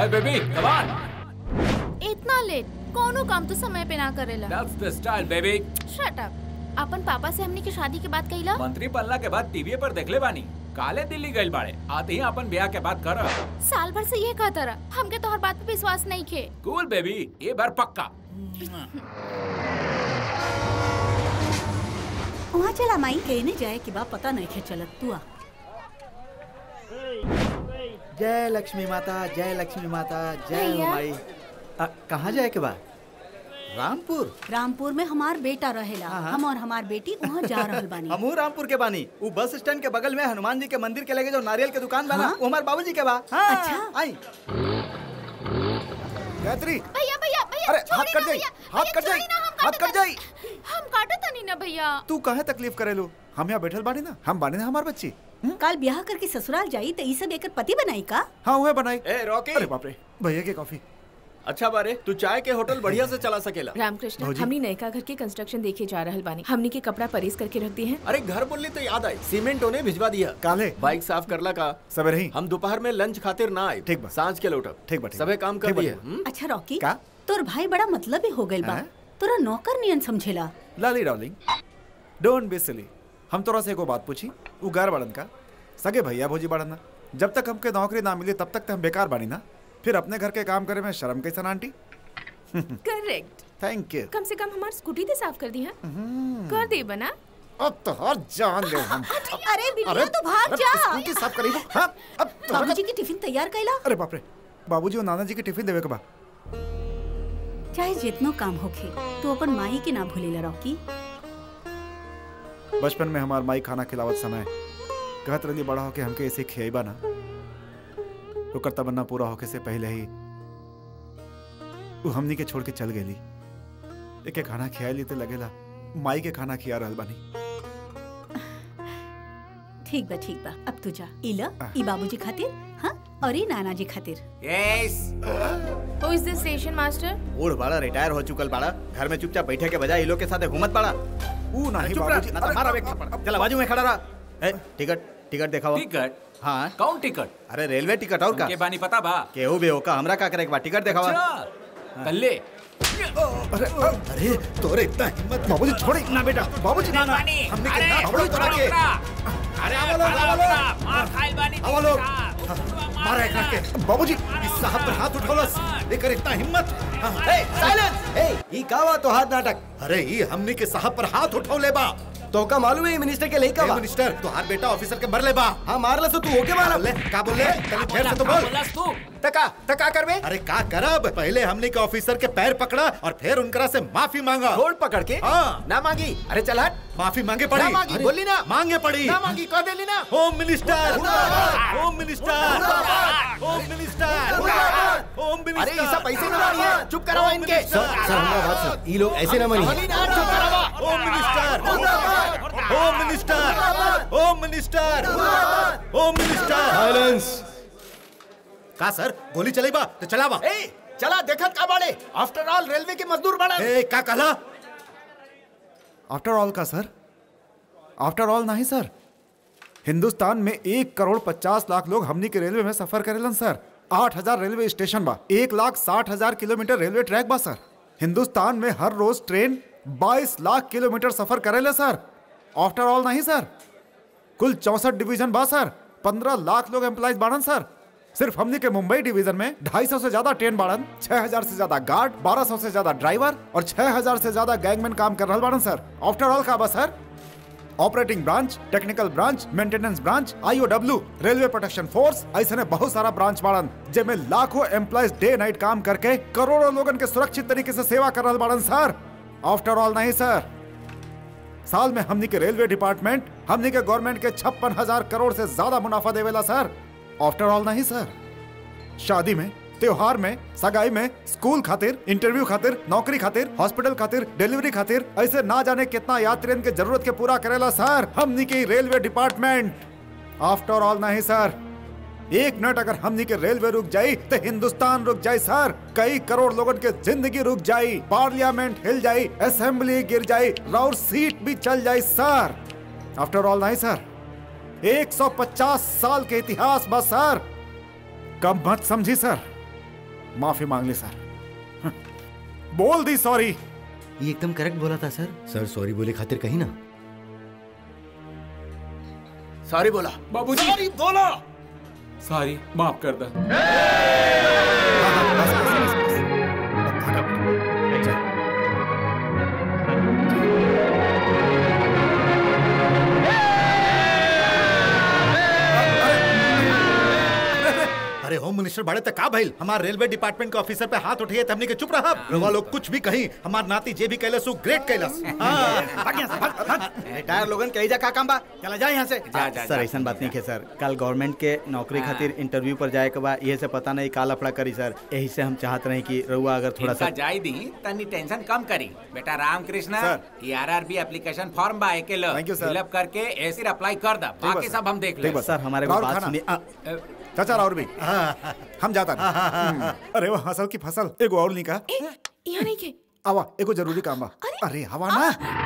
Hi baby come on इतना late कोनो काम तो समय पे ना करेला that's the style baby shut up अपन पापा से हमने की शादी के बाद कहिला मंत्री बनला के बाद टीवी पर देखले बानी काले दिल्ली गइल बाड़े आते ही अपन ब्याह के बाद कर साल भर से ये कहता रहा हमके तोहर बात पे विश्वास नहीं खे कूल बेबी ये बार पक्का वहाँ चला माई कहने जाए कि बा पता नहीं खे चलत तू आ जय लक्ष्मी माता जय लक्ष्मी माता जय हो भैया। माई आ, कहाँ जाए के बा रामपुर रामपुर में हमार बेटा रहेला हाँ, हाँ। हम और हमार बेटी वहाँ जा रहल बानी हमहू रामपुर के बानी वो बस स्टैंड के बगल में हनुमान जी के मंदिर के लगे जो नारियल के दुकान बना हाँ? वो हमारे बाबूजी के बा हाँ, अच्छा। आई गायत्री भैया भैया भैया अरे, छोड़ी हाथ कट ना जाई, भैया, हाथ भैया, कट जाई, छोड़ी ना, हम हाथ काटत कट जाई। तानी। हम काटत नहीं ना भैया तू कहे तकलीफ करेलू हम यहाँ बैठल बानी ना हम बानी ना हमार बच्ची हम्म? कल ब्याह करके ससुराल जाई तो ई सब एकर पति बनाई का हाँ वह बनाई ए रॉकी अरे बाप रे भैया की कॉफी अच्छा बारे तू चाय के होटल बढ़िया से चला सकेला रामकृष्ण भौजी। हमनी नयका घर के कंस्ट्रक्शन देखे जा रहल बानी हमनी के कपड़ा परेस करके रख दिए हैं अरे घर बोलली तो याद आई सीमेंट होने भिजवा दिया काले बाइक साफ करला का सवेरे ही हम दोपहर में लंच खातिर ना आए ठीक बा। सांझ के लौटब ठीक बा, ठीक बा। सबे काम कर ठीक बा, दिए ठीक बा। हम्म? अच्छा रॉकी का? तोर भाई बड़ा मतलब हो गइल बा हैं? तोरा नौकर नियन समझेला लाली डार्लिंग डोंट बी सिली हम तोरा से एगो बात पूछी उ गार बड़न का सगे भैया भौजी बड़न ना जब तक हमके नौकरी ना मिली तब तक तो हम बेकार बानी ना फिर अपने घर के काम करे में शर्म कैसन आंटी करेक्ट थैंक यू कम से कम हमार स्कूटी तो साफ कर दी है कर दे बना अब तो हर जान ले हम अरे बिटिया तो भाग जा स्कूटी साफ करी वो हाँ अब तो बाबूजी की टिफिन तैयार कैला अरे बाप रे बाबूजी और नाना जी के टिफिन देवे के बा चाहे जितनो काम होखे तू अपन माई के ना भूलेला रॉकी बचपन में हमार माई खाना खिलावत समय कहत रही बड़ा होके हमके ऐसे खियाइबा ना ओकर तमन्ना पूरा होके से पहले ही वो हमनी के छोड़ के चल गेली एके खाना खिया ली तो लगेला माई के खाना खिया रहल बानी ठीक बा ठीक बा अब तू जा ई ल ई बाबूजी खातिर हाँ और ई नाना जी खातिर यस हु इज द स्टेशन मास्टर बूढ़ बड़ा रिटायर हो चुकल बड़ा घर में चुपचाप बैठे के बजाय ये लोग के साथ घूमत बड़ा ऊ नहीं चुप रह, बाबूजी ना तो मारा एक थप्पड़। चला बाजू में खड़ा रहा ए, टिकट टिकट दिखाओ टिकट हाँ कौन टिकट अरे रेलवे टिकट और का के बानी पता बा केहू भी होका हमरा का करे के बा टिकट दिखावा अच्छा कल्ले अरे अरे तोरे इतना हिम्मत बाबूजी छोड़ी ना बेटा बाबूजी ना ना हमने के ना बाबूजी तोरा के अरे आवलो, आवलो। मार खाइल बानी आओ लोग मारा एकरा के बाबूजी इस साहब पर हाथ उठौलस लेकर इतना हिम्मत ए साइलेंस ए ई का बा तो हाथ नाटक अरे ई हमनी के साहब पर हाथ उठौले बा तो का मालूम है ये मिनिस्टर के लेका ए बा मिनिस्टर तोहार बेटा ऑफिसर के मर ले बा हाँ मारला से तू होके मारा ले का बोल ले तनी फेर से तो बोल बोलस तू तका तका करबे अरे का करब पहले हमने के ऑफिसर के पैर पकड़ा और फिर उनकरा से माफी मांगा छोड़ पकड़ के हाँ। ना मांगी अरे चल हट माफी मांगे पड़ी ना मांगी, अरे, बोली ना। मांगे पड़ी ना मांगी कह देली ना home minister home minister home minister home minister अरे ऐसा पैसे ना मांगिए चुप कराओ इनके सर सर हमारा बात सर ये लोग ऐसे ना मनी बोली ना चुप कराओ home minister home minister home minister home minister silence का सर गोली चलेबा तो चलावा ए चला देखत का बाड़े आफ्टर ऑल रेलवे के मजदूर बाड़ा ए का कहला आफ्टर ऑल का सर आफ्टर ऑल नहीं सर हिंदुस्तान में एक करोड़ पचास लाख लोग हमनी के रेलवे में सफर करेलन सर आठ हजार रेलवे स्टेशन बा एक लाख साठ हजार किलोमीटर रेलवे ट्रैक बा सर हिंदुस्तान में हर रोज ट्रेन बाईस लाख किलोमीटर सफर करेले सर आफ्टर ऑल नहीं सर कुल चौसठ डिवीजन बा सर पंद्रह लाख लोग एम्प्लॉइज बाड़न सर सिर्फ हमने के मुंबई डिवीजन में ढाई सौ से ज्यादा ट्रेन बाड़न छह हजार से ज्यादा गार्ड बारह सौ से ज्यादा ड्राइवर और छह हजार से ज्यादा गैंगमैन काम कर रहा बाड़न सर आफ्टर ऑल का बा sir operating branch technical branch maintenance branch IOW railway protection force ऐसे ने बहुत सारा ब्रांच बाड़न जेमे लाखों एम्प्लॉइज डे नाइट काम करके करोड़ों लोगन के सुरक्षित तरीके से सेवा कर रहा बाड़न सर आफ्टर ऑल नहीं सर साल में हमनी के रेलवे डिपार्टमेंट हमनी के गवर्नमेंट के छप्पन हजार करोड़ से ज्यादा मुनाफा देवेला सर आफ्टर ऑल नहीं सर शादी में त्योहार में सगाई में स्कूल खातिर इंटरव्यू खातिर नौकरी खातिर हॉस्पिटल खातिर डिलीवरी खातिर ऐसे ना जाने कितना यात्रियन के जरूरत के पूरा करेला सर हमनी के रेलवे डिपार्टमेंट आफ्टर ऑल नहीं सर एक मिनट अगर हमनी के रेलवे रुक जाई तो हिंदुस्तान रुक जाई सर कई करोड़ लोगन के जिंदगी रुक जाई पार्लियामेंट हिल जाई असेंबली गिर जाई राउर सीट भी चल जाई सर आफ्टर ऑल नहीं सर 150 साल के इतिहास बस सर कम मत समझी सर माफी मांग ली सर बोल दी सॉरी ये एकदम करेक्ट बोला था सर सर सॉरी बोले खातिर कहीं ना सॉरी बोला बाबूजी सॉरी बोला सॉरी माफ कर दे अरे होम मिनिस्टर बड़े तक का भइल हमार रेलवे डिपार्टमेंट के ऑफिसर पे हाथ उठिए तब हमने के चुप रहा रवा लोग कुछ भी कहीं हमार नाती जे भी कैलस उ ग्रेट कैलस रिटायर लोगन कही जा का काम बा चला जाए यहाँ से जा, जा, सर जा। ऐसा बात नहीं है सर कल गवर्नमेंट के नौकरी खातिर इंटरव्यू पर जाए के बा ये से पता नहीं का लफड़ा करी सर यही से हम चाहत रहे कि रउआ अगर थोड़ा इनका सा जाय दी तनी टेंशन कम करी बेटा रामकृष्ण सर। ये आरआरबी एप्लीकेशन फॉर्म बा एके लो Thank you, sir. फिलअप करके ऐसे अप्लाई कर दा बा, बाकी सर। सब हम देख ठीक ले बा, सर हमारे को राहुल बात खाना। सुनिए आ, चाचा और भी हम जाता नहीं अरे वो हसल की फसल एगो और नहीं कहा यहाँ नहीं के आवा एगो जरूरी काम बा अरे हवा ना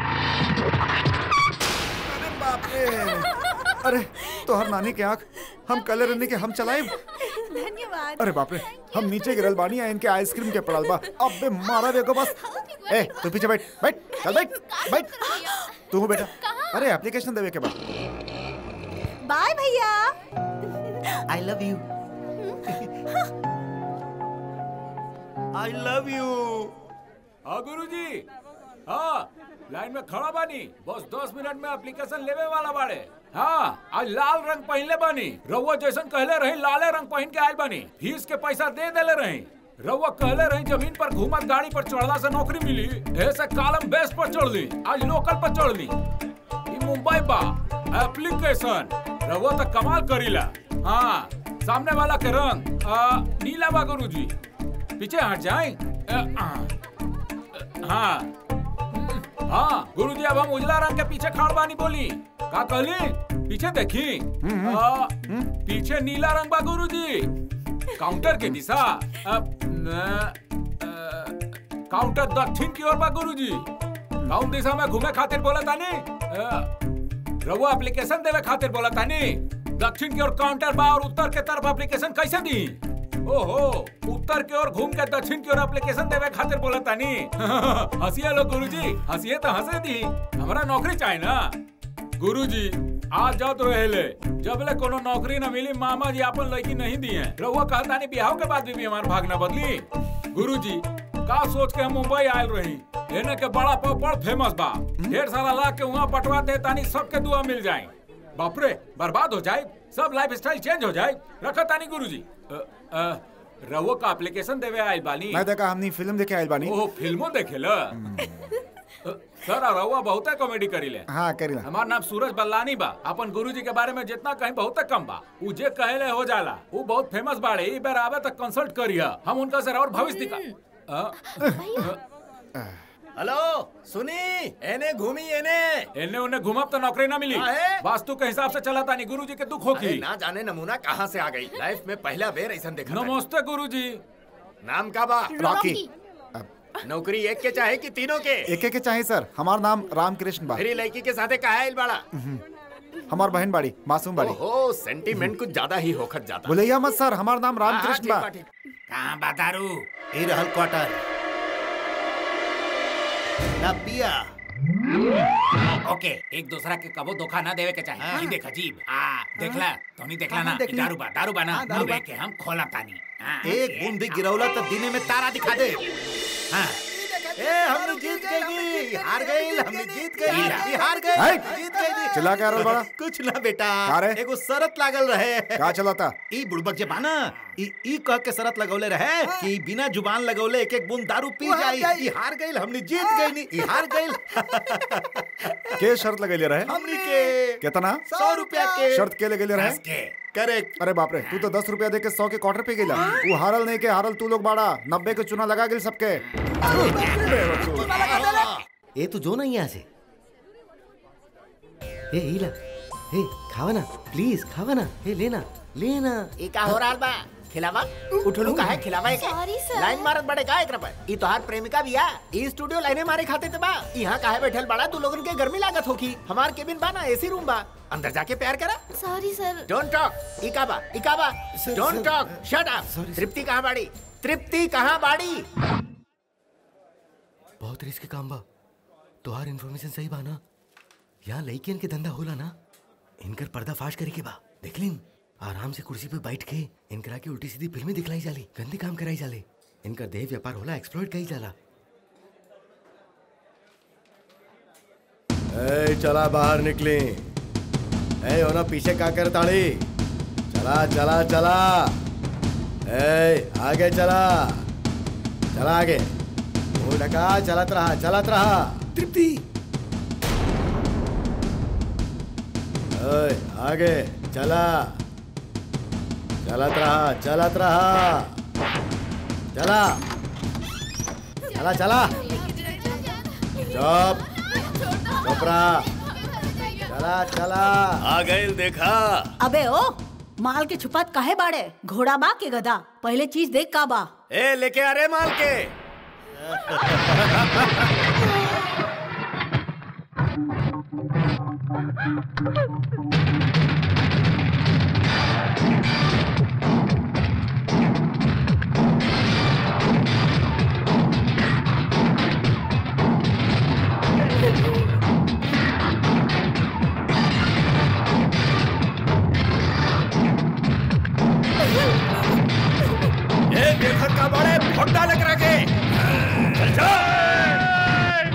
अरे बाप रे अरे तोहर नानी के आंख हम कलर रहने के हम चलाए धन्यवाद अरे बाप रे हम नीचे गिरल बानी आ इनके आइसक्रीम के पड़ल बा अब बे मारा देखो बस ए तू पीछे बैठ बैठ चल बैठ बैठ तू हो बेटा अरे एप्लीकेशन देवे के बाद बाय भैया I love you I love you हाँ गुरुजी हाँ लाइन में खड़ा बानी बस दस मिनट में एप्लीकेशन लेवे वाला बाड़े हाँ आज लाल रंग पहनले बानी रउआ जैसन कहले रही लाले रंग पहन के आयल बानी फीस के पैसा दे देले रही रउआ कहले रही जमीन पर घूमत गाड़ी पर चढ़ला से नौकरी मिली ऐसे कालम बेस पर चढ़ ली आज लोकल पर चढ़ ली ई मुंबई बा एप्लीकेशन रउआ तो कमाल करीला हाँ सामने वाला के रंग आ, नीला बा गुरुजी पीछे हट जाए हाँ हाँ गुरुजी अब हम उजला रंग के पीछे खाड़ बानी बोली का कहली पीछे देखी आ, पीछे नीला रंग बा गुरुजी काउंटर के दिशा अब, न, अ, काउंटर दक्षिण की ओर बा गुरुजी काउंट दिशा में घूमे खातिर बोला तानी अ, रउआ एप्लीकेशन देवे खातिर बोला तानी दक्षिण की ओर काउंटर बा और उत्तर के तरफ एप्लीकेशन कैसे दी ओहो उत्तर की ओर घूम के दक्षिण की ओर एप्लीकेशन देवे खातिर बोला तानी हंसिए लो गुरुजी हंसिए तो हंसे दी हमरा नौकरी चाहिए ना गुरुजी आज जाओ तो रहेले जबले कोनो नौकरी न मिली मामा जी अपन लड़की नहीं दी है रहुआ कहता नहीं बिहाव के बाद भी, भी हमार भाग न बदली गुरुजी का सोच के हम मुंबई आयल रही एने के बड़ा पाव बड़ फेमस बा ढेर सारा ला के वहाँ पटवा दे तानी सबके दुआ मिल जाए बाप रे बर्बाद हो जाए सब लाइफ स्टाइल चेंज हो जाए रखा तानी गुरुजी अ, अ, रहुआ का एप्लीकेशन देवे आयल बानी मैं देखा हमनी फिल्म देखे आइल बानी ओहो फिल्मों देखेला अ, सर रहुआ बहुत कॉमेडी करीले हाँ करीला हमार नाम सूरज बल्लानी बा अपन गुरुजी के बारे में जितना कहीं बहुत कम बा उ जे कहेले हो जाला उ बहुत फेमस बाड़े ई बेर आवे तक कंसल्ट करिया हम उनका से और भविष्य दिखा अ, हेलो सुनी एने घूमी एने एने उन्हें घुमब तो नौकरी ना मिली काहे? वास्तु के हिसाब से चला तानी गुरुजी के दुख अरे होगी ना जाने नमूना कहाँ से आ गई लाइफ में पहला बेर ऐसा देखा था। नमस्ते गुरुजी नाम का बा रॉकी नौकरी एक के चाहे कि तीनों के एक के चाहे सर हमार नाम रामकृष्ण बा मेरी लड़की के साथे कहा है बड़ा हमार बहन बाड़ी मासूम बाड़ी ओहो सेंटीमेंट कुछ ज्यादा ही होखत जाता बोलैया मत सर हमार नाम हाँ, हाँ, रामकृष्ण ठीक बा बा, ठीक। कहाँ बतारू ए रहल क्वार्टर ना पिया ओके एक दूसरा के कबो धोखा ना देवे के चाहिए ई देख अजीब हाँ देखला तो नहीं देखला ना ई दारू बा दारू बा ना अब के हम खोला तानी हाँ, एक बूंद भी गिरौला तो दिने में तारा दिखा दे हाँ। ए हमने जीत गई हार गई हमने जीत गई ई हार गई है? जीत गई चिल्ला के आ रहल बड़ा? कुछ ना बेटा का रे? एगो शरत लागल रहे का चलाता ई बुड़बक जे बाना ई ई कह के शरत लगौले रहे कि बिना जुबान लगौले एक एक बूंद दारू पी जाई ई हार गई हमने जीत गई नी ई हार गई के शर्त लगेले रहे हमनी के कितना सौ रुपया के शर्त के लगेले रहे के करेक्ट अरे बाप रे तू तो दस रुपया दे के सौ के क्वार्टर पे गेला वो हारल नहीं के हारल तू लोग बाड़ा नब्बे के चुना लगा गेल सबके ए तू जो ना यहाँ से ए हीला ए खावा ना प्लीज खावा ना ए लेना लेना ई का हो रहल बा खिलावा उठलू का है खिलावा एक Sorry, sir. लाइन मारत बड़े का एकरा पर ई तोहार प्रेमिका बिया ई स्टूडियो लाइने मारे खाते ते बा यहाँ काहे बैठल बड़ा तू लोगन के गर्मी लागत होगी हमार केबिन बा ना एसी रूम बा अंदर जाके प्यार करा सॉरी सर डोंट टॉक ई का बा ई का बा don't talk shut up Tripti कहाँ बाड़ी तृप्ति कहाँ बाड़ी बहुत रिस्क काम बा तोहार इन्फॉर्मेशन सही बा ना यहाँ लड़कियन के धंधा होला ना इनकर पर्दा फाश करे के बा देख लिन आराम से कुर्सी पे बैठ के इनकरा की उल्टी सीधी फिल्में दिखलाई जाली गंदे काम कराई जाले इनकर देह व्यापार होला एक्सप्लॉइट कई जाला ए चला बाहर निकली ए होना पीछे का कर ताड़ी चला चला चला ए आगे चला चला आगे वो ढका चलत रहा चलत रहा तृप्ति ओए आगे चला चलत रहा चलत रहा चला चला चला चुप चुप रहा चला चला आ गए देखा अबे ओ माल के छुपात काहे बाड़े घोड़ा बा के गधा पहले चीज देख का बा ए लेके आ रहे माल के ए देखत का बड़े भोटा लेकर रखे चल चल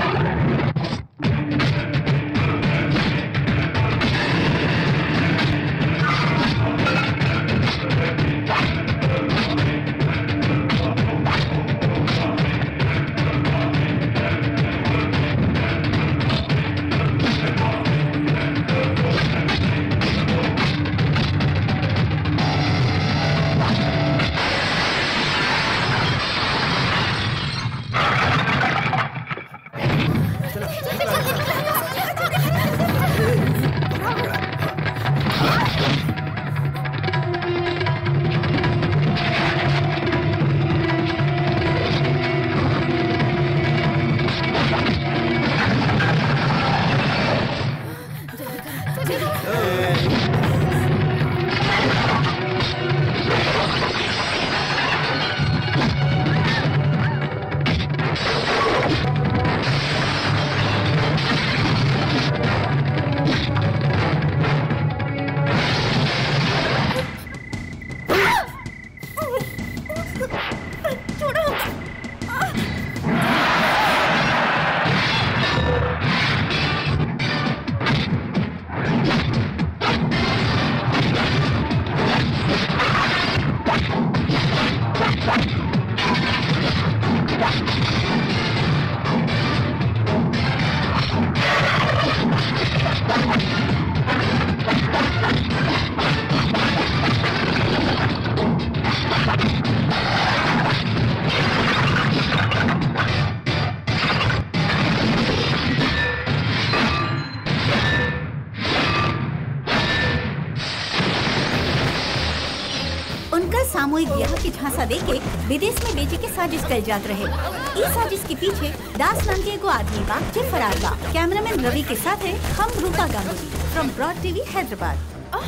उनका सामूहिक ब्याह की झांसा देके विदेश में बेचे के साजिश कल जात रहे इस साजिश के पीछे दास नाम के एगो आदमी बा जे फरार बा कैमरामैन रवि के साथ है हम Rupa Ganguly from broad TV Hyderabad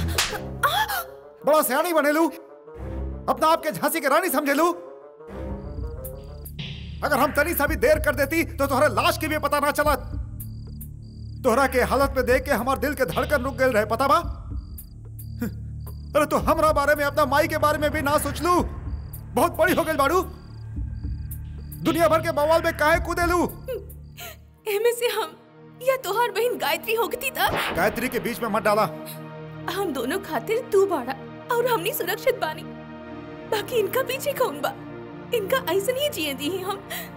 बड़ा सियानी बने लू अपना आपके झांसी के रानी समझे लू अगर हम तनी सा भी देर कर देती तो तुम्हारे लाश की भी पता ना चला तोहरा के हालत में देख के हमार दिल के धड़कन रुक गए रहे पता बा अरे तो हमरा बारे में अपना माई के बारे में भी ना सोच लू बहुत बड़ी हो गई बाड़ू दुनिया भर के बवाल में काहे कूदे लू एमे से हम या तोहार बहन गायत्री होगती था गायत्री के बीच में मत डाला हम दोनों खातिर तू बाड़ा और हमनी सुरक्षित बानी बाकी इनका पीछे कौन बा इनका ऐसा नहीं जिए दी हम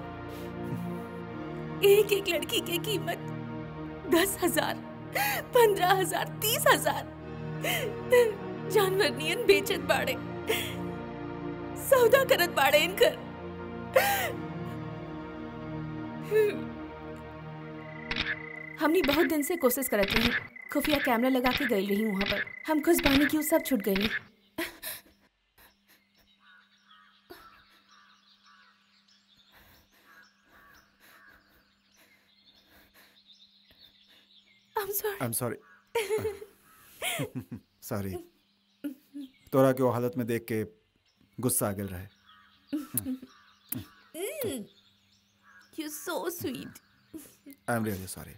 एक एक लड़की की कीमत दस हजार पंद्रह हजार तीस हजार जानवर नियन बेचत बाड़े सौदा करत बाड़े इनकर हमनी बहुत दिन से कोशिश करत रही खुफिया कैमरा लगा के गई रही वहां पर हम खुश बानी की उ सब छूट गई I'm sorry. I am sorry sorry तोरा के वो हालत में देख के गुस्सा आ गल रहे you so sweet I am really sorry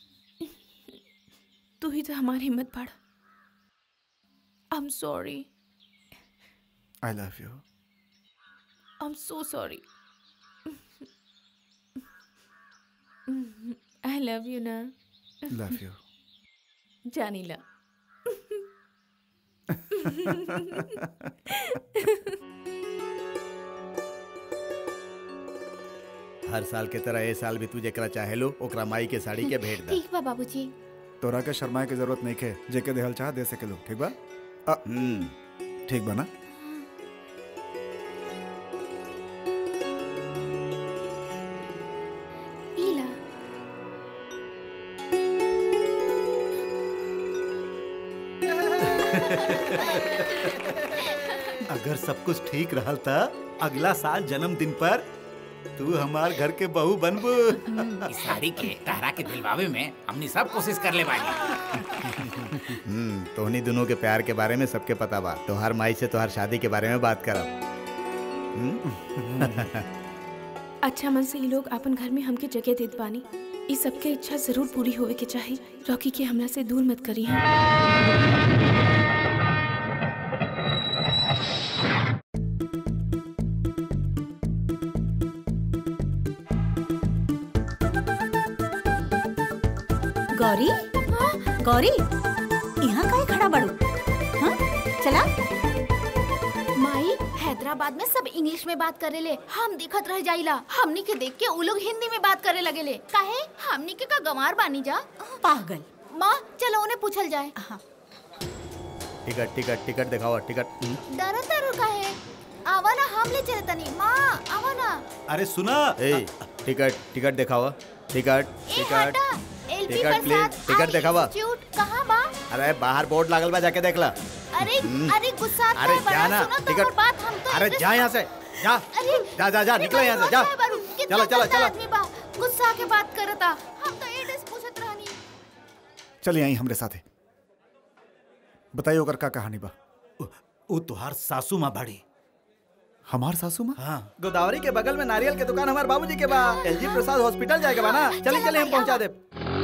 तू ही तो हमारी हिम्मत बढ़ I am sorry I love you I am so sorry I love you ना लव यू जानीला हर साल के तरह ए साल भी तू जेकरा चाहेलो ओकरा माई के साड़ी के भेंट दा ठीक बा बाबूजी तोरा के शर्माए की जरूरत नहीं है जेके देहल चाह दे सके लो ठीक बा अ, हम्म ठीक बा ना इला अगर सब कुछ ठीक रहल त अगला साल जन्मदिन पर तू हमार घर के बहू बनबू इस साड़ी के तहरा के दिलवावे में हमने सब कोशिश कर ले बानी हम्म तोहनी दोनों के प्यार के बारे में सबके पता बा तोहार माई से तोहार शादी के बारे में बात करब अच्छा मन से ये लोग अपन घर में हमके जगह देत बानी ई सबके इच्छा जरूर पूरी होवे के चाही रॉकी के हमरा से दूर मत करी हैं गौरी गौरी यहाँ काहे खड़ा बड़ू हाँ चला माई हैदराबाद में सब इंग्लिश में बात करे ले हम दिखत रह जाइला हमनी के देख के उ लोग हिंदी में बात करे लगे ले काहे हमनी के का गंवार बानी जा पागल माँ चलो उन्हें पूछल जाए टिकट टिकट टिकट दिखाओ टिकट हम्म। डर तरु काहे आवा ना हम ले चले तनी माँ आवा ना अरे सुना ए टिकट टिकट दिखाओ टिकट ए टिकट हटा LP ticket please Prasad ticket art दिखावा इंस्टीट्यूट कहाँ बा अरे बाहर बोर्ड लागल बा जाके देख ला अरे अरे गुस्सा आता अरे है बड़ा जा ना सुनो तो टिकट और बात हम तो अरे इंग्लिश जा में- यहाँ से जा अरे जा जा जा अरे निकले यहाँ से जा गुस्सा है बारू, कितना चलो चलो गंदा चलो आदमी बा गुस्सा के बात करता हम तो एड्रेस पूछत रहनी चलिए आई हमरे साथे बताइए ओकर का कहानी बा वो तुहार सासू माँ बाड़ी हमार सासू माँ हाँ गोदावरी के बगल में नारियल के दुकान हमारे बाबूजी के बा एलजी प्रसाद हॉस्पिटल जाएगा बा ना चलिए चलिए हम पहुंचा दे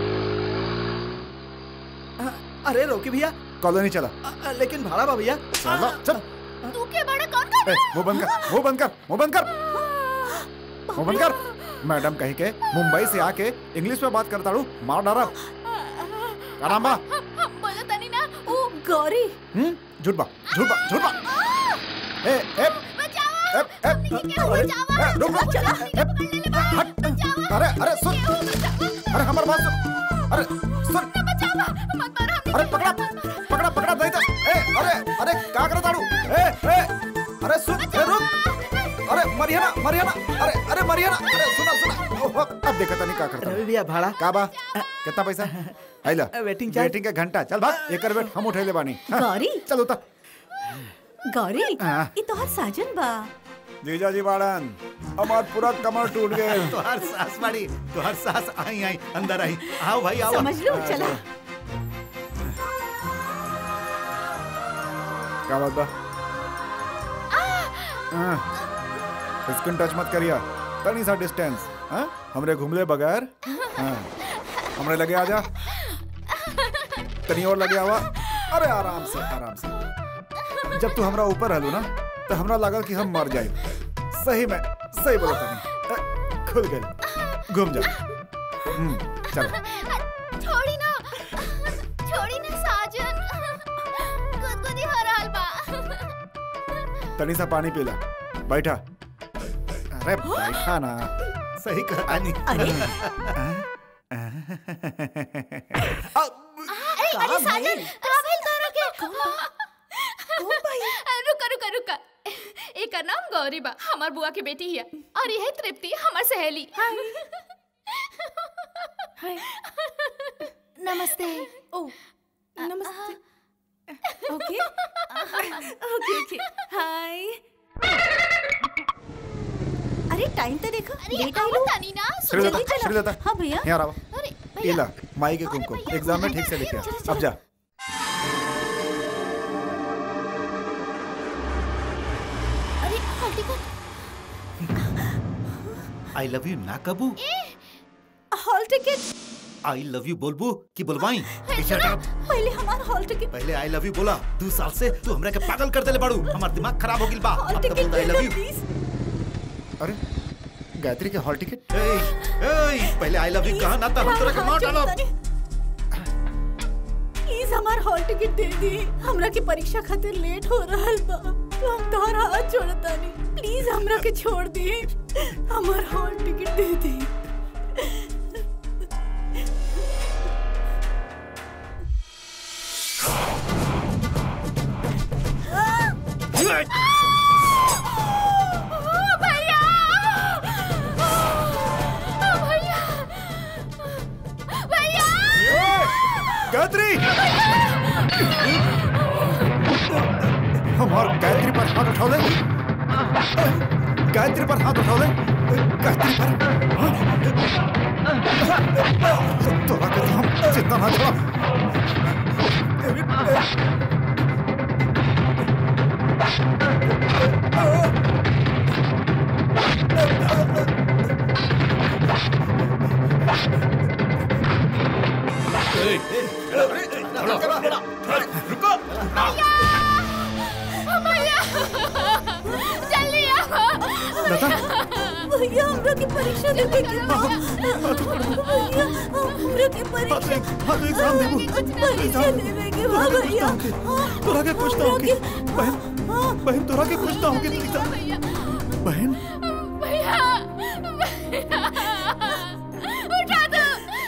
अरे रोकी भैया कॉलोनी चला अ- लेकिन भाड़ा बा भैया चलो चल तू के बड़ा कौन कर ए, मुंह बंद कर मुंह बंद कर मुंह बंद कर मुंह बंद कर मैडम कही के मुंबई से आके इंग्लिश में बात करता हूँ मार डारा का नाम बा हम बोला तनी ना ओ गौरी हम्म झूठ बा झूठ बा झूठ बा ए ए बचाओ ए ए क्या हुआ? बचाओ ए, रुक रुक ए, हट अरे अरे सुन अरे हमार बात सुन अरे सुन मत मारो हमने अरे पकड़ा पकड़ा पकड़ा नहीं तो ए अरे अरे क्या करता हूँ ए ए अरे सुन ए रुक अरे मरियाना मरियाना अरे अरे मरियाना अरे सुना सुना ओहो, अब देखा था नहीं क्या करता रवि भैया भाड़ा का बा कितना पैसा आइला वेटिंग चार्ज। वेटिंग का घंटा चल भाग एक वेट हम उठे ले बानी हाँ, गौरी चल उतर गौरी हाँ। ये तोहर साजन बा जीजा जी बाड़न हमार पूरा कमर टूट गए तुहार सास बाड़ी तुहार सास आई आई अंदर आई आओ भाई आओ समझ लो चला क्या बात बा हाँ, स्किन टच मत करिया तनी सा डिस्टेंस हाँ हमरे घुमले बगैर हाँ हमरे लगे आजा तनी और लगे आवा अरे आराम से आराम से जब तू हमरा ऊपर रहलू ना तो हमरा लागल कि हम मर जाए सही में सही बोला तनी अ, खुल गई घूम जा हम्म, चल छोड़ी ना छोड़ी ना साजन गुदगुदी हो रहल बा तनी सा पानी पीला बैठा अरे बैठा ना सही कहा नहीं अरे अरे अरे साजन काबिल तारा के रुका रुका रुका एक नाम गौरी बा हमार बुआ के बेटी हिया और यह तृप्ति हमार सहेली हाय नमस्ते ओ नमस्ते ओके ओके ओके हाय अरे टाइम तो देखो अरे लेट आओ आई लो तानी ना श्रीलता जल्दी चलो। श्रीलता हाँ भैया यहाँ रहा अरे भैया इला माई के अरे कुमकुम भैया, एग्जाम में चलो, ठीक से लिखे चलो, अब जा अरे hall ticket I love you ना कबू hall ticket I love you बोलबू कि बोलवाई Shut up. पहले हमारा हॉल टिकट पहले आई लव यू बोला दो साल से तू हमरा के पागल कर देले बाड़ू हमार दिमाग खराब हो गिल बा हॉल अब तो टिकट बोल आई दे लव दो यू प्लीज अरे गायत्री के हॉल टिकट ए ए पहले आई लव यू कहा ना था हम तोरा के मार डालो प्लीज हमार हॉल टिकट दे दी हमरा के परीक्षा खातिर लेट हो रहल बा तो हम तोहर हाथ जोड़तानी प्लीज हमरा के छोड़ दी हमार हॉल टिकट दे दी भैया भैया भैया गायत्री हमार गायत्री पर हाथ उठा ले गायत्री पर हाथ उठा ले गायत्री पर तोरा के तो हम जितना ना छोड़ा भैया जल्दी आओ लता भैया हमरा के परीक्षा देवे के बा भैया हमरा के परीक्षा हाँ तो एग्जाम देबू परीक्षा देवे के बा भैया तोरा के कुछ ना होगी बहन बहन तोरा के कुछ ना होगी लता भैया बहन भैया भैया उठा दो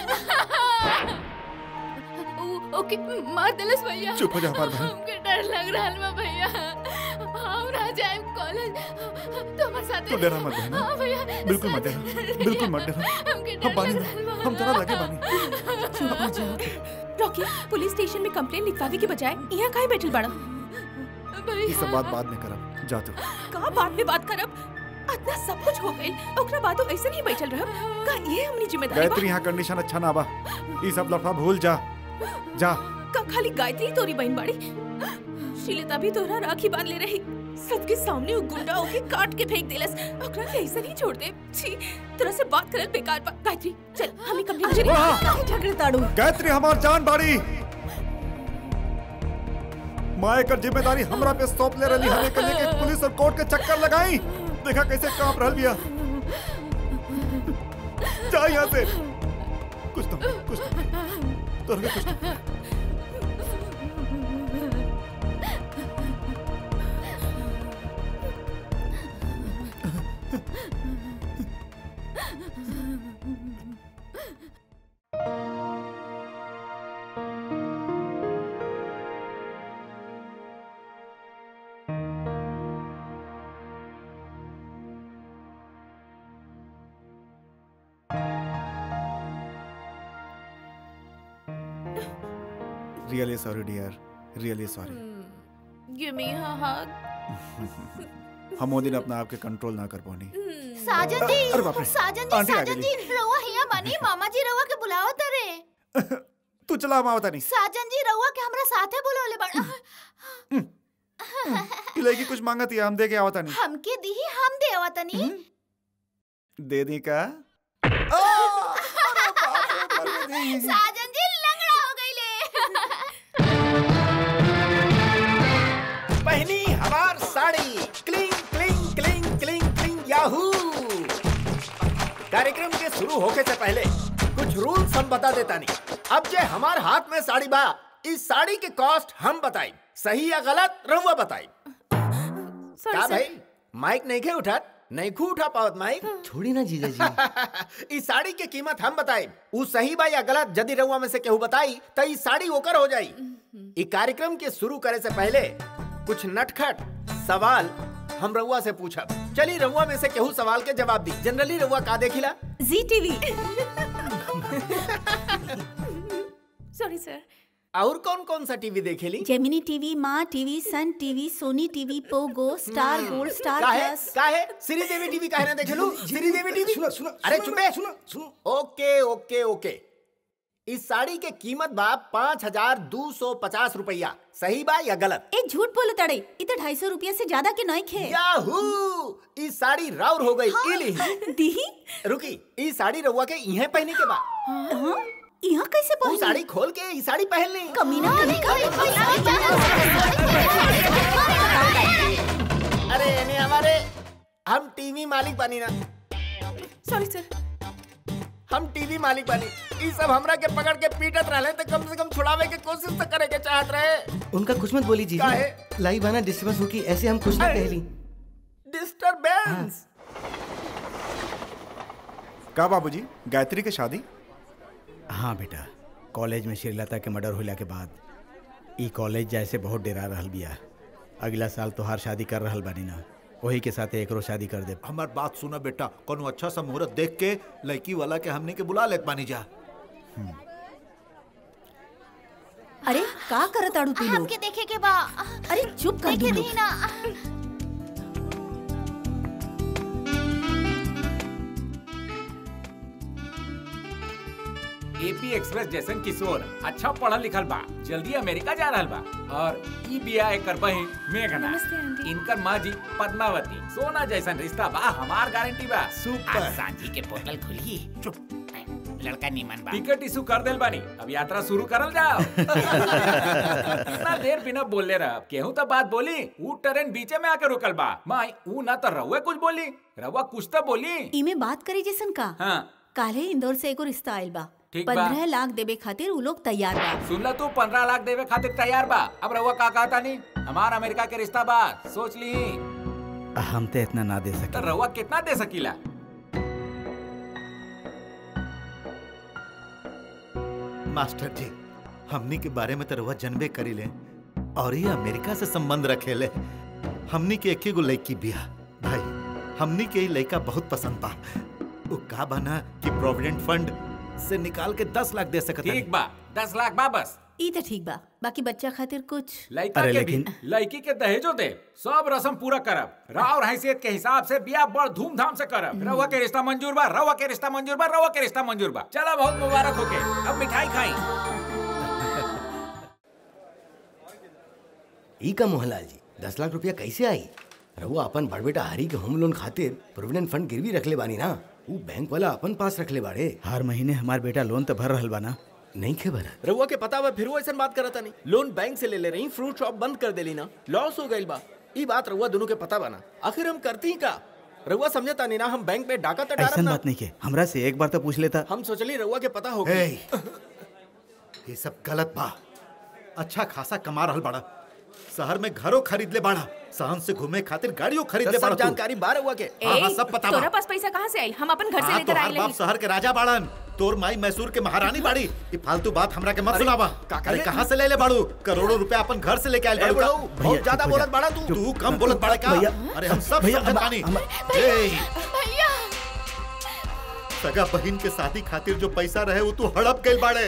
ओ- ओके मार दिलस भैया चुप हो जा हमार बहन हमके डर लग रहा बा भैया हम ना जाए कॉलेज तो हमारे साथ तू डरा मत बहन हाँ भैया बिल्कुल मत डरा बिल्कुल मत डरा हमके हम डर बानी लग ना रहल बा। हम तोरा लगे बानी चुप हो जाओ रॉकी पुलिस स्टेशन में कंप्लेन लिखवावे के बजाय यहाँ काहे बैठल बाड़ा ये सब बात बाद में करब जा तू का बाद में बात करब इतना सब कुछ हो गइल ओकरा बादो ऐसे नहीं बैठल रहब का ये हमनी जिम्मेदारी बा गायत्री यहाँ कंडीशन अच्छा ना बा ये सब लफड़ा भूल जा जा का खाली गायत्री तोरी बहन बाड़ी शीलता भी तोरा राखी बांध ले रही सबके सामने वो गुंडा होके काट के फेंक देलस ओकरा के ऐसे नहीं छोड़ दे छी तोरा से बात करल बेकार बा गायत्री चल हम ही कंप्लेन करें काहे झगड़े ताड़ू गायत्री हमार जान बाड़ी माँ एकर जिम्मेदारी हमरा पे सौंप ले रही हमें के लेके पुलिस और कोर्ट के चक्कर लगाई देखा कैसे कांप रहल बिया जा यहाँ से कुछ तो कुछ तो तोरा के कुछ तो really sorry dear really sorry give me a hug हम वो दिन अपना आप के कंट्रोल ना कर पानी साजन जी अरे बाप रे। साजन जी आंटी आ साजन गई। जी रउआ हिया बानी मामा जी रउआ के बुलाओ तरे तू चला हम आवता नहीं साजन जी रउआ के हमरा साथे बुलाओले बड़ा तू लड़की कुछ मांगत है हम दे के आवता नहीं हमके दीही हम देवा तनी दे दी का साजन जी लंगड़ा हो गईले पहनी हमार sari cling cling cling cling cling yahoo कार्यक्रम के शुरू होके से पहले कुछ रूल्स हम बता देता नहीं अब जे हमार हाथ में साड़ी बा इस साड़ी के कॉस्ट हम बताई सही या गलत रहुआ बताई का भाई माइक नहीं के उठत नहीं खू उठा पावत माइक छोड़ी ना जीजा जी इस साड़ी के कीमत हम बताई उ सही बा या गलत यदि रउआ में से केहू बताई तो ई साड़ी ओकर हो जाई ई कार्यक्रम के शुरू करे से पहले कुछ नटखट सवाल हम रउआ से पूछब चली रउआ में से केहू सवाल के जवाब दी जनरली रउआ का देखिला जी टीवी सॉरी सर और कौन कौन सा टीवी देखेली Gemini TV Maa TV Sun TV Sony TV Pogo Star Gold Star काहे प्लस काहे श्रीदेवी टीवी काहे ना देखेलू श्रीदेवी टीवी सुनो सुनो अरे सुनो चुपे सुनो सुनो ओके ओके ओके इस साड़ी के कीमत बा पाँच हजार दो सौ पचास रुपया सही बा या गलत ए झूठ बोल तड़े इ तो ढाई सौ रुपया से ज्यादा के नहीं खे याहू इस साड़ी राउर हो गई इली दीही रुकी इस साड़ी रउआ के इहे पहने के बा हाँ? यहाँ कैसे वो पहुंची साड़ी खोल के ई साड़ी पहन ली कमीना अरे एने हमारे हम टीवी मालिक बनी ना सॉरी सर हम टीवी मालिक बनी ई सब हमरा के पकड़ के पीटत रहले तो कम से कम छुड़ावे के कोशिश तो करे के चाहत रहे उनका कुछ मत बोली जी काहे? लाई बाना डिस्टर्बेंस होगी ऐसे हम कुछ ना अरे। कहली डिस्टरबेंस का बाबूजी गायत्री के शादी हाँ बेटा कॉलेज में श्रीलता के मर्डर होला के बाद ई कॉलेज जैसे बहुत डेरा रहल बिया अगला साल तोहार शादी कर रहल बानी ना वही के साथ एकरो शादी कर दे हमार बात सुना बेटा कोनो अच्छा सा मुहूर्त देख के लड़की वाला के हमने के बुला लेत बानी जा अरे का करत आड़ू तू लोग हमके देखे के बा अरे चुप कर देखे दू दी लोग ना एपी एक्सप्रेस जैसन किशोर अच्छा पढ़ल लिखल बा जल्दी अमेरिका जा रहल बा और ई बिया एकर बहन मेघना नमस्ते, आंटी। इनकर माँ जी पद्मावती सोना जैसन रिश्ता बा हमार गारंटी बा आज सांझी के पोर्टल खुली चुप लड़का नीमन बा टिकट इशू कर देल बानी अब यात्रा शुरू करल जाओ इतना देर बिना बोलले रह केहू तो बात बोली ऊ ट्रेन बीचे में आके रुकल बा माई ऊ ना तो रहुए कुछ बोली रहुआ कुछ तो बोली इमे बात करे जैसन का हाँ काले इंदौर से एगो रिश्ता आइल बा ठीक बा। पंद्रह लाख देवे खातिर उ लोग तैयार बा सुन ला तू पंद्रह लाख देवे खातिर तैयार बा अब रहुआ का कहता नहीं हमार अमेरिका के रिश्ता बा सोच ली हम तो इतना ना दे तो सके रहुआ कितना दे सकीला मास्टर जी हमनी के बारे में तो रउआ जनबे करी ले और ये अमेरिका से संबंध रखे ले हमनी के एक गो लड़की बिया भाई हमनी के ई लड़का बहुत पसंद बा वो का बना कि प्रोविडेंट फंड से निकाल के दस लाख दे सकत ठीक बा दस लाख बा बस ई तो ठीक बा बाकी बच्चा खातिर कुछ लड़का अरे के भी लेकिन- लड़की के दहेजो दे सब रस्म पूरा करब राव और हैसियत के हिसाब से बिया बड़ धूमधाम से करब रवा के रिश्ता मंजूर बा रवा के रिश्ता मंजूर बा रवा के रिश्ता मंजूर बा चला बहुत मुबारक होके अब मिठाई खाई ई का मोहनलाल जी दस लाख रुपया कैसे आई रहुआ अपन बड़ बेटा हरी के होम लोन खातिर प्रोविडेंट फंड गिरवी रखले बानी ना वो बैंक वाला अपन पास रखले बाड़े हर महीने हमार बेटा लोन तो भर रहल बा ना नहीं खे भरा रउआ के पता बा फिर वो ऐसा बात करता नहीं लोन बैंक से ले ले रही फ्रूट शॉप बंद कर देली ना लॉस हो गई बा ई बात रउआ दोनों के पता बा ना आखिर हम करती ही का रउआ समझता नहीं ना हम बैंक में डाका तो ऐसा डारब ना बात नहीं के हमरा से एक बार तो पूछ लेता हम सोचली रउआ के पता होगी ए, ये सब गलत बा अच्छा खासा कमा रहल बाड़ा शहर में घरों खरीद ले बाड़ा सहन से घूमे खातिर गाड़ियों खरीद ले सब बाड़ा तू। जानकारी बा रउआ के हाँ, हाँ, सब पता बा। तोरा पास पैसा कहाँ से आइल हम अपन घर से हाँ, लेकर तोहार आइल बाप रही शहर के राजा बाड़न तोर माई मैसूर के महारानी बाड़ी ये फालतू बात हमरा के मत सुनावा अरे कहाँ से ले ले बाड़ू करोड़ों रुपया अपन घर से लेके आइल ए, बाड़ू बुढ़ऊ, का? बहुत ज्यादा बोलत बाड़ा तू तू कम बोलत बाड़ा का भैया, अरे हम सब भैया, समझत हम- बानी हम- ए, भैया सगा बहन के शादी खातिर जो पैसा रहे वो तू हड़प गइल बाड़े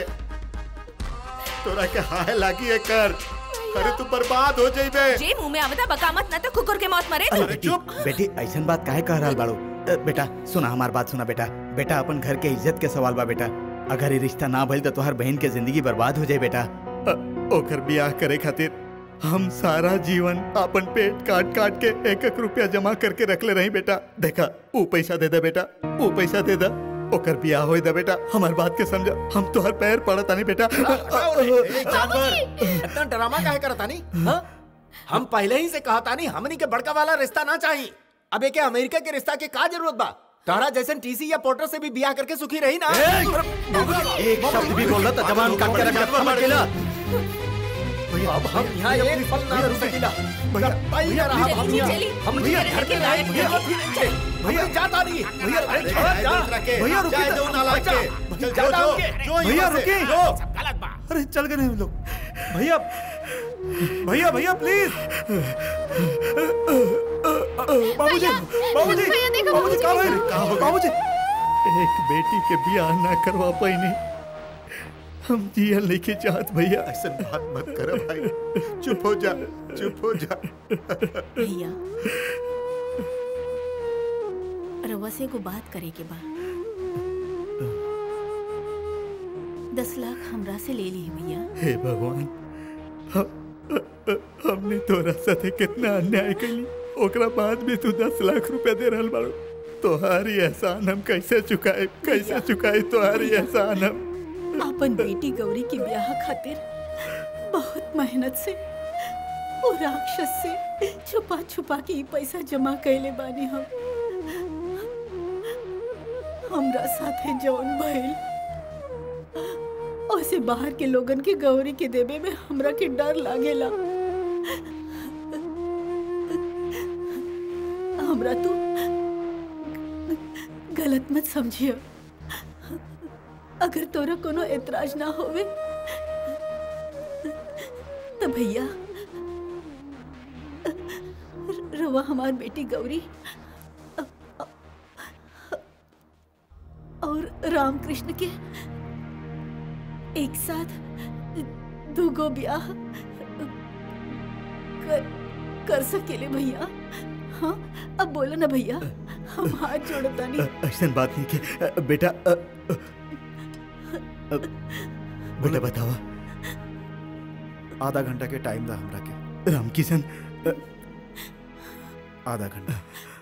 तोरा के हाय लागी है कर अरे तू बर्बाद हो जाइबे जे मुंह में आवता बकामत न तो कुकुर के मौत मरे अरे तू बेटी चुप। बेटी ऐसा बात काहे कह रहा बाड़ू अ, बेटा सुना हमार बात सुना बेटा बेटा अपन घर के इज्जत के सवाल बा बेटा अगर ये रिश्ता ना भइल तो तोहर बहन के जिंदगी बर्बाद हो जाए बेटा ओकर ब्याह करे खातिर हम सारा जीवन अपन पेट काट काट के एक एक रुपया जमा करके रखले रही बेटा देखा वो पैसा दे दे बेटा वो पैसा दे दे ओकर ब्याह होई दे बेटा हमार बात के समझा हम तोहर पैर पड़ता नहीं बेटा ए, जानवर इतना ड्रामा काहे करता नहीं हाँ? हम पहले ही से कहता नहीं हमनी के बड़का वाला रिश्ता ना चाहिए अब एक अमेरिका के रिश्ता के का जरूरत बा तारा जैसन टीसी या पोर्टर से भी बियाह करके सुखी रही ना एक शब्द भी बोल रहा था जवान काट के रखा हम अकेला अब हम यहाँ एक पल ना रुक सकीला भाई ना रहा हम चली, यहाँ चली। हम भैया, घर के भैया, लायक भैया भैया जाता नहीं भैया अरे छोड़ जा भैया रुके जाए दो नालायक के चल जा जो, जो भैया रुके सब गलत बा अरे चल गए हम लोग भैया भैया भैया प्लीज बाबूजी बाबूजी भैया, देखो, बाबूजी का बाबूजी। भइल बाबूजी एक बेटी के ब्याह ना करवा पाई हम जिया लेके चाहत भैया ऐसा बात मत कर भाई चुप हो जा चुप हो जा भैया रवा से को बात करे के बा दस लाख हमरा से ले ली भैया हे भगवान ह- ह- ह- हमने तोरा साथे कितना अन्याय कैली ओकरा बाद भी तू दस लाख रुपया दे रहल बाड़ू तोहारी एहसान हम कैसे चुकाए कैसे चुकाए तोहारी एहसान हम अपन बेटी गौरी के ब्याह खातिर बहुत मेहनत से वो राक्षस से छुपा छुपा के ई पैसा जमा कैले बानी हम हमरा साथे जौन भइल ओसे बाहर के लोगन के गौरी के देवे में हमरा के डर लागेला हमरा तू गलत मत समझियो अगर तोरा कोनो एतराज ना होवे तो भैया र- रवा हमार बेटी गौरी और रामकृष्ण के एक साथ दूगो ब्याह कर, कर सकेले भैया हाँ अब बोलो ना भैया हम हाथ जोड़तानी ऐसा बात नहीं के बेटा अ, अ, अ, बेटा बतावा आधा घंटा के टाइम दा हमरा के रामकिशन अ, आधा घंटा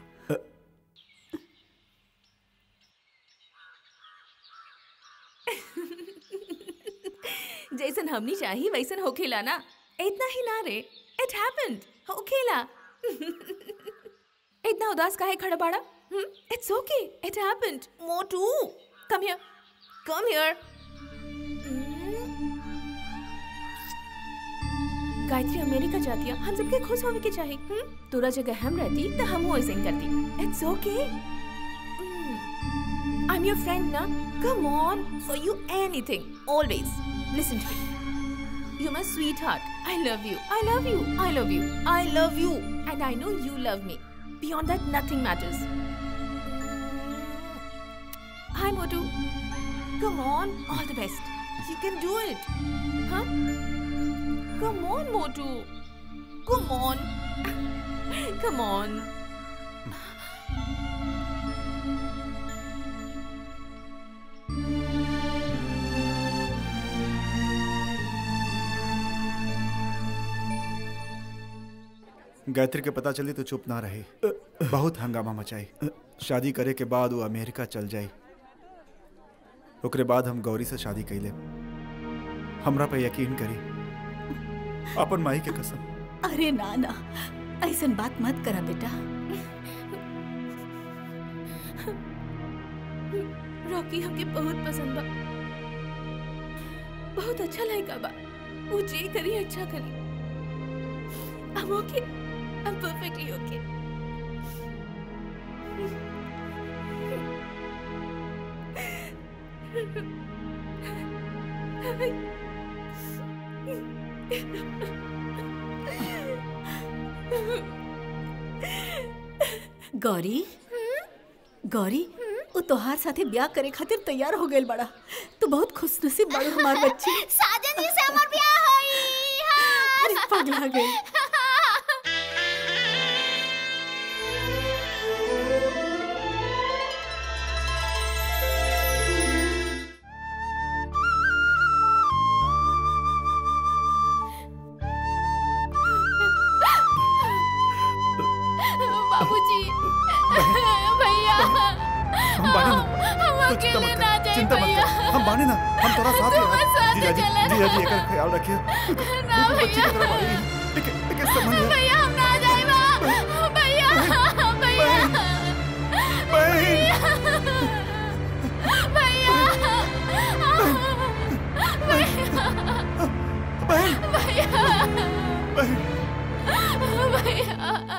जैसन हमनी चाही वैसन होखेला ना इतना ही ना रे इट हैपेंड होखेला इतना उदास काहे खड़ा बाड़ा it's okay it happened Motu come here come here Gayatri America जाती है हम सबके खुश होने के चाहिए हम्म? तोरा जगह हम रहती तो हम वैसे ही करती it's okay I am your friend ना come on for you anything always listen to me you my sweetheart I love you I love you I love you I love you and I know you love me beyond that nothing matters hi Motu come on all the best you can do it हाँ Come on, Motu. Come on. Come on. Gayatri के पता चली तो चुप ना रही बहुत हंगामा मचाई शादी करे के बाद वो अमेरिका चल जाई ओकरे बाद हम गौरी से शादी कैले हमरा पे यकीन करी अपन माई के कसम अरे ना ना ऐसन बात मत करा बेटा रॉकी हमके बहुत पसंद बा बहुत अच्छा लगा बा वो जे करी अच्छा करी I'm okay. I'm perfectly okay. Gauri Gauri वो तोहार साथे ब्याह करे खातिर तैयार हो गइल बड़ा तू बहुत खुशनसीब बड़ी हमार बच्ची साजन जी से हमार ब्याह होई हाँ। अरे पगला गई बाबूजी भैया हम बाने ना हम तू चिंता अकेले मत ना कर, जाए चिंता मत भैया कर हम बाने ना हम तोरा साथ तुम हैं साथ जीजा जी चले जीजा जी एकर ख्याल रखिए ना भैया लेकिन लेकिन समझ ले भैया हम ना जाए भैया भैया भैया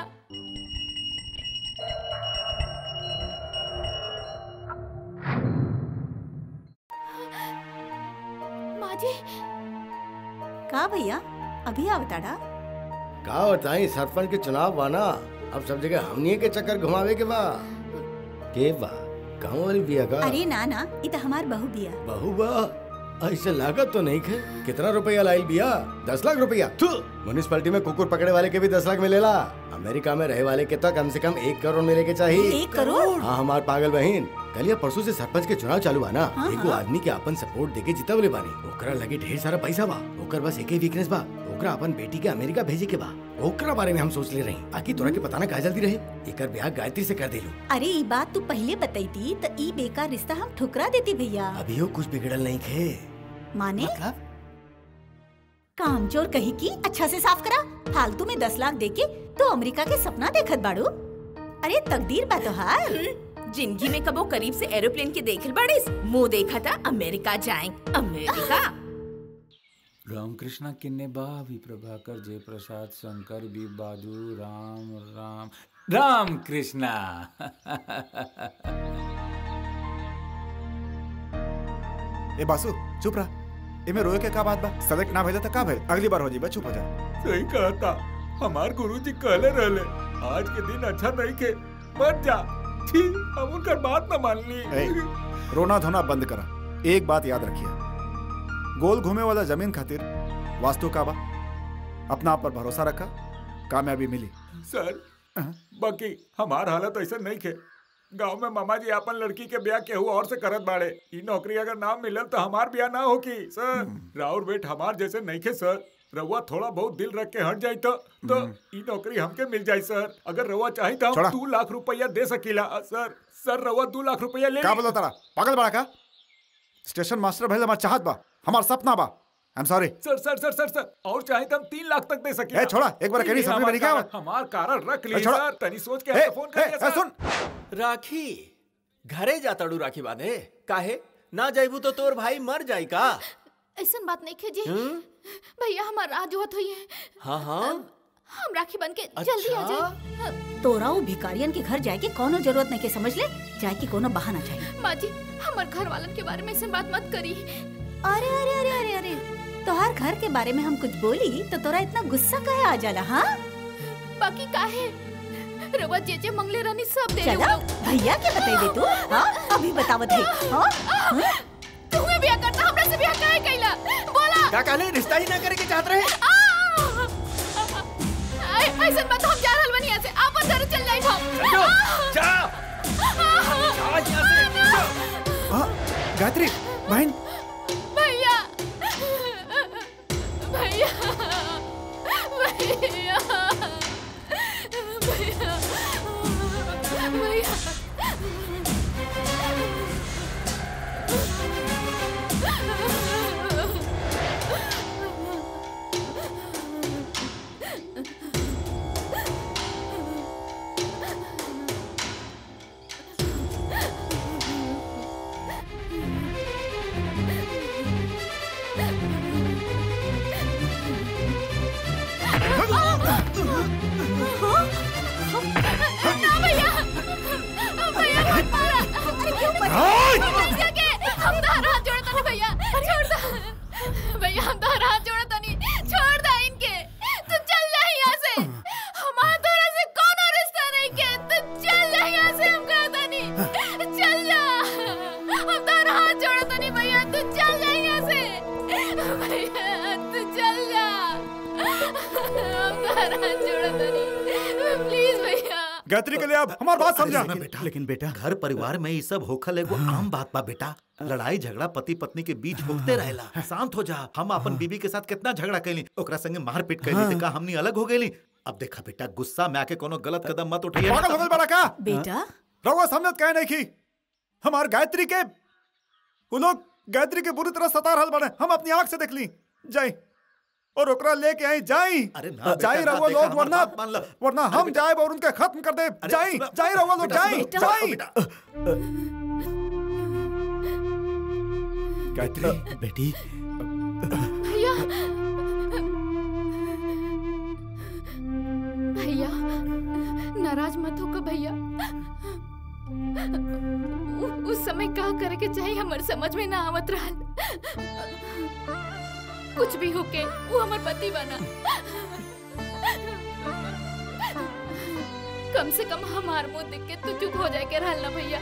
माँ जी का भैया अभी आवताड़ा का बताई सरपंच के चुनाव बाना अब सब जगह हमनिए के चक्कर घुमावे के बा के बा गाँव वाली बिया का अरे ना ना इ त हमार बहू बिया बहू बा ऐसे लागत तो नहीं खे कितना रुपया लाइल बिया दस लाख रुपया थू म्यूनिसपैलिटी में कुकुर पकड़े वाले के भी दस लाख मिलेला अमेरिका में रहे वाले के तो कम से कम एक करोड़ मिले के चाहिए एक करोड़? हाँ हमार पागल बहन कल या परसों से सरपंच के चुनाव चालू बा ना हाँ, एगो हाँ। आदमी के अपन सपोर्ट देके जितवले बानी ओकरा लगे ढेर सारा पैसा बा ओकर बस एक ही वीकनेस बा ओकरा अपन बेटी के अमेरिका भेजे के बा ओकरा बारे में हम सोच ले रही आखिर तोरा के पता ना का जल्दी रहे एकर ब्याह गायत्री से कर देलू अरे ई बात तू पहले बताई तो ई बेकार रिश्ता हम ठुकरा देती भैया अभियो कुछ बिगड़ल नहीं खे माने मतलब कामचोर कही की अच्छा से साफ करा फालतू में दस लाख देके तो अमेरिका के सपना देखत बाड़ू अरे तकदीर बा तोहार जिंदगी में कबो करीब से एरोप्लेन के देखल बाड़ीस मुंह देखा था अमेरिका जाए अमेरिका रामकृष्ण किन्ने बावी प्रभाकर जय प्रसाद शंकर बी बाजू राम राम राम कृष्णा ए बासु चुप रहा एमे रोए के का बात बा सेलेक्ट ना भेजा तो का भेल अगली बार हो जी चुप हो जा सही कहा था हमार गुरुजी कहले रहले आज के दिन अच्छा नहीं के मत जा छी हम उनकर बात न मान ली ए, रोना धोना बंद करा एक बात याद रखिए गोल घूमे वाला जमीन खातिर वास्तु का बा अपना आप पर भरोसा रखा कामयाबी मिली सर बाकी हमार हालत ऐसा नहीं के गांव में मामा जी अपन लड़की के ब्याह केहू और से करत बाड़े ई नौकरी अगर ना मिलल तो हमार ब्याह ना होगी सर राउर बेट हमार जैसे नहीं के सर रउआ थोड़ा बहुत दिल रख के हट जाई तो तो ई नौकरी हमके मिल जाई सर अगर रउआ चाही तो छोड़ा। हम दो लाख रुपया दे सकीला अ, सर सर रउआ दो लाख रुपया ले का ली। बोला तारा पागल बड़ा का स्टेशन मास्टर भेल हमार चाहत बा हमार सपना बा आई एम सॉरी सर सर सर सर सर और चाहे तो हम तीन लाख तक दे सके ए, छोड़ा, एक बार कहनी समझ में नहीं क्या हुआ? हमार कारण रख ए, ली छोड़ा। सर तनी सोच के ए, हमके फोन ए, करिए ए, सर सुन राखी घरे जाताड़ू राखी बांधे काहे ना जाइबू तो तोर भाई मर जाई का ऐसा बात नहीं खे जी भैया हमार राह जोहत हुई है हाँ हाँ हम राखी बन के जल्दी आ अच्छा? जाए तोरा उ भिखारियन के घर जाए के कोनो जरूरत नहीं के समझ ले जाए की कोनो बहाना चाहिए माँ जी हमार घर वालन के बारे में ऐसे बात मत करी अरे अरे अरे अरे अरे तोहार घर के बारे में हम कुछ बोली तो तोरा इतना गुस्सा काहे आ जाला हाँ बाकी काहे रवा जे जे मंगले रानी सब दे चला भैया के बतेबे तू हाँ अभी बतावत है हाँ हाँ? तुम्हें ब्याह करता हमरा से ब्याह काहे कैला बोला का कहले रिश्ता ही ना करे के चाहत रहे आ! ऐ- ऐसन बात हम जा रहल बनी यहाँ से आप अंदर चल जाए हम जा हाँ, गायत्री बहन भैया भैया भैया भैया भैया ना भैया भैया मत मारा अरे क्यों मत के हम तारा हाथ जोड़ता नहीं भैया छोड़ दो भैया हम तारा हाथ जोड़ता नहीं छोड़ दो इनके तू चल जा यहाँ से हमारा तोरा से कौन रिश्ता नहीं के तू चल जा यहाँ से हम कहता नहीं चल जा हम तारा हाथ जोड़ता नहीं भैया तू चल जा यहाँ से भैया तू चल जा हम तारा हाथ जोड़ता नहीं प्लीज भैया गायत्री के लिए अब हमार बात समझा लेकिन बेटा लेकिन बेटा घर परिवार में ये सब होखल एगो आम बात बा बेटा लड़ाई झगड़ा पति पत्नी के बीच होते रहेला शांत हो जा हम अपन बीबी के साथ कितना झगड़ा कैली ओकरा संगे मारपीट कैली तो का हमनी अलग हो गईली अब देखा बेटा गुस्सा में आके कोनो गलत कदम मत उठाइए पागल हो गइल बड़ा का बेटा रउआ समझत काहे नहीं की हमार गायत्री के वो लोग गायत्री के बुरी तरह सता रहल बने हम अपनी आंख से देख ली जाई और ओकरा लेके आई जाई अरे ना बेटा, जाई ना, रउआ देखा, लोग हमार वरना बात मान लो। वरना हम जाए और उनके खत्म कर दे जाई सुनो, जाई रउआ लोग बेटा, जाई सुनो, जाई बेटा, गायत्री बेटी भैया भैया नाराज मत होकर भैया उ- उस समय का करे के चाहिए हमर समझ में ना आवत रहल कुछ भी होके वो हमर पति बना कम से कम हमार मुंह देख के तू चुप हो जाए के रहल ना भैया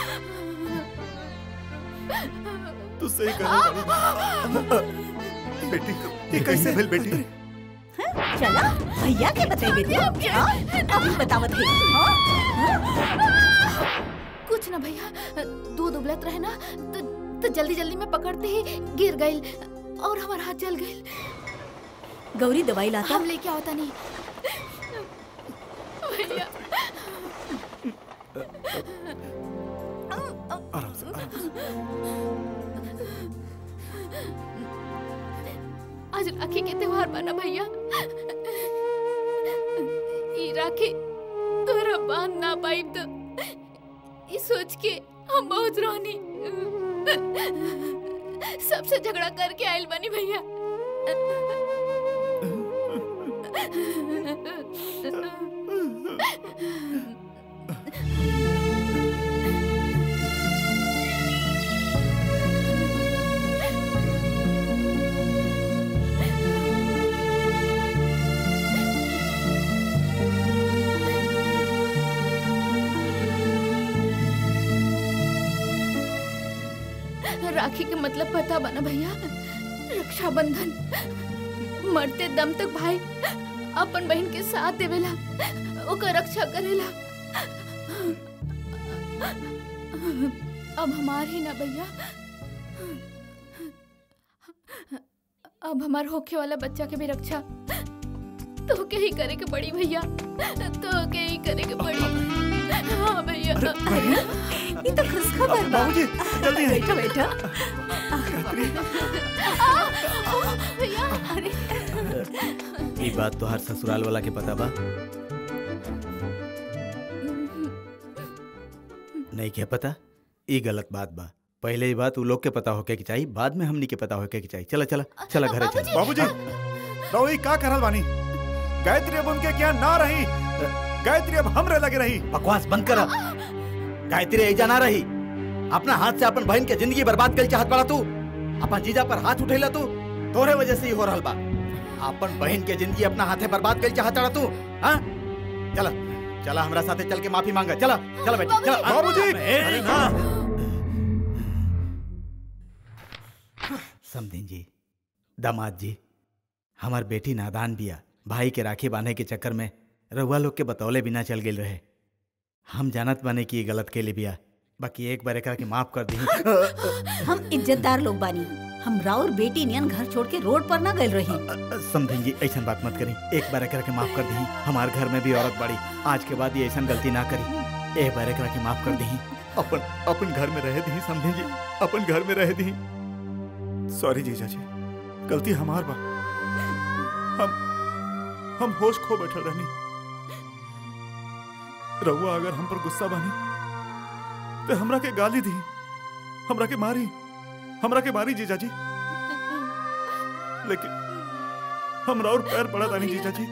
तू सही कह बेटी ये कैसे भेल बेटी चला भैया के बतेबे तू हाँ अभी बतावत है हाँ? हाँ? कुछ ना भैया दूध उबलत रहे ना तो, तो जल्दी जल्दी में पकड़ते ही गिर गई और हमारा हाथ जल गई गौरी दवाई लाता हम लेके आवता नहीं भैया आराम से आराम से आज राखी के त्योहार बना भैया ई राखी तोरा बांध ना पाई तो ई सोच के हम बहुत रोनी सबसे झगड़ा करके आयल बनी भैया राखी के मतलब पता बना भैया रक्षाबंधन मरते दम तक भाई अपन बहन के साथ देवेला ओकर रक्षा करेला अब हमार ही ना भैया अब हमार होखे वाला बच्चा के भी रक्षा तो के ही करे के पड़ी भैया तो के ही करे के पड़ी हाँ भैया ये तो खुश खबर बा बाबूजी जल्दी आई बैठो बैठो भैया अरे ई बात तो हर ससुराल वाला के पता बा नहीं क्या पता ई गलत बात बा पहले ही बात उ लोग के पता होके के चाहिए बाद में हमनी के पता होके के चाहिए चला चला चला घरे चला बाबूजी रवि का करल बानी गायत्री अब उनके क्या ना रही गायत्री अब हमरे लगे रही बकवास बंद कर गायत्री ऐजा ना रही अपना हाथ से अपन बहन के जिंदगी बर्बाद कर चाहत पड़ा तू अपन जीजा पर हाथ उठेला तू तोरे वजह से ही हो रहल बा अपन बहन के जिंदगी अपना हाथे बर्बाद कर चाहत पड़ा तू हाँ चला चला हमरा साथे चल के माफी मांगा चला चला बेटी चला बाबूजी! अरे ना समधिन जी दामाद जी हमार बेटी नादान बिया भाई के राखी बांधे के चक्कर में रउआ लोग के बतौले बिना चल गेल रहे हम जानत बाने कि ये गलत के लिए बिया बाकी एक बार एकरा के माफ कर दी हम इज्जतदार लोग बानी हम राउर बेटी नियन घर छोड़ के रोड पर ना गए रही समझें जी ऐसा बात मत करी एक बार एकरा के माफ कर दी हमार घर में भी औरत बड़ी आज के बाद ये ऐसा गलती ना करी एक बार एकरा के माफ कर दी अपन अपन घर में रह दी समझें जी अपन घर में रह दी सॉरी जीजा जी गलती हमार बा हम हम होश खो बैठल रहनी रहुआ अगर हम पर गुस्सा बानी तो हमरा के गाली दी हमरा के मारी हमरा के मारी जीजा जी लेकिन हमरा और पैर पड़ा तानी जीजा जी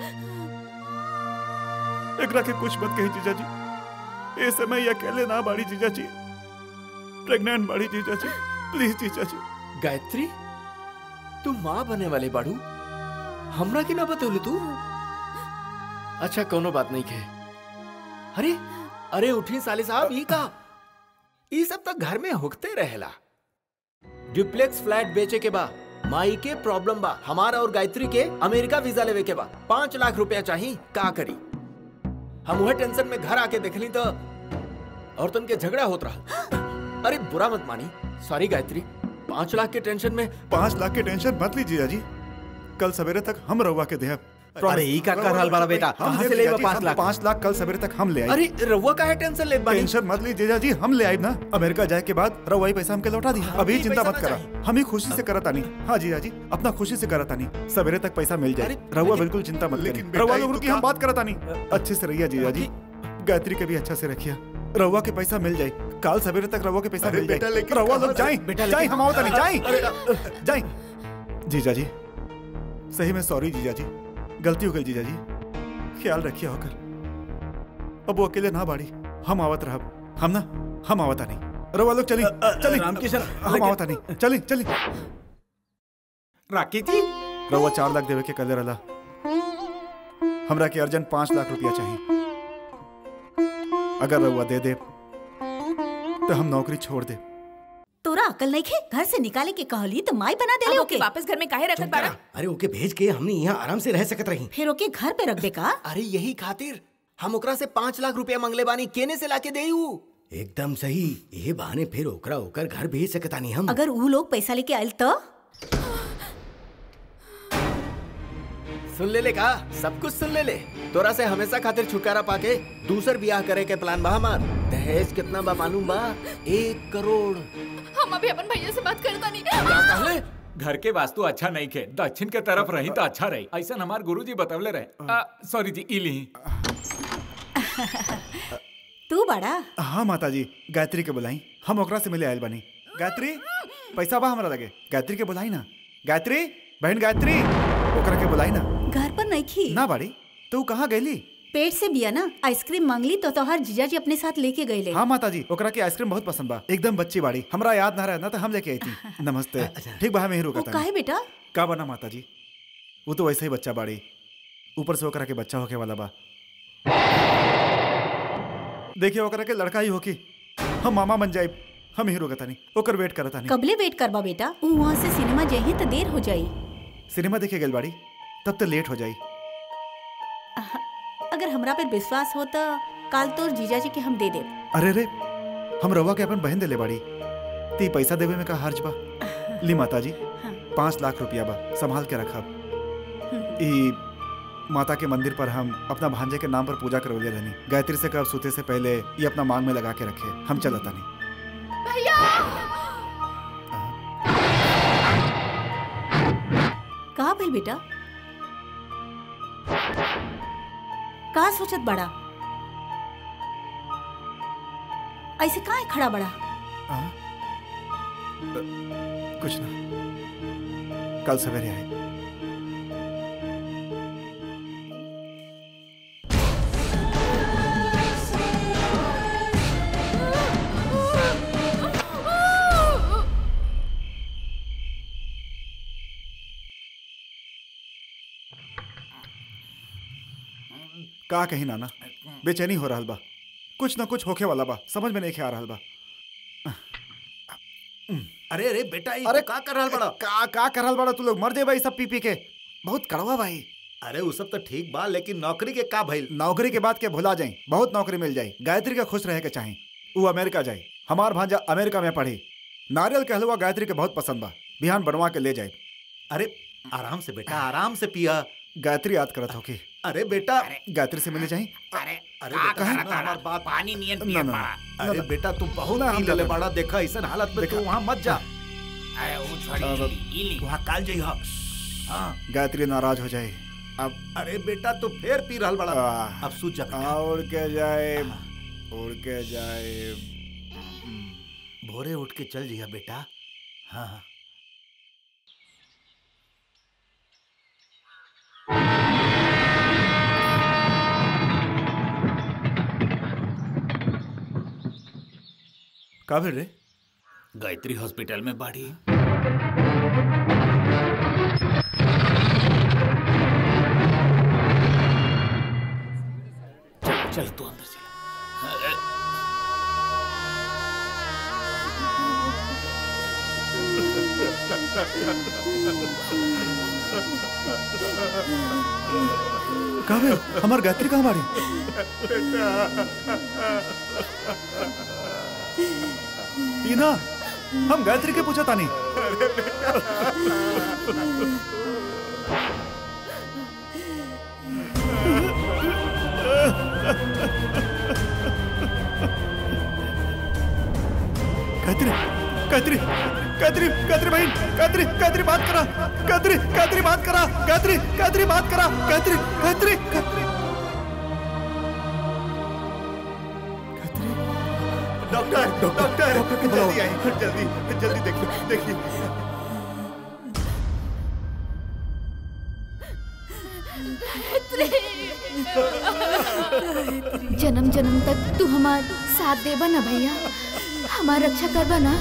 एकरा के कुछ मत कही जीजा जी ए समय ये अकेले ना बाड़ी जीजा जी प्रेग्नेंट बाड़ी जीजा जी प्लीज जीजा जी गायत्री तू माँ बने वाले बाड़ू हमरा के ना बतौले तू अच्छा कोनो बात नहीं के अरे अरे उठी साले साहब ये का ये सब तक घर में हुकते रहेला डुप्लेक्स फ्लैट बेचे के बा माई के प्रॉब्लम बा हमारा और गायत्री के अमेरिका वीजा लेवे के बा पांच लाख रुपया चाहिए का करी हम वह टेंशन में घर आके देखली तो और तुम के झगड़ा होत रहा अरे बुरा मत मानी सॉरी गायत्री पांच लाख के टेंशन में पाँच लाख के टेंशन मत लीजिए जीजा जी कल सवेरे तक हम रहुआ के देहब अरे ई का कर रहल बड़ा बेटा हम कहाँ से दे लेबा जीजा जी, पाँच हम लाख पाँच लाख कल सवेरे तक हम ले आए अरे रउआ का है टेंशन लेत बानी टेंशन मत लीजिए जीजा जी हम ले आए ना अमेरिका जाए के बाद रहुआ ही पैसा हमके लौटा दी अभी अभी चिंता पैसा मत ना करा चाहिए। हम ही खुशी से करत आनी हाँ जीजा जी अपना खुशी से करत आनी सवेरे तक पैसा मिल जाए अरे, रहुआ लेकिन- बिल्कुल चिंता मत लेकिन करिए बेटा, रहुआ ये लोग तो रुकी हम का- बात करत आनी अच्छे से रहिए जीजा जी गायत्री के भी अच्छा से रखिए रहुआ के पैसा मिल जाए कल सवेरे तक रहुआ के पैसा अरे मिल बेटा, जाए लेकिन रहुआ कहाँ लोग से- जाए बेटा, जाए लेकिन- हम आवत नहीं जाए जाए जीजा जी सही में सॉरी जीजा जी गलती हो गई जीजा जी ख्याल रखिए होकर अब वो अकेले ना बाड़ी हम आवत रहब हम ना हम आवता नहीं रवा लोग चली चली रामकिशन, हम लेकिन- आवता नहीं चली चली राकेश जी रवा चार लाख देवे के कले रला हमरा के अर्जन पाँच लाख रुपया चाहिए अगर रवा दे दे तो हम नौकरी छोड़ दे तोरा अकल नहीं खे घर से निकाले के कहली तो माई बना दे अब ले ओके ओके वापस घर में काहे रखत बाड़ा अरे ओके भेज के हमने यहाँ आराम से रह सकत रही फिर ओके घर पे रख दे का अरे यही खातिर हम ओकरा से पाँच लाख रुपया मंगले बानी केने से लाके देऊ एकदम सही ये बहाने फिर ओकरा ओकर घर भेज सकता नहीं हम अगर वो लोग पैसा लेके आयल तो सुन ले ले का सब कुछ सुन ले ले तोरा से हमेशा खातिर छुटकारा पाके दूसर ब्याह करे के प्लान बा हमार दहेज कितना बा मालूम बा एक करोड़ हम अभी अपन भैया से बात करता नहीं क्या कहले घर के वास्तु अच्छा नहीं खे दक्षिण के तरफ रही तो अच्छा रही ऐसा हमार गुरुजी बतवले रहे सॉरी जी इली तू बड़ा हाँ माता जी गायत्री के बुलाई हम ओकरा से मिले आयल बनी गायत्री पैसा बा हमरा लगे गायत्री के बुलाई ना गायत्री बहन गायत्री ओकरा के बुलाई ना घर पर नहीं खी ना बाड़ी तू कहाँ गईली पेट से बिया ना आइसक्रीम मांगली तो तोहार जीजा जी अपने साथ लेके गए ले हाँ माता जी ओकरा के आइसक्रीम बहुत पसंद बा एकदम बच्ची बाड़ी हमरा याद ना रहना तो हम लेके आई थी नमस्ते ठीक बा हमें ही वो रुका काहे बेटा का बना माता जी वो तो वैसे ही बच्चा बाड़ी ऊपर से ओकरा के बच्चा होके वाला बा देखिए ओकरा के लड़का ही होकी हम मामा बन जाए हम ही रुकता नहीं ओकर वेट करता नहीं कबले वेट करबा बेटा ऊ वहाँ से सिनेमा जाही तो देर हो जाई सिनेमा देखे गल बाड़ी तब तो लेट हो जाई अगर हमरा पे विश्वास हो तो काल तोर जीजा जी के हम दे दे अरे रे हम रवा के अपन बहन देले बाड़ी ती पैसा देवे में का हर्ज बा ली माता जी पाँच लाख रुपया बा संभाल के रखब ई माता के मंदिर पर हम अपना भांजे के नाम पर पूजा करवले रहनी गायत्री से कब सोते से पहले ये अपना मांग में लगा के रखे हम चलता नहीं भैया कहा भइल बेटा का सोचत बड़ा ऐसे काहे खड़ा बड़ा कुछ ना कल सवेरे आए का कही नाना बेचैनी हो रहल बा कुछ ना कुछ होखे वाला बा समझ में नहीं आ रहल बा अरे अरे बेटा अरे का कर रहल बड़ा का का कर रहल बड़ा तू लोग मर दे भाई सब पी पी के बहुत कड़वा भाई अरे वो सब तो ठीक बा लेकिन नौकरी के का भइल नौकरी के बाद के भुला जाए बहुत नौकरी मिल जाए गायत्री के खुश रहे के चाहे वो अमेरिका जाए हमार भांजा अमेरिका में पढ़ी नारियल के हलवा गायत्री के बहुत पसंद बा बिहान बनवा के ले जाए अरे आराम से बेटा आराम से पिया गायत्री याद करत होके अरे बेटा गायत्री से मिले जाए अरे अरे का बेटा कहा सुनो हमार बात पानी नियन ना, पिए ना, पड़ा अरे बेटा तू बहुत ना, हम पी लेले जाते। बड़ा देखा ऐसा हालत में तू वहाँ मत जा अरे वो छोड़ी अब- इली, इली वहाँ काल जइहा हाँ गायत्री नाराज हो जाए अब अरे बेटा तू फिर पी रहल बड़ा आह। अब सूझ जा बेटा उड़ के जाए उड़ के जाए भोरे उठ के चल जिया बेटा हाँ हाँ का भेल रे गायत्री हॉस्पिटल में बाड़ी चल चल तू अंदर चल का भेल हमार गायत्री कहाँ बाड़ी ई ना हम गायत्री के पूछा तानी गायत्री गायत्री गायत्री गायत्री बहन गायत्री गायत्री बात करा गायत्री गायत्री बात करा गायत्री गायत्री बात करा Gayatri Gayatri Gayatri doctor doctor doctor जल्दी आइए जल्दी जल्दी देखिए देखिए जन्म जन्म तक तू हमार साथ देबा ना भैया हमार रक्षा करबा ना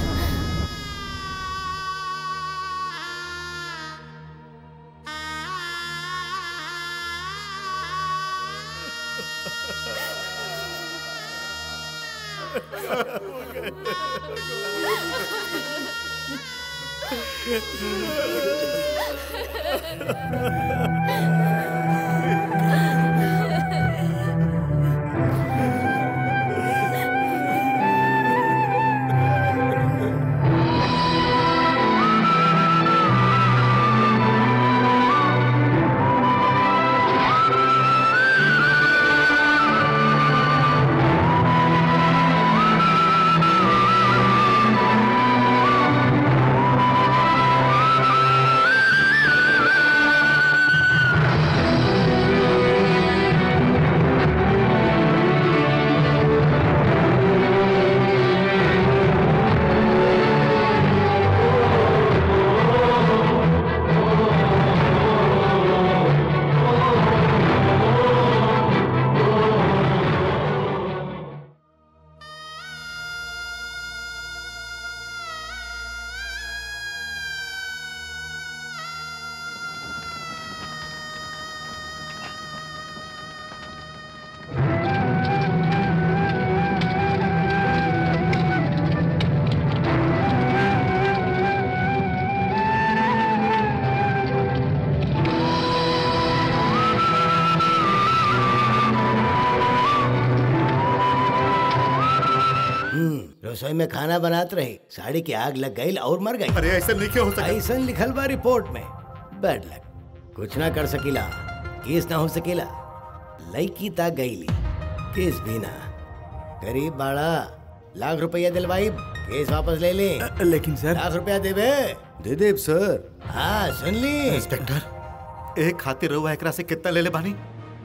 रसोई में खाना बनात रही साड़ी की आग लग गई और मर गई अरे ऐसा नहीं क्यों हो सका ऐसा लिखल बा रिपोर्ट में बैड लक कुछ ना कर सकीला केस ना हो सकेला लड़की ता गईली केस भी ना गरीब बाड़ा लाख रुपया दिलवाई केस वापस ले ले लेकिन सर लाख रुपया देबे दे देव सर हाँ सुन ली इंस्पेक्टर एक खातिर रहुआ एकरा से कितना ले ले बानी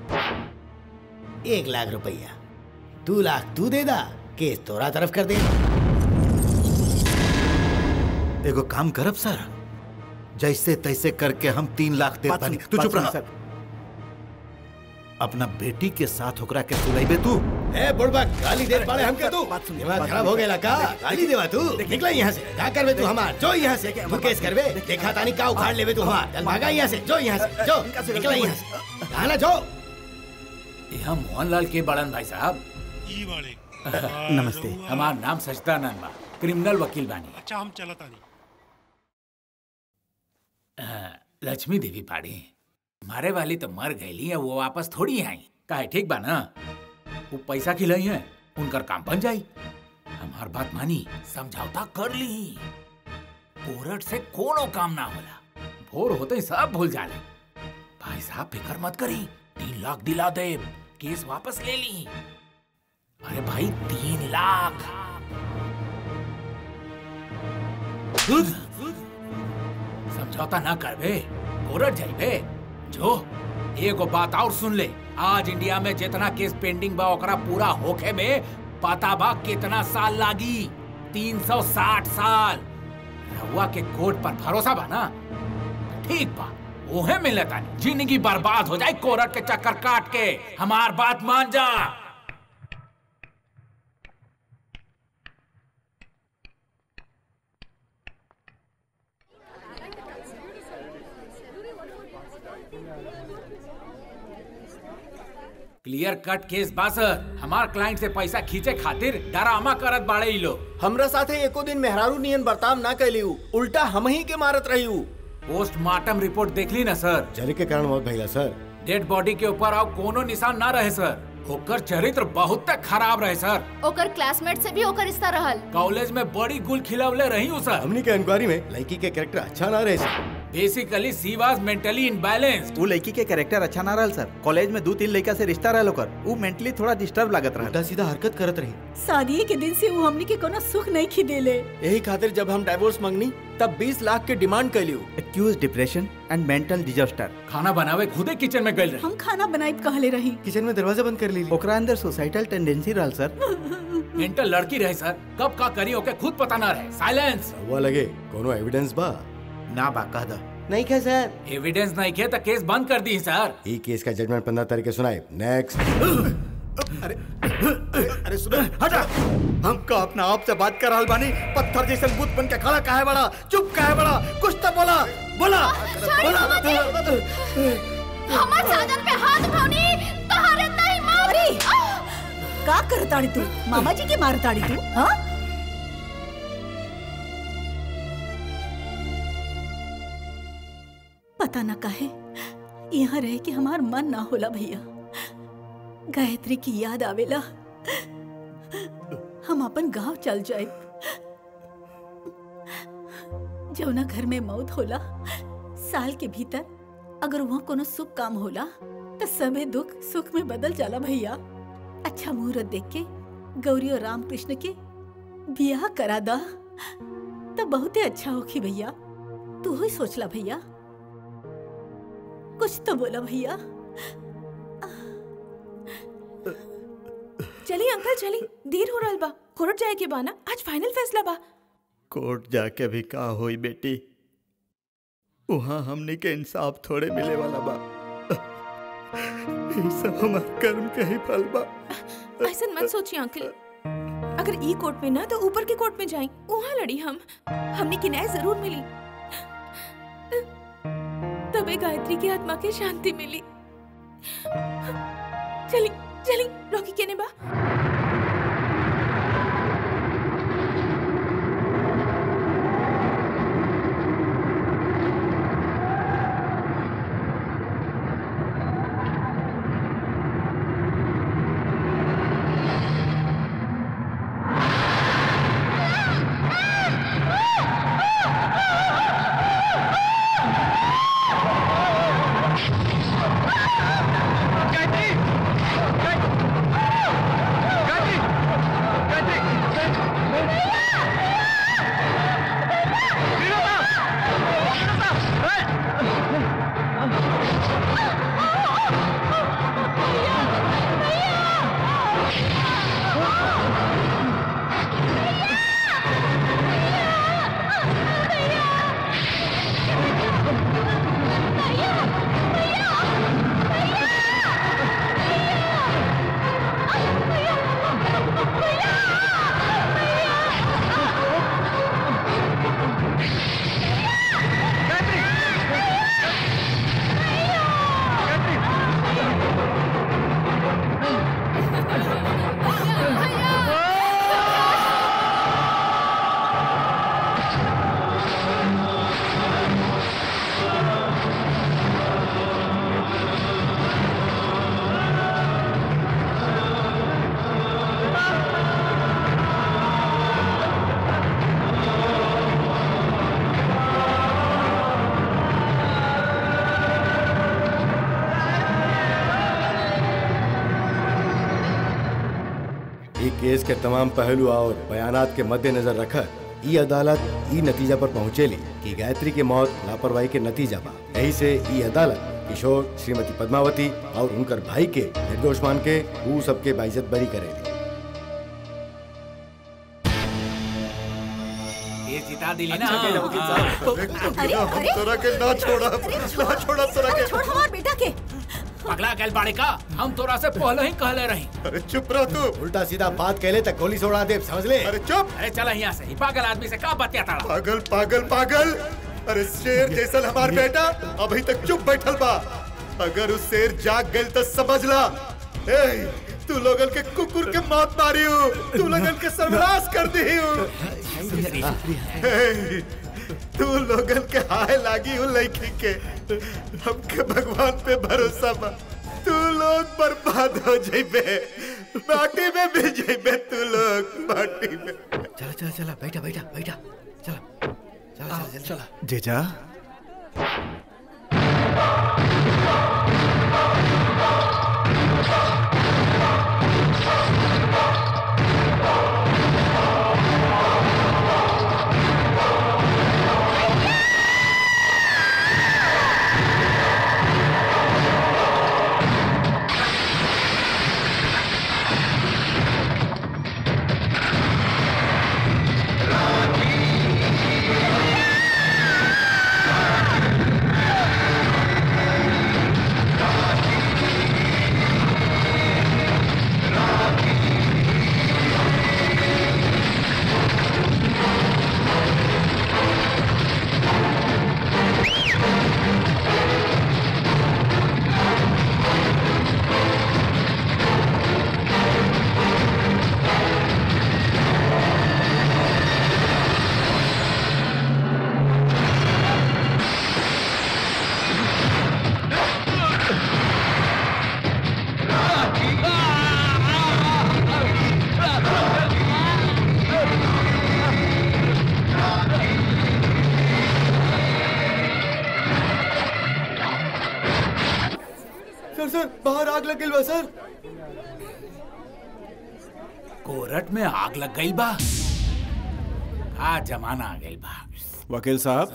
एक लाख रुपया दो लाख तू दे दा केस तोरा तरफ कर दे एगो काम करब सर जैसे तैसे करके हम तीन लाख दे बात बानी सुन- तू बात चुप सुन, रहा सर। अपना बेटी के साथ ओकरा के सुलाइबे तू ए बुढ़बा गाली दे पाड़े हमके तू बात सुन, दिमाग बात खराब सुन। हो गया का देखिए, गाली देवा तू देखिए, निकला यहाँ से क्या करबे तू हमार जो यहाँ से देखिए, तू हमार केस बात- करबे देखिए, देखा तानी का उखाड़ लेबे तू हमार चल भागा यहाँ से जो यहाँ से जो इनका से निकला गलती यहाँ से कहा ना जो यहाँ मोहनलाल के बड़न भाई साहब ई वाले नमस्ते हमार नाम सचदानंद बा क्रिमिनल वकील बानी अच्छा हम चलत आनी अ, लक्ष्मी देवी पाड़ी मारे वाली तो मर गईली है वो वापस थोड़ी आई काहे ठीक बा ना वो पैसा खिलाई है उनकर काम बन जाई हमार बात मानी समझौता कर ली कोर्ट से कोनो काम ना होला भोर होते ही सब भूल जाले भाई साहब फिक्र मत करी तीन लाख दिला दे केस वापस ले ली अरे भाई तीन लाख समझौता ना करबे कोर्ट जाइबे जो एगो बात और सुन ले आज इंडिया में जितना केस पेंडिंग बा ओकरा पूरा होखे में पता बा कितना साल लागी 360 साल रहुआ के कोर्ट पर भरोसा बा ना ठीक बा ओहे मिले तानी जिंदगी बर्बाद हो जाए कोर्ट के चक्कर काट के हमार बात मान जा क्लियर कट केस बा सर हमार क्लाइंट से पैसा खींचे खातिर डरामा करत बाड़े ई लोग हमरा साथे एको दिन मेहरारू नियन बर्ताव ना कैली उ। उल्टा हम ही के मारत रही उ। पोस्टमार्टम रिपोर्ट देख ली ना सर जल के कारण मौत भइला सर डेड बॉडी के ऊपर अब कोनो निशान ना रहे सर ओकर चरित्र बहुत खराब रहे सर ओकर क्लासमेट से भी ओकर रिश्ता रहल कॉलेज में बड़ी गुल खिलवले रही हूँ सर हमनी के इंक्वायरी में लड़की के कैरेक्टर अच्छा ना रहे सर basically she was mentally imbalanced वो लड़की के कैरेक्टर अच्छा ना रहल सर कॉलेज में दो तीन लड़का से रिश्ता रहल ओकर वो मेंटली थोड़ा डिस्टर्ब लागत रहल उल्टा सीधा हरकत करत रही शादी के दिन से वो हमनी के कोनो सुख नहीं खिदेले यही खातिर जब हम डाइवोर्स मंगनी तब 20 लाख के डिमांड कैली उ। Acute depression and mental disaster खाना बनावे खुदे किचन में गई रही हम खाना बनाई कहले रही किचन में दरवाजा बंद कर ली ओकरा अंदर सोसाइटल टेंडेंसी रहल सर मेंटल लड़की रहे सर कब का करी ओके खुद पता ना रहे साइलेंस हुआ लगे कोनो एविडेंस बा ना बा कह द नहीं क्या सर एविडेंस नहीं किया तो केस बंद कर दी सर ई केस का जजमेंट पंद्रह तारीख के सुनाए नेक्स्ट अरे सुनो हटा हमको अपना आप से बात कर रहल बानी पत्थर जैसन बूथ बन के खड़ा काहे बड़ा चुप काहे बड़ा कुछ तो बोला बोला बोला हमार साजन पे हाथ उठौनी तोहरे नहीं मारी का करताड़ी तू मामा जी के मारताड़ी तू हाँ पता ना काहे यहाँ रह के हमार मन ना होला भैया गायत्री की याद आवेला हम अपन गांव चल जाए जौना घर में मौत होला साल के भीतर अगर वहाँ कोनो शुभ काम होला तो सबे दुख सुख में बदल जाला भैया अच्छा मुहूर्त देख के गौरी और रामकृष्ण के बियाह करा दा तो बहुते अच्छा होखी भैया तू ही सोचला भैया कुछ तो बोला भैया चली अंकल चली देर हो रहल बा कोर्ट जाए के बा ना आज फाइनल फैसला बा कोर्ट जाके भी का होई बेटी वहाँ हमने के इंसाफ थोड़े मिले वाला बा ये सब हमार कर्म के ही फल बा ऐसा मत सोचिए अंकल अगर ई कोर्ट में ना तो ऊपर के कोर्ट में जाए वहाँ लड़ी हम हमने की न्याय जरूर मिली तबे गायत्री की आत्मा के शांति मिली चली चली रॉकी केने बा ये केस के तमाम पहलू और बयानात के मद्देनजर रखकर ई अदालत ई नतीजा पर पहुंचेली कि गायत्री के मौत लापरवाही के नतीजा बा यही से ई अदालत किशोर श्रीमती पद्मावती और उनकर भाई के निर्दोष मान के ऊ सबके बाइज्जत बरी करेली ये जिता दिली ना अच्छा किया वकील साहब अरे अरे तोरा के ना छोड़ा ना छोड़ा तोरा के छोड़ हमार बेटा के पगला गैल बाड़े का हम तोरा से पहले ही कहले रही अरे चुप रह तू उल्टा सीधा बात कहले तक गोली सोड़ा दे समझ ले अरे चुप अरे चला यहाँ से ही पागल आदमी से का बतिया ताड़ा पागल पागल पागल अरे शेर जैसल हमार बेटा अभी तक चुप बैठल बा अगर उस शेर जाग गइल तो समझ ला ए, तू लोगन के कुकुर के मौत मारी हो तू लोगन के सर्वनाश कर दी हो ए, तू लोगन के हाय लागी हो लड़की के हमके भगवान पे भरोसा बा तू लोग बर्बाद हो जाइबे माटी में मिल जाइबे तू लोग माटी में चला चला चला बैठा बैठा बैठा चला चला चला चला जेजा सर सर बाहर आग लग गई बा सर कोरट में आग लग गई बा का जमाना आ गई बा वकील साहब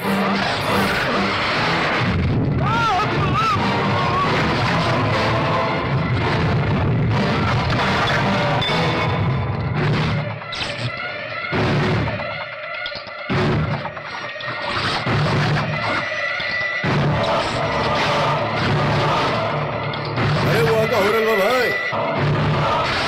अरे वो आका हो रहा भाई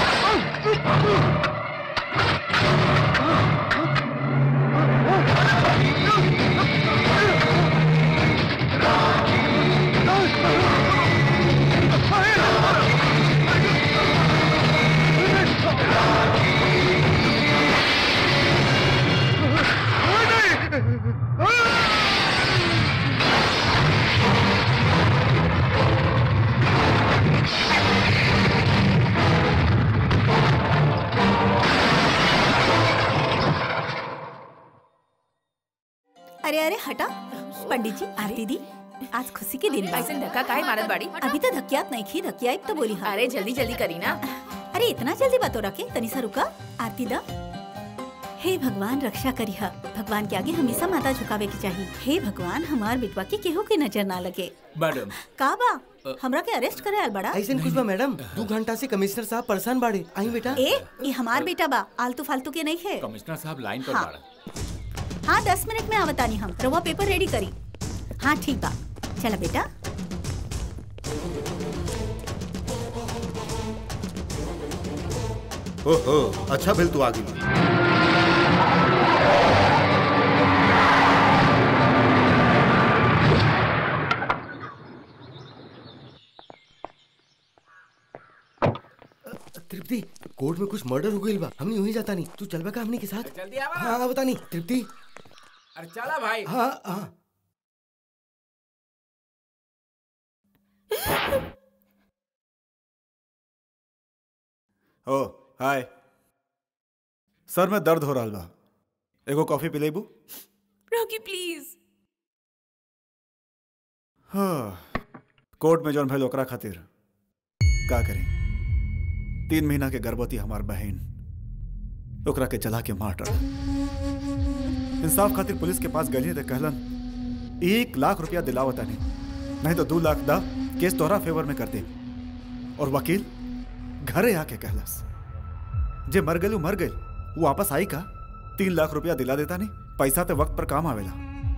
अरे अरे हटा पंडित जी आरती दी आज खुशी के दिन बा ऐसे धक्का काहे मारत बाड़ी अभी तो धकियात नहीं खी धकियाई तो बोली हाँ अरे जल्दी जल्दी करी ना अरे इतना जल्दी बात हो रखे तनी सा रुका आरती दा हे भगवान रक्षा करिहा भगवान के आगे हमेशा माता झुकावे के चाहिए हे भगवान हमार बिटवा के केहू के नजर ना लगे मैडम का बा हमरा के अरेस्ट करे आल बड़ा ऐसे कुछ बा मैडम दो घंटा से कमिश्नर साहब परेशान बाड़े आई बेटा ए ये हमार बेटा बा आलतू फालतू के नहीं है कमिश्नर साहब लाइन पर हाँ। बाड़ा हाँ दस मिनट में आवतानी हम रवा पेपर रेडी करी हाँ ठीक बा चला बेटा ओहो अच्छा भेल तू आगे तृप्ति कोर्ट में कुछ मर्डर हो गई बा हमने यूं ही जाता नहीं तू चलबा का हमने के साथ जल्दी आवा हाँ हाँ, बता नहीं तृप्ति अरे चला भाई हाँ हाँ ओ हाय सर में दर्द हो रहा बा एगो कॉफी पी लेबू रॉकी प्लीज हाँ कोर्ट में जौन भइल ओकरा खातिर का करी तीन महीना के गर्भवती हमार बहन ओकरा के जला के मार डाला इंसाफ खातिर पुलिस के पास गली तक कहलन एक लाख रुपया दिलावता नहीं नहीं तो दो लाख दा केस तोहरा फेवर में कर दे और वकील घरे आके कहलस जे मर गए मर गए वो वापस आई का तीन लाख रुपया दिला देता नहीं पैसा तो वक्त पर काम आवेला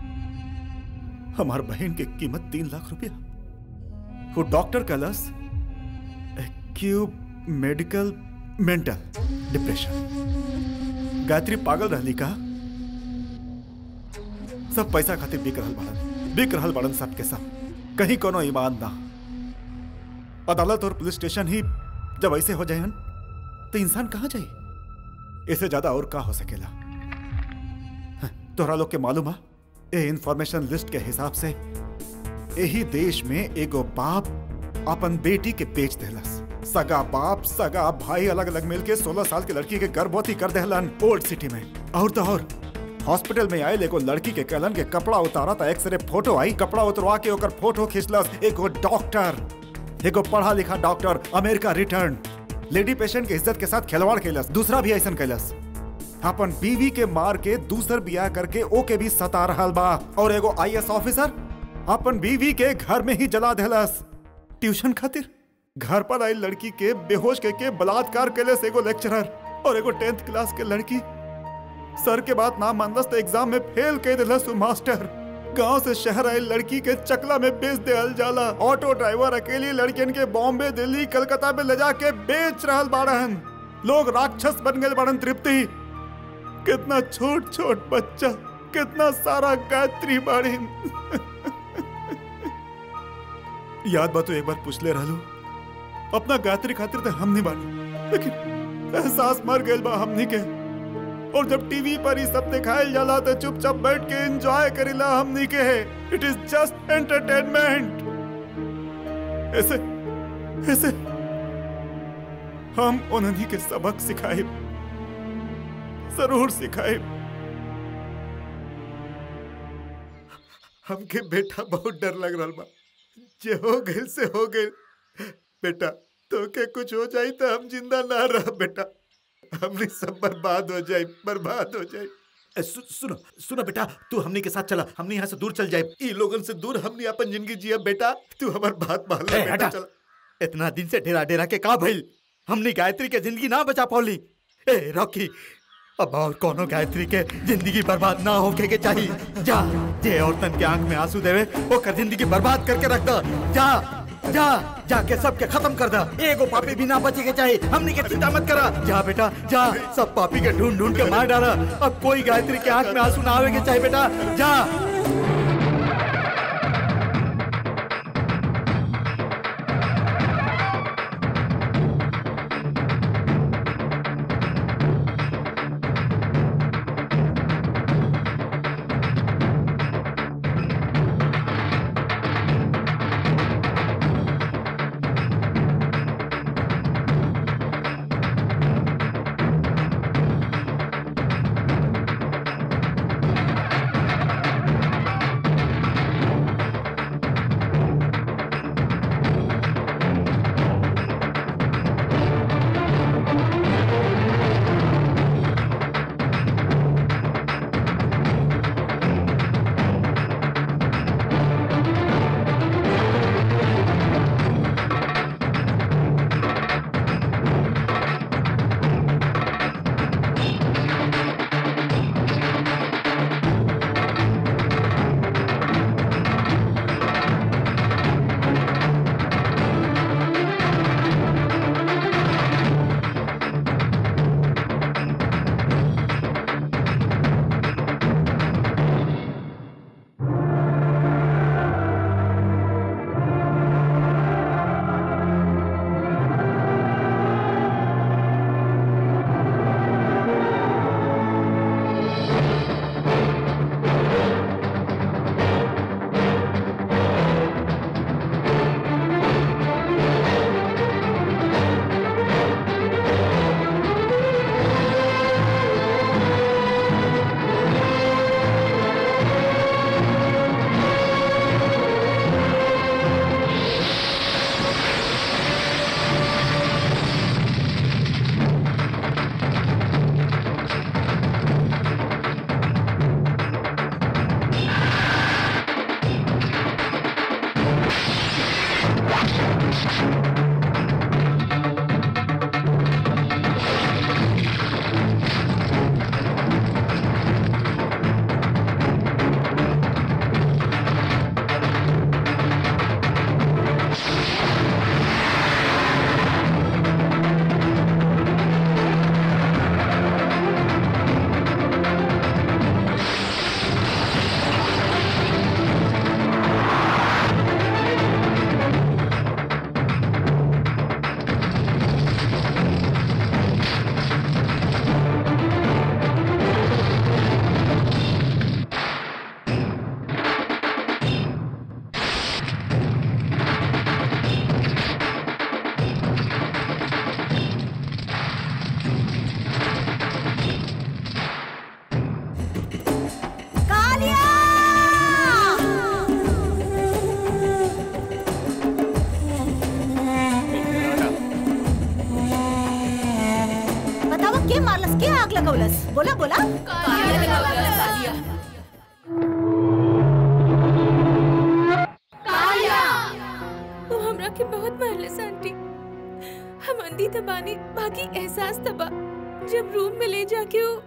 हमार बहन की कीमत तीन लाख रुपया वो डॉक्टर कहलस क्यूब मेडिकल मेंटल डिप्रेशन गायत्री पागल रहली का सब पैसा खातिर बिक रहल बाड़न बिक रहल बाड़न सबके सब कहीं कोनो ईमान ना अदालत और पुलिस स्टेशन ही जब ऐसे हो जाए तो इंसान कहां जाए इससे ज्यादा और का हो सकेला हाँ, तोहरा लोग के मालूम है ये इंफॉर्मेशन लिस्ट के हिसाब से यही देश में एगो बाप अपन बेटी के बेच देलस सगा बाप सगा भाई अलग अलग मिलके 16 साल की लड़की के गर्भवती कर देहलन ओल्ड सिटी में और तो और हॉस्पिटल में आए एगो लड़की के कहलन के कपड़ा उतारा था एक्सरे फोटो आई कपड़ा उतरवा के ओकर फोटो खींचलस एगो डॉक्टर एगो पढ़ा लिखा doctor America return lady patient के इज्जत के साथ खिलवाड़ कैलस दूसरा भी ऐसा कैलस अपन बीवी के मार के दूसर बियाह करके ओके भी सता रहल बा और एगो आईएएस ऑफिसर अपन बीवी के घर में ही जला देलस ट्यूशन खातिर घर पर आई लड़की के बेहोश के, के बलात्कार कैले से एगो लेक्चरर और एगो टेंथ क्लास के लड़की सर के बात ना मानलस तो एग्जाम में फेल कर दिलस मास्टर गांव से शहर आई लड़की के चकला में बेच देल जाला ऑटो ड्राइवर अकेली लड़कियन के बॉम्बे दिल्ली कलकत्ता में ले जाके बेच रहल बाड़न लोग राक्षस बन गए बाड़न तृप्ति कितना छोट छोट बच्चा कितना सारा गायत्री बाड़ीन याद बात तो एक बार पूछ ले रहलू अपना गायत्री खातिर तो हम नहीं बानी लेकिन एहसास मर गए बा हमनी के और जब टीवी पर ही सब दिखायल जाला तो चुपचाप बैठ के एंजॉय करेला हमनी के है इट इज जस्ट एंटरटेनमेंट ऐसे ऐसे हम उन्हीं के सबक सिखाए जरूर सिखाए हमके बेटा बहुत डर लग रहा बा जे हो गए से हो गए बेटा तो के कुछ हो जाए तो हम जिंदा ना रह बेटा हमने सब बर्बाद हो जाए बर्बाद हो जाए ए, सु, सुनो सुनो बेटा तू हमनी के साथ चला हमनी यहाँ से दूर चल जाए ई लोगन से दूर हमनी अपन जिंदगी जिया बेटा तू हमार बात मान ले ए, बेटा हटा। चल इतना दिन से डेरा डेरा के का भइल हमनी गायत्री के जिंदगी ना बचा पौली ए रॉकी अब और कोनो गायत्री के जिंदगी बर्बाद ना होके के चाहिए जा जे औरतन के आंख में आंसू देवे ओकर जिंदगी बर्बाद करके रख दो जा जा जाके सबके खत्म कर दा एगो पापी भी ना बचे के चाहिए हमनी के चिंता मत करा जा बेटा जा सब पापी के ढूंढ ढूंढ के मार डाला अब कोई गायत्री के आंख में आंसू ना आवे के चाहिए बेटा जा मारलस के आग लगौलस बोला बोला वो हमरा के बहुत मारलस आंटी हम अंधी तबानी बाकी एहसास तबा जब रूम में ले जाके वो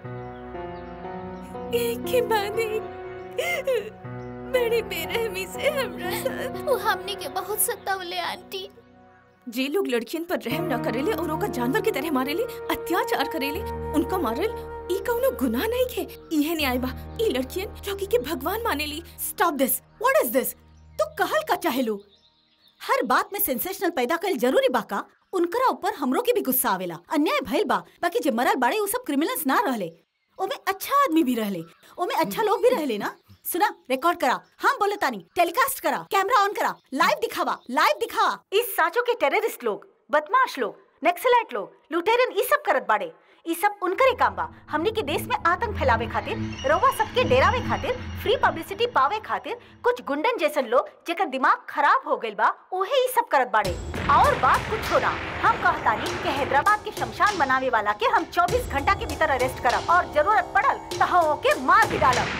एक के बाद एक बड़ी बेरहमी से हमरा साथ वो हमने के बहुत सतावले आंटी जे लोग लड़कियन पर रहम न करेले और ओका जानवर की तरह मारेले अत्याचार करेले उनका मारल ई कौनो गुनाह नहीं के इहे न्याय बा ई लड़कियन रॉकी के भगवान मानेली stop this what is this तू कहल का चाहेलू हर बात में सेंसेशनल पैदा कल जरूरी बा का उनकरा ऊपर हमरो के भी गुस्सा आवेला अन्याय भइल बा बाकी जे मरल बाड़े उ सब क्रिमिनल्स ना रहले ओमे अच्छा आदमी भी रहले ओमे अच्छा लोग भी रहले ना सुना रिकॉर्ड करा हम बोले तानी टेलीकास्ट करा कैमरा ऑन करा लाइव दिखावा लाइव दिखावा इस साचो के टेररिस्ट लोग बदमाश लोग नक्सलाइट लोग लुटेरन ई सब करत बाड़े ई सब उनकरे काम बा हमनी के देश में आतंक फैलावे खातिर रउआ सबके डेरावे खातिर फ्री पब्लिसिटी पावे खातिर कुछ गुंडन जैसन लोग जेकर दिमाग खराब हो गइल बा ओहे ई सब करत बाड़े और बात कुछ ना हम कहतानी कि हैदराबाद के शमशान बनावे वाला के हम 24 घंटा के भीतर अरेस्ट करब और जरूरत पड़ल तो हम ओके मार भी डालब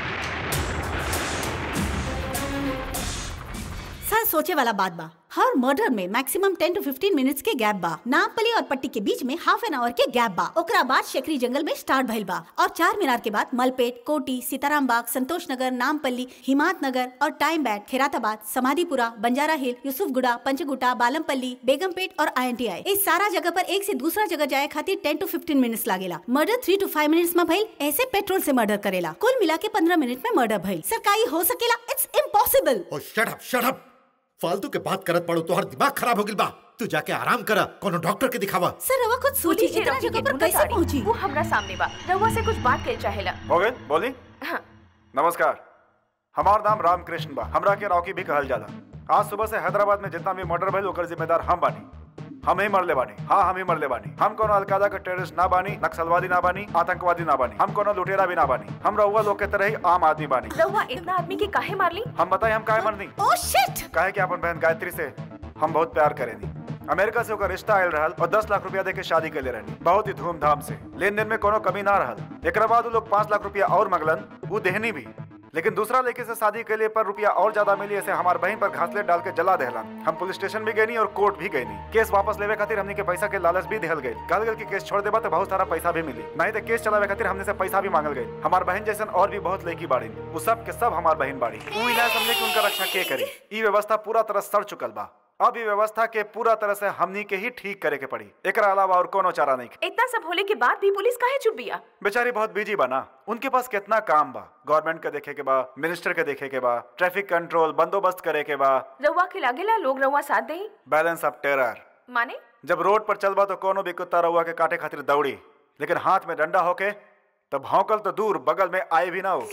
सर सोचे वाला बात बा हर मर्डर में मैक्सिमम 10 टू 15 मिनट्स के गैप बा नामपली और पट्टी के बीच में हाफ एन आवर के गैप बा ओकरा बाद शेखरी जंगल में स्टार्ट भइल बा और चार मीनार के बाद मलपेट कोटी सीताराम बाग संतोष नगर नामपल्ली हिमात नगर और टाइम बैट खेराताबाद समाधिपुरा बंजारा हिल यूसुफगुड़ा पंचगुटा बालमपल्ली बेगमपेट और आई इस सारा जगह पर एक से दूसरा जगह जाए खातिर 10 टू 15 मिनट्स लागेला murder three to five minutes में भइल ऐसे पेट्रोल से मर्डर करेला कुल मिला के पंद्रह मिनट में मर्डर भइल सर का ई हो सकेला इट्स इम्पॉसिबल ओ शट अप शट अप फालतू के बात करत पड़ो तोहर दिमाग खराब हो गिल बा तू जाके आराम करा कोनो डॉक्टर के दिखावा सर रवा खुद सोची पुलिस इतना रॉकी जगह के पर ढूंढत कैसे ताड़ी। पहुंची वो हमरा सामने बा रउआ से कुछ बात कर चाहेला हो गए बोली हाँ। नमस्कार हमार नाम रामकृष्ण बा हमरा के रॉकी भी कहल जाला आज सुबह से हैदराबाद में जितना भी मर्डर भइल ओकर जिम्मेदार हम बानी हम ही मरले बानी हाँ हम ही मरले बानी हम कोनो अलकायदा के टेररिस्ट ना बानी नक्सलवादी ना बानी आतंकवादी ना बानी हम कोनो लुटेरा भी ना बानी हम रउआ लोग के तरह ही आम आदमी बानी रउआ इतना आदमी के काहे मारली हम बताए हम काहे मरनी ओह शिट काहे कि अपन बहन गायत्री से हम बहुत प्यार करेनी अमेरिका से ओकर रिश्ता आयल रहल और दस लाख रुपया दे के शादी कर ले रहनी बहुत ही धूमधाम से लेन देन में कोनो कमी ना रहल एक बाद उ लोग पाँच लाख रुपया और मंगलन वो देहनी भी लेकिन दूसरा लड़के से शादी के लिए पर रुपया और ज्यादा मिली ऐसे हमार बहन पर घासलेट डाल के जला देहलन हम पुलिस स्टेशन भी गई और कोर्ट भी गई केस वापस लेवे खातिर हमने के पैसा के लालच भी देहल गई कहल गई कि केस छोड़ देबा तो बहुत सारा पैसा भी मिली नहीं तो केस चलावे खातिर हमने से पैसा भी मांगल गई हमार बहन जैसन और भी बहुत लड़की बाड़ी वो सब के सब हमार बहन बाड़ी उ ही ना समझे कि उनका रक्षा के करी ई व्यवस्था पूरा तरह सड़ चुकल बा अब ई व्यवस्था के पूरा तरह से हमनी के ही ठीक करे के पड़ी एकरा अलावा और कोनो चारा नहीं इतना सब होले के बाद भी पुलिस काहे चुप बिया बेचारी बहुत बिजी बा ना उनके पास कितना काम बा गवर्नमेंट के देखे के बा मिनिस्टर के देखे के बा ट्रैफिक कंट्रोल बंदोबस्त करे के बा रउआ के लागेला लोग रउआ साथ दे बैलेंस ऑफ टेरर माने जब रोड पर चलबा तो कोनो भी कुत्ता रउआ के काटे खातिर दौड़ी लेकिन हाथ में डंडा होके तो भौंकल तो दूर बगल में आए भी ना हो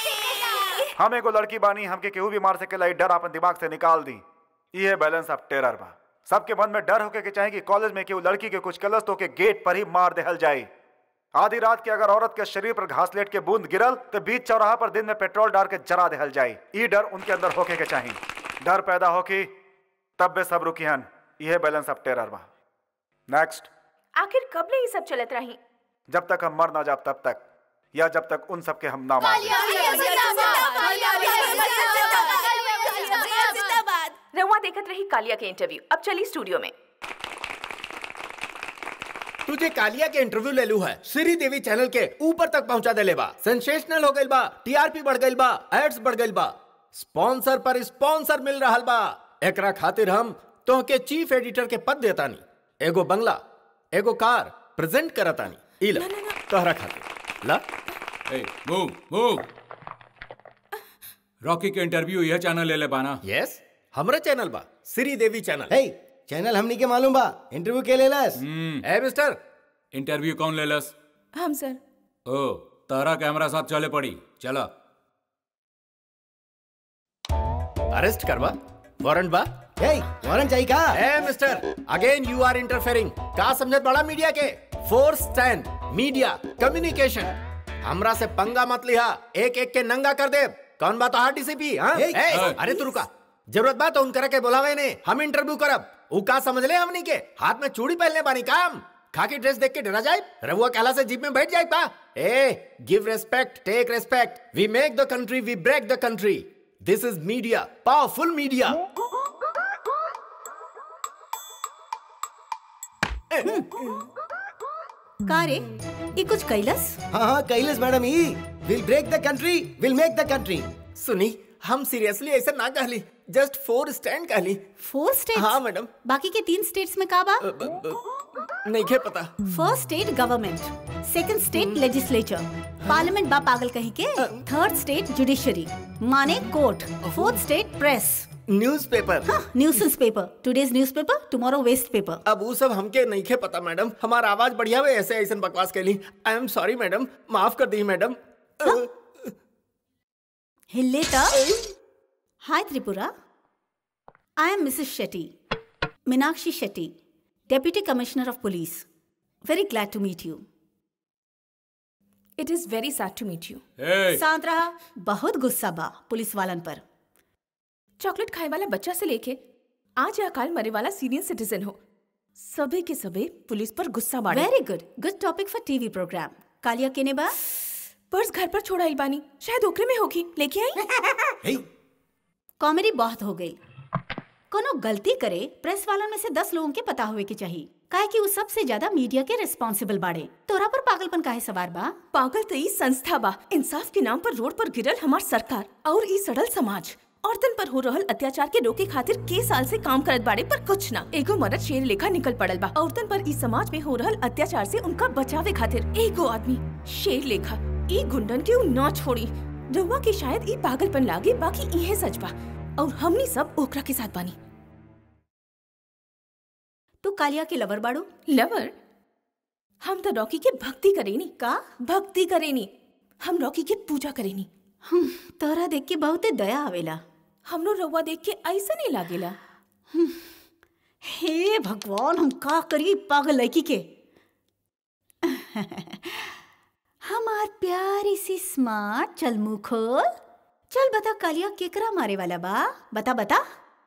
हम एगो लड़की बानी हमके केहू भी मार सकेला ई डर अपन दिमाग से निकाल दी ये बैलेंस ऑफ टेरर बा सबके मन में डर होके के चाहे कि कॉलेज में केहू लड़की के कुछ कलस तो के गेट पर ही मार देहल जाए आधी रात के अगर औरत के शरीर पर घासलेट के बूंद गिरल तो बीच चौराहा पर दिन में पेट्रोल डाल के जरा देहल जाए ई डर उनके अंदर होके के चाहिए डर पैदा होकी तब बे सब रुकिहन यह बैलेंस ऑफ टेरर बा नेक्स्ट आखिर कब ले ये सब चलत रही जब तक हम मर ना जाब तब तक या जब तक उन सब के हम ना मार दें। रउआ देखत रही कालिया के इंटरव्यू अब चली स्टूडियो में तुझे कालिया के इंटरव्यू ले लू है श्री देवी चैनल के ऊपर तक पहुंचा दे बा सेंसेशनल हो गइल बा टीआरपी बढ़ गइल बा एड्स बढ़ गइल बा स्पॉन्सर पर स्पॉन्सर मिल रहल बा एकरा खातिर हम तोहके चीफ एडिटर के पद देतानी एगो बंगला एगो कार प्रेजेंट करतानी इला तोहरा खातिर ला ए मूव मूव रॉकी के इंटरव्यू यह चैनल ले ले बाना यस हमरे चैनल बा श्री देवी चैनल हे चैनल हमनी के मालूम बा इंटरव्यू के लेलस ए मिस्टर इंटरव्यू कौन लेलस हम सर ओ तारा कैमरा साथ चले पड़ी चला अरेस्ट करवा वारंट बा हे वारंट चाहिए का ए mister again you are interfering का समझत बड़ा मीडिया के फोर्स स्टैंड मीडिया कम्युनिकेशन हमरा से पंगा मत लिहा एक एक के नंगा कर दे कौन बात हार डीसीपी हां ए, ए, अरे तू रुका जरूरत बात तो उन करे के बुलावे ने हम इंटरव्यू करब ऊ का समझ ले हमनी के हाथ में चूड़ी पहनले बानी काम खाकी ड्रेस देख के डरा जाए रहुआ कहला से जीप में बैठ जाए पा ए give respect take respect we make the country we break the country this is media powerful media का रे ये कुछ कैलस हाँ हाँ कैलस मैडम ई will break the country will make the country सुनी हम सीरियसली ऐसा ना कहली जस्ट फोर स्टैंड कहली फोर स्टेट्स हाँ मैडम बाकी के तीन स्टेट्स में का बा नहीं खे पता first state government second state legislature parliament बा पागल कहीं के थर्ड स्टेट जुडिशरी माने court fourth state press newspaper nuisance paper today's newspaper tomorrow waste paper अब वो सब हमके नहीं खे पता मैडम हमारा आवाज बढ़िया हुए ऐसे ऐसे बकवास कैली आई एम सॉरी मैडम माफ कर दी मैडम हिले त hi Tripura I am Mrs Shetty Meenakshi Shetty deputy commissioner of police very glad to meet you it is very sad to meet you शांत रहा बहुत गुस्सा बा पुलिस वालन पर चॉकलेट खाए वाला बच्चा से लेके आज या कल मरे वाला सीनियर सिटीजन हो सभी के सभी पुलिस पर गुस्सा बाड़े very good good topic for TV program Kaliya केने बा पर्स घर पर छोड़ा बानी शायद ओकरे में होगी लेके आई कॉमेडी बहुत हो गई कोनो गलती करे प्रेस वालों में से दस लोगों के पता हुए के चाहिए काहे कि वो सबसे ज्यादा मीडिया के रिस्पॉन्सिबल बाड़े तोरा पर पागलपन काहे सवार बा पागल तो ई संस्था बा इंसाफ के नाम पर रोड पर गिरल हमार सरकार और ई सड़ल समाज औरतन पर हो रहल अत्याचार के रोके खातिर के साल से काम करत बाड़े पर कुछ ना एगो मर्द शेर लेखा निकल पड़ल बा औरतन पर ई समाज में हो रहल अत्याचार से उनका बचावे खातिर एगो आदमी शेर लेखा ई गुंडन के उ ना छोड़ी रउआ के शायद ई पागलपन लागे बाकी इहे सच बा और हमनी सब ओकरा के साथ बानी तू कालिया के लवर बाड़ू लवर हम तो रॉकी के भक्ति करेनी का भक्ति करेनी हम रॉकी के पूजा करेनी तोरा देख के बहुते दया आवेला हमरो रउआ देख के ऐसा नहीं लागेला हे भगवान हम का करी पागल लड़की के हमार प्यारी सी स्मार्ट चल मुंह खोल चल बता कालिया केकरा मारे वाला बा बता बता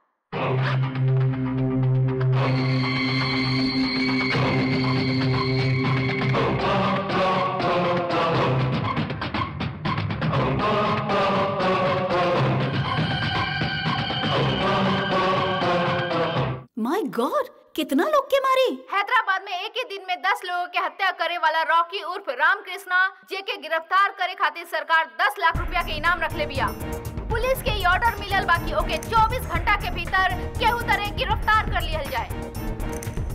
माय गॉड कितना लोग के मारी हैदराबाद में एक ही दिन में दस लोगों के हत्या करे वाला रॉकी उर्फ रामकृष्णा जे के गिरफ्तार करे खातिर सरकार दस लाख रुपया के इनाम रखले बिया पुलिस के ये ऑर्डर मिलल बाकी ओके 24 घंटा के भीतर केहू तरह गिरफ्तार कर लियल जाए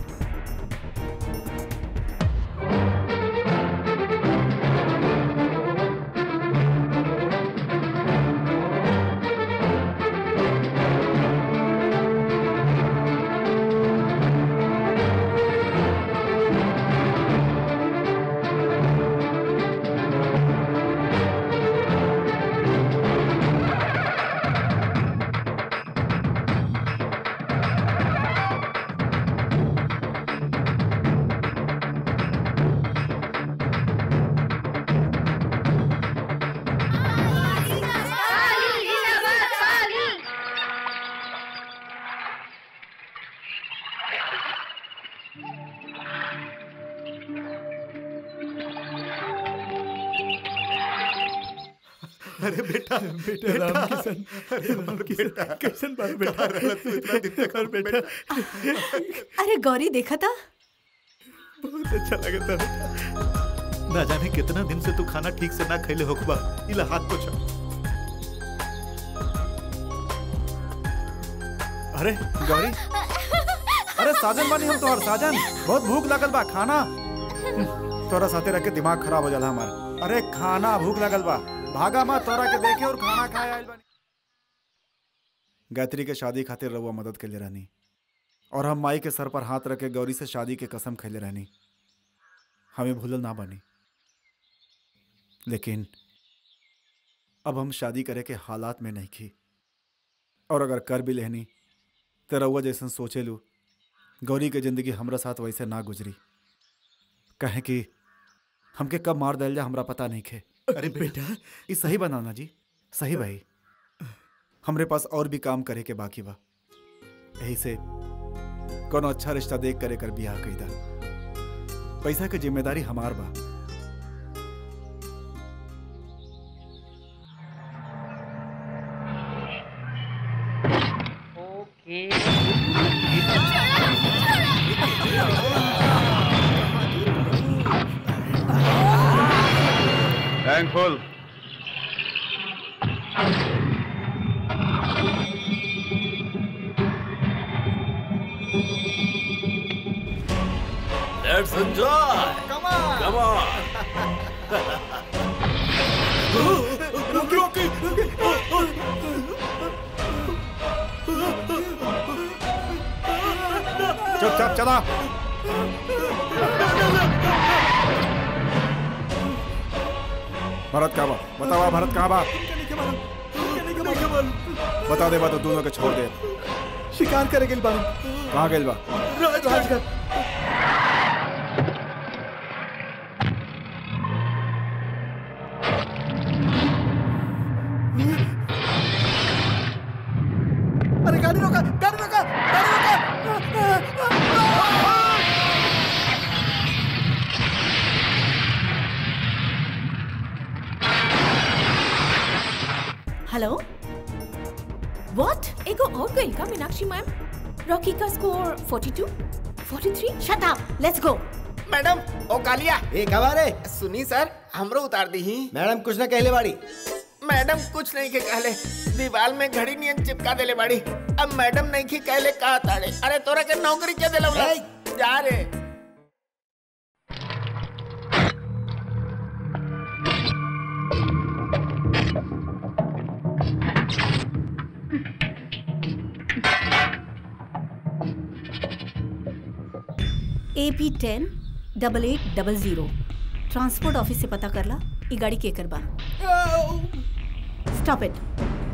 अरे बेटा बेटा राम किशन अरे राम बेटा किशन बाबू बेटा कहाँ रहला तू इतना दिन तक और बेटा अरे गौरी देखा था बहुत अच्छा लगा था बेटा ना जाने कितना दिन से तू खाना ठीक से ना खैले होकबा इला हाथ पोछ अरे गौरी अरे साजन बानी हम तोहर साजन बहुत भूख लगल बा खाना तोरा साथे रख के दिमाग खराब हो जाला हमार अरे खाना भूख लगल बा भागा माँ तोरा के देखे और खाना खाए आइल बानी गायत्री के शादी खातिर रउआ मदद के लिए रहनी और हम माई के सर पर हाथ रख के गौरी से शादी के कसम खैले रहनी हमें भूलल ना बनी लेकिन अब हम शादी करे के हालात में नहीं की और अगर कर भी लेनी तो रउआ जैसन सोचे लू गौरी के जिंदगी हमरा साथ वैसे ना गुजरी कहे कि हमके कब मार दिल जा हमरा पता नहीं खे अरे बेटा ये सही बनाना जी सही भाई हमरे पास और भी काम करे के बाकी बा यही से कोनो अच्छा रिश्ता देख करे कर बियाह कईदा पैसा के जिम्मेदारी हमार बा thankful Let's enjoy. Come on. Come on. चुपचाप चला भरत कहाँ बा बतावा भरत कहाँ बा बता दे बा तो दोनों के छोड़ दे शिकार करे गेल बारू कहाँ गेल बा राजगढ़ अरे गाड़ी रोका गाड़ी रोका गाड़ी रोका हेलो व्हाट एगो और गई का मीनाक्षी मैम रॉकी का score 42 43 shut up let's go madam ओ कालिया ए कबारे सुनी सर हमरो उतार दी ही मैडम कुछ ना कहले बाड़ी मैडम कुछ नहीं के कहले दीवार में घड़ी नियन चिपका देले बाड़ी अब मैडम नहीं की कहले कहा ताड़े अरे तोरा के नौकरी के देला बोला जा रे A P ten double eight double zero transport office से पता करला ई गाड़ी के करबा स्टॉप इट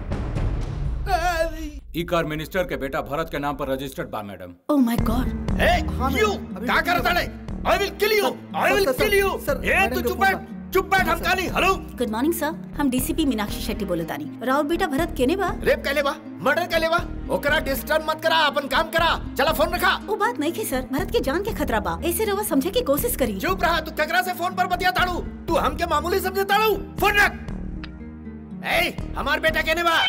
ई कार मिनिस्टर के बेटा भरत के नाम पर रजिस्टर्ड बा madam oh my God A you क्या कर रहा है I will kill you I will kill you ए तू चुप बैठ चुप बैठ हम काली हेलो गुड मॉर्निंग सर हम डीसीपी मीनाक्षी शेट्टी बोले तानी राउर बेटा भरत केने बा रेप कैले बा मर्डर कैले बा ओकरा डिस्टर्ब मत करा अपन काम करा चला फोन रखा वो बात नहीं थी सर भरत के जान के खतरा बा ऐसे रवा समझे की कोशिश करी चुप रहा तू ककरा से फोन पर बतिया ताड़ू तू हमके मामूली समझे ताड़ू फोन रख ए हमार बेटा केने बा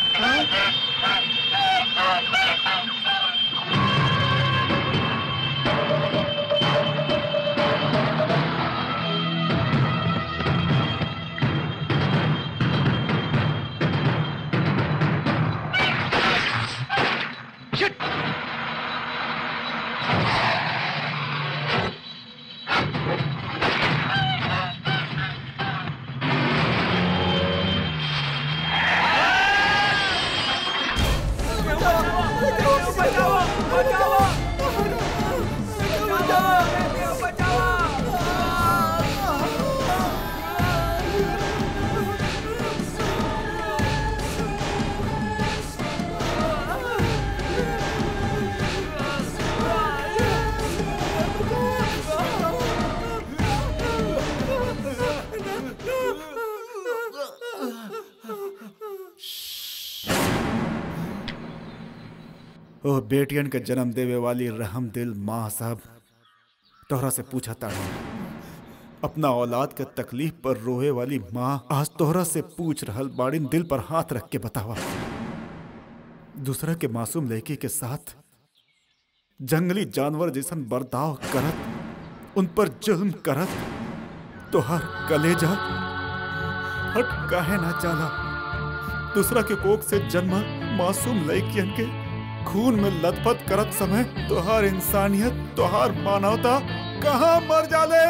ओ बेटियन के जन्म देवे वाली रहम दिल माँ साहब तोहरा से पूछा ताड़ा अपना औलाद के तकलीफ पर रोए वाली माँ आज तोहरा से पूछ रहल बाड़िन दिल पर हाथ रख के बतावा दूसरा के मासूम लड़की के साथ जंगली जानवर जैसन बर्ताव करत उन पर जुल्म करत तोहर कलेजा हट काहे ना चाला दूसरा के कोख से जन्म मासूम लड़कियन के खून में लथपथ करत समय तोहार इंसानियत तोहार मानवता कहाँ मर जाले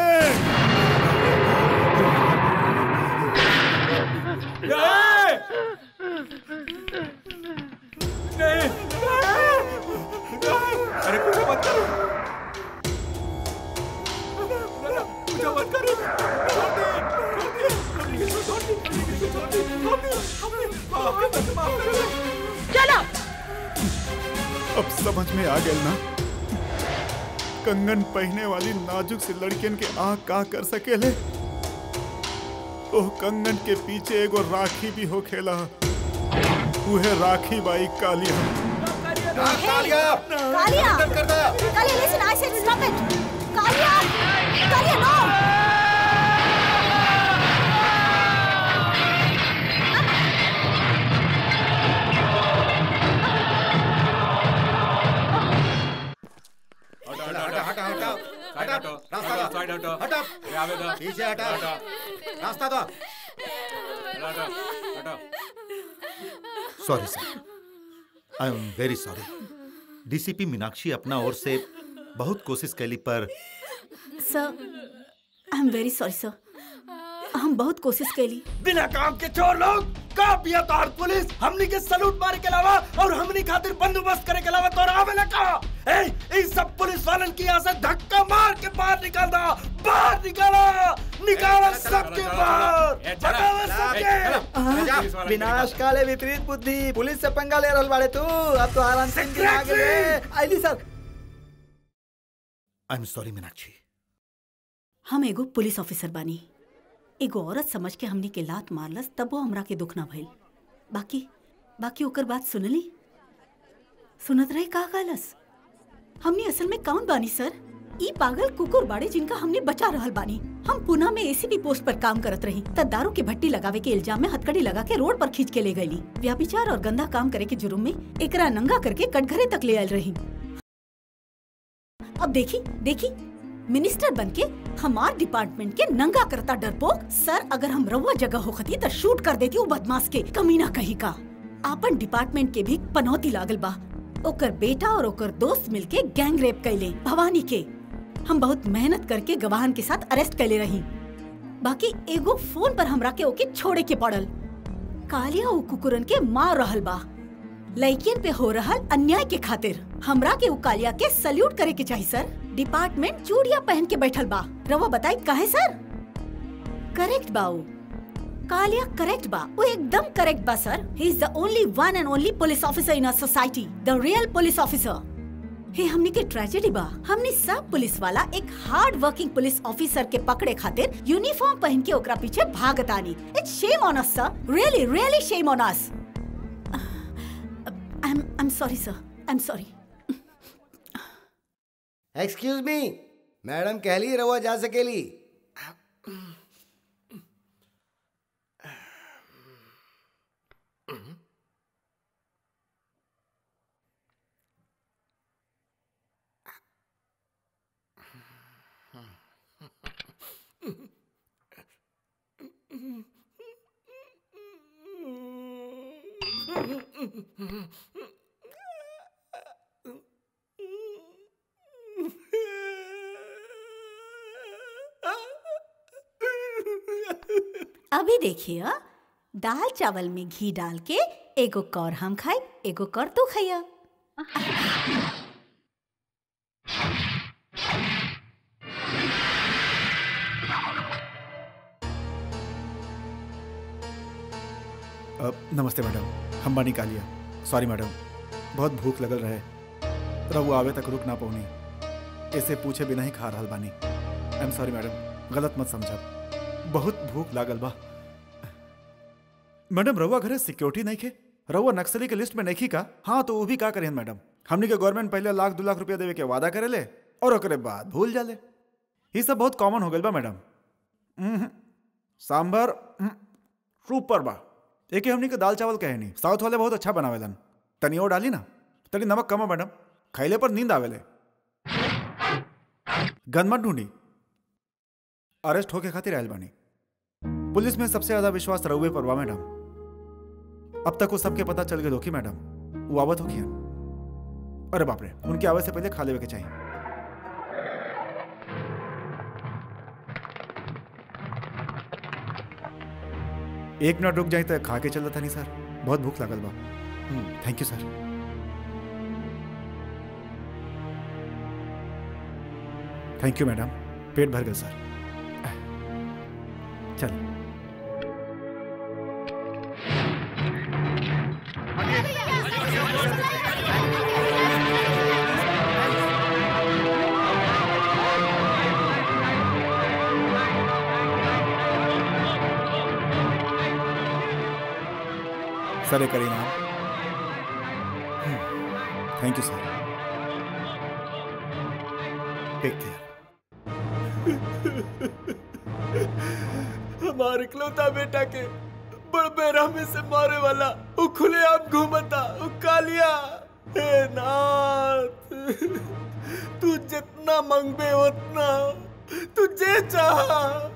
अरे पूजा मत करो पूजा मत करो चलो अब समझ में आ गया ना कंगन पहने वाली नाजुक सी लड़कियन के आ का कर सकेले ओह कंगन के पीछे एगो राखी भी हो खेला उहे राखी बाई Kaliya Kaliya Kaliya listen I said stop it Kaliya Kaliya नो हटा हटा हटा हटा हटा हटो रास्ता दो साइड हटो हटा ये आवे दो पीछे हटा रास्ता दो हटो हटो sorry sir I am very sorry DCP Meenakshi अपना ओर से बहुत कोशिश कैली पर sir I am very sorry sir हम बहुत कोशिश कैली बिना काम के चोर लोग का पिया तार पुलिस हमनी के सलूट मारे के अलावा और हमनी खातिर बंदोबस्त करे के अलावा तोरा आवेला का ए इन सब पुलिस वालन की यहाँ से धक्का मार के बाहर निकाल दो बाहर निकालो निकालो सबके बाहर बताओ सबके विनाश काले विपरीत बुद्धि पुलिस से पंगा ले रहल बाड़े तू अब तो आराम से इनके आगे ले आइली sir I am sorry Meenakshi हम एगो पुलिस ऑफिसर बानी एगो औरत समझ के हमनी के लात मारलस तब वो हमरा के दुख ना भइल बाकी बाकी ओकर बात सुनली सुनत रहे का कहलस हमनी असल में कौन बानी सर ई पागल कुकुर बाड़े जिनका हमने बचा रहल बानी हम पुणे में एसीपी पोस्ट पर काम करत रही तब दारू की भट्टी लगावे के इल्जाम में हथकड़ी लगा के रोड पर खींच के ले गईली व्याभिचार और गंदा काम करे के जुर्म में एकरा नंगा करके कटघरे तक ले आयल रही अब देखी देखी मिनिस्टर बनके हमार डिपार्टमेंट के नंगा करता डरपोक सर अगर हम रउआ जगह होखती तो शूट कर देती वो बदमाश के कमीना कहीं का आपन डिपार्टमेंट के भी पनौती लागल बा ओकर बेटा और ओकर दोस्त मिलके गैंग रेप कैले भवानी के हम बहुत मेहनत करके गवाहन के साथ अरेस्ट कैले रही बाकी एगो फोन पर हमरा के ओके छोड़े के पड़ल कालिया उ कुकुरन के मार रहल बा लड़कियन पे हो रहल अन्याय के खातिर हमरा के उ कालिया के सल्यूट करे के चाहिए सर डिपार्टमेंट चूड़िया पहन के बैठल बा रवा बताई काहे सर करेक्ट बा उ कालिया करेक्ट बा वो एकदम करेक्ट बा sir he is the only one and only police officer in a society the real police officer हे हमने के ट्रेजेडी बा हमने सब पुलिस वाला एक हार्ड वर्किंग पुलिस ऑफिसर के पकड़े खातिर यूनिफॉर्म पहन के ओकरा पीछे भागत आनी it's shame on us sir really really shame on us I am I am sorry sir I am sorry excuse me madam कहली रवा जा सकेली अभी देखिए दाल चावल में घी डाल के एगो कौर हम खाए एगो कौर तू खाइया अ, नमस्ते मैडम हम बानी कालिया सॉरी मैडम बहुत भूख लगल रहे रहू आवे तक रुक ना पौनी ऐसे पूछे बिना ही खा रहल बानी आई एम सॉरी मैडम गलत मत समझब बहुत भूख लागल बा मैडम रहुआ घरे सिक्योरिटी नहीं खे रहुआ नक्सली के लिस्ट में नहीं का हाँ तो वो भी का करें मैडम हमनी के गवर्नमेंट पहले लाख दो लाख रुपया देवे के वादा करे ले और ओकरे बाद भूल जाले ये सब बहुत कॉमन हो गल बा madam um, sambar um, super बा एक हमनी के दाल चावल कहे नहीं साउथ वाले बहुत अच्छा बनावेलन तनी और डाली ना तनी नमक कम है मैडम खैले पर नींद आवेले गन मत ढूंढी अरेस्ट होके खातिर आयल बानी पुलिस में सबसे ज्यादा विश्वास रउए पर बा मैडम अब तक वो सबके पता चल गए होखी मैडम वो आवत होखी अरे बाप रे उनके आवे से पहले खा लेवे के चाहिए एक मिनट रुक जाए तो खा के चलता था नहीं सर बहुत भूख लागल बा thank you sir thank you madam पेट भर गए सर चल सर करी नाम thank you sir take care हमारे इकलौता बेटा के बड़ बेरहमी से मारे वाला वो खुले आप घूमता वो कालिया हे नाथ तू जितना मंगबे उतना तू जे चाह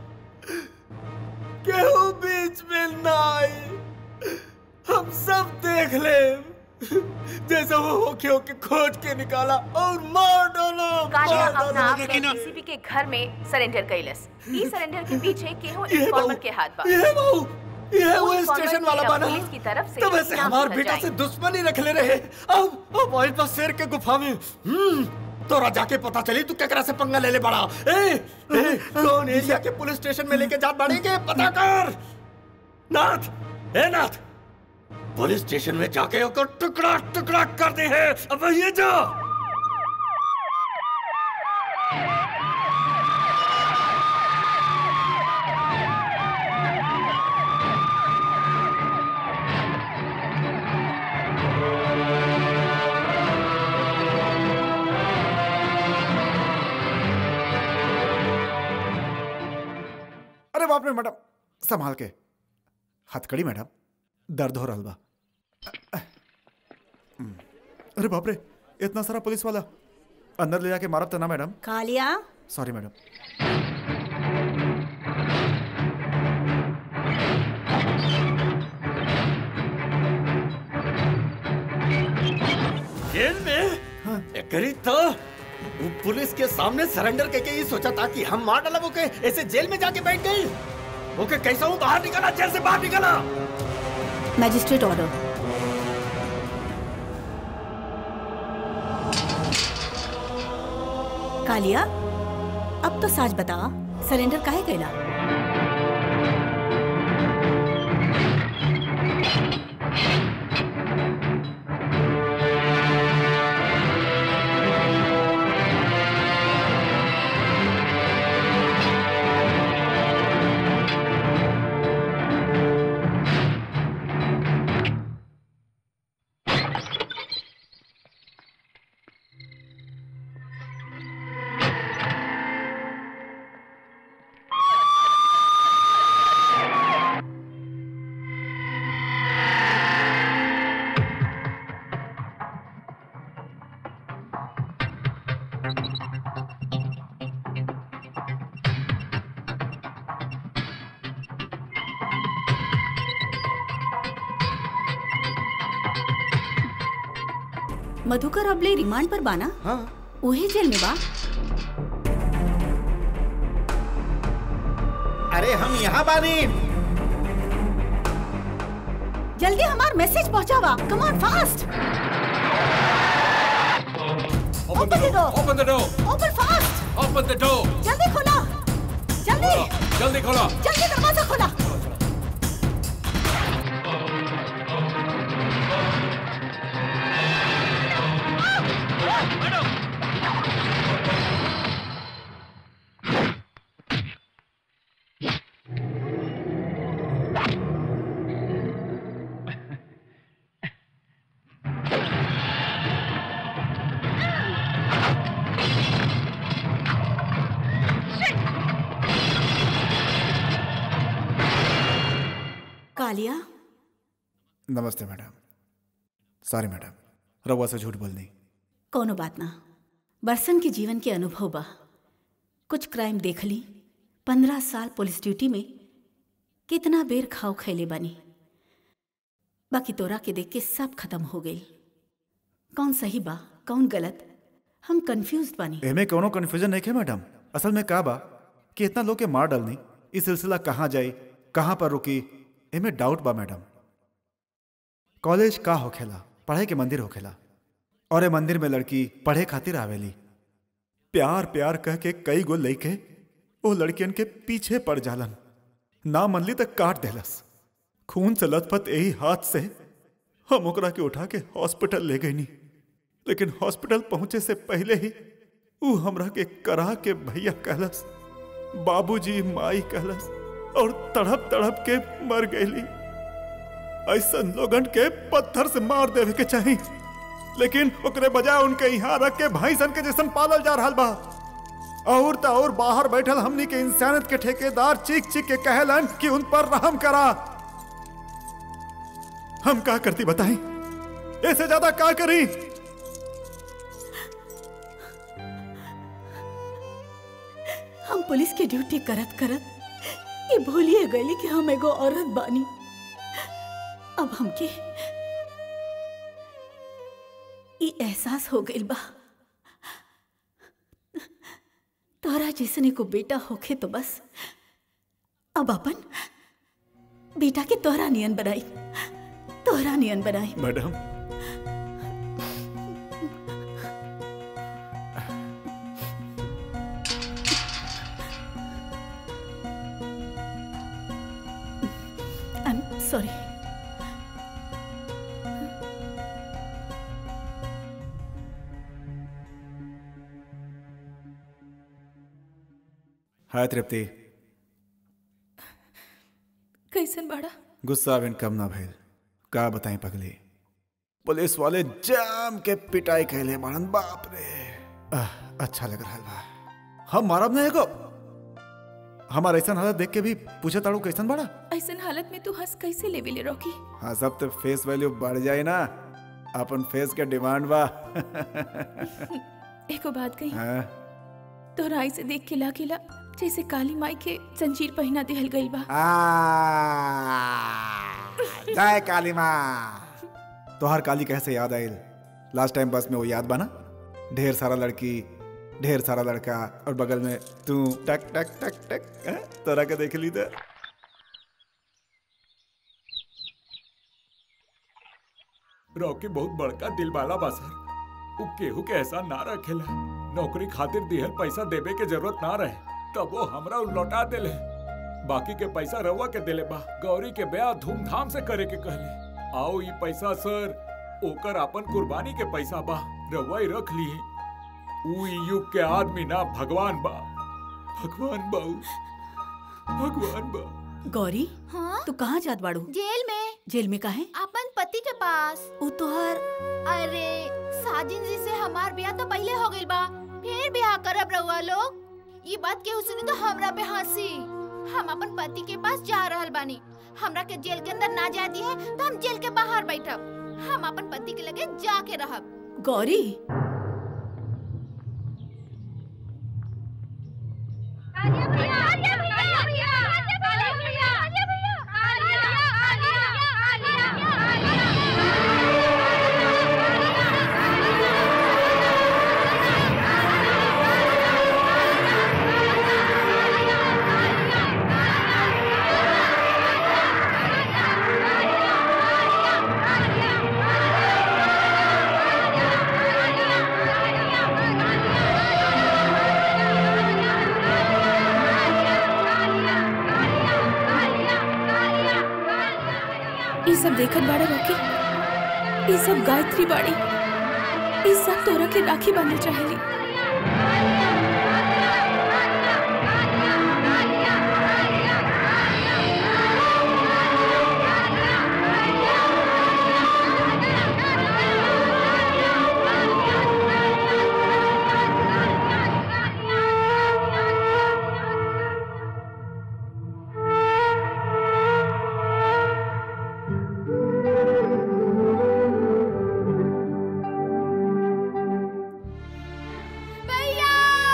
केहू बीच में ना आई हम सब देख ले जैसे वो होके होके खोज के निकाला और मार डाला कालिया मार अपना आप डाला। में डीसीपी के घर में सरेंडर कैलस ई सरेंडर के पीछे केहू ये इन्फॉर्मर बाबू, के हाथ बा ये बाबू, ये वो वो इन्फॉर्मर स्टेशन वाला मेरा बना पुलिस की तरफ से तब ऐसे इनाम हमार से बेटा बचाई। से दुश्मनी रख ले रहे अब अब आइल बा शेर के गुफा में हम्म तोरा जाके पता चली तू केकरा से पंगा ले ले बड़ा ए, ए कौन एरिया के पुलिस स्टेशन में लेके जात बाड़े के पता कर नाथ ए नाथ पुलिस स्टेशन में जाके ओकर टुकड़ा टुकड़ा कर दे है अब ये जा अरे बाप रे मैडम संभाल के हथकड़ी मैडम दर्द हो रहा बा अरे बाप रे इतना सारा पुलिस वाला अंदर ले जाके मारब तो ना मैडम कालिया सॉरी मैडम जेल में करी तो वो पुलिस के सामने सरेंडर करके ये सोचा था कि हम मार डाला वो के ऐसे जेल में जाके बैठ गई ओके कैसा हूँ बाहर निकला जेल से बाहर निकला मैजिस्ट्रेट ऑर्डर कालिया अब तो सच बता सरेंडर काहे कैला मधुकर अबले रिमांड पर बाना हाँ उहे जेल में बा अरे हम यहाँ बानी जल्दी हमार मैसेज पहुंचावा come on fast Open the door. Open the door. Open fast Open the door. जल्दी खोला जल्दी जल्दी खोलो जल्दी दरवाजा खोला कालिया नमस्ते मैडम सॉरी मैडम रवा से झूठ बोलनी कोनो बात ना बरसन के जीवन के अनुभव बा कुछ क्राइम देख ली पंद्रह साल पुलिस ड्यूटी में कितना बेर खाओ खैले बनी बाकी तोरा के देख के सब खत्म हो गई कौन सही बा कौन गलत हम कंफ्यूज बानी एमे कोनो कंफ्यूजन नहीं है मैडम असल में का बा कि इतना लोग के मार डालनी ई सिलसिला कहाँ जाए कहाँ पर रुकी एमे डाउट बा मैडम कॉलेज का होखेला पढ़ाई के मंदिर होखेला और ए मंदिर में लड़की पढ़े खातिर आवेली प्यार प्यार कह के कई गो लइके ओ लड़कियन के पीछे पड़ जालन ना मनली तक काट देलस खून से लथपथ यही हाथ से हम ओकरा के उठा के हॉस्पिटल ले गईनी लेकिन हॉस्पिटल पहुंचे से पहले ही ऊ हमरा के करा के भैया कहलस बाबूजी माई कहलस और तड़प तड़प के मर गईली ऐसा लोगन के पत्थर से मार देवे के चाही लेकिन ओकरे बजाय उनके यहाँ रख के भाई सन के जैसन पालल जा रहा बा और त और बाहर बैठल हमनी के इंसानियत के ठेकेदार चीख चीख के कहलन कि उन पर रहम करा हम का करती बताई ऐसे ज्यादा का करी हम पुलिस के ड्यूटी करत करत ये भूलिए गए कि हम एगो औरत बानी अब हमके ई एहसास हो गइल बा तोरा जैसने को बेटा होखे तो बस अब अपन बेटा के तोहरा नियन बनाई तोहरा नियन बनाई madam I am sorry hi Tripti कैसन बाड़ा गुस्सा बिन कम ना भइल का बताएं पगली पुलिस वाले जाम के पिटाई कहले मारन बाप रे आह, अच्छा लग रहा बा हम मारब नहीं एगो हमार ऐसा हालत देख के भी पूछे ताड़ू कैसन बड़ा ऐसन हालत में तू हंस कैसे लेवे ले रॉकी हाँ सब तो फेस वैल्यू बढ़ जाए ना अपन फेस के डिमांड बा एको बात कही हाँ, तोहरा आई से देख के लागिला जैसे काली माई के जंजीर पहना दिहल गइल बा जय काली माँ तोहर काली कैसे याद आयल लास्ट टाइम बस में वो याद बना ढेर सारा लड़की ढेर सारा लड़का और बगल में तू टक टक टक टक हैं? तोरा के देख ली तो रॉकी बहुत बड़का दिल वाला बा सर उ केहू के एहसान ना रखेला नौकरी खातिर दिहल पैसा देवे के जरूरत ना रहे तब वो हमरा उ लौटा देले बाकी के पैसा रवा के देले बा गौरी के ब्याह धूमधाम से करे के कहले आओ ये पैसा सर ओकर अपन कुर्बानी के पैसा बा रवा ही रख ली उ ई युग के आदमी ना भगवान बा भगवान बा उ। भगवान बा गौरी हाँ तू कहाँ जात बाड़ू जेल में जेल में काहे अपन पति के पास उ तोहर अरे साजिन जी से हमार ब्याह तो पहले हो गइल बा फिर ब्याह करब रहुआ लोग ये बात केहू सुनी तो हमरा पे हंसी हम अपन पति के पास जा रहल बानी हमरा के जेल के अंदर ना जाती है तो हम जेल के बाहर बैठब हम अपन पति के लगे जाके रहब गौरी ई सब देखत बाड़ा रॉकी ई सब गायत्री बाड़ी ई सब तोरा के राखी बांधल चाहेली भैया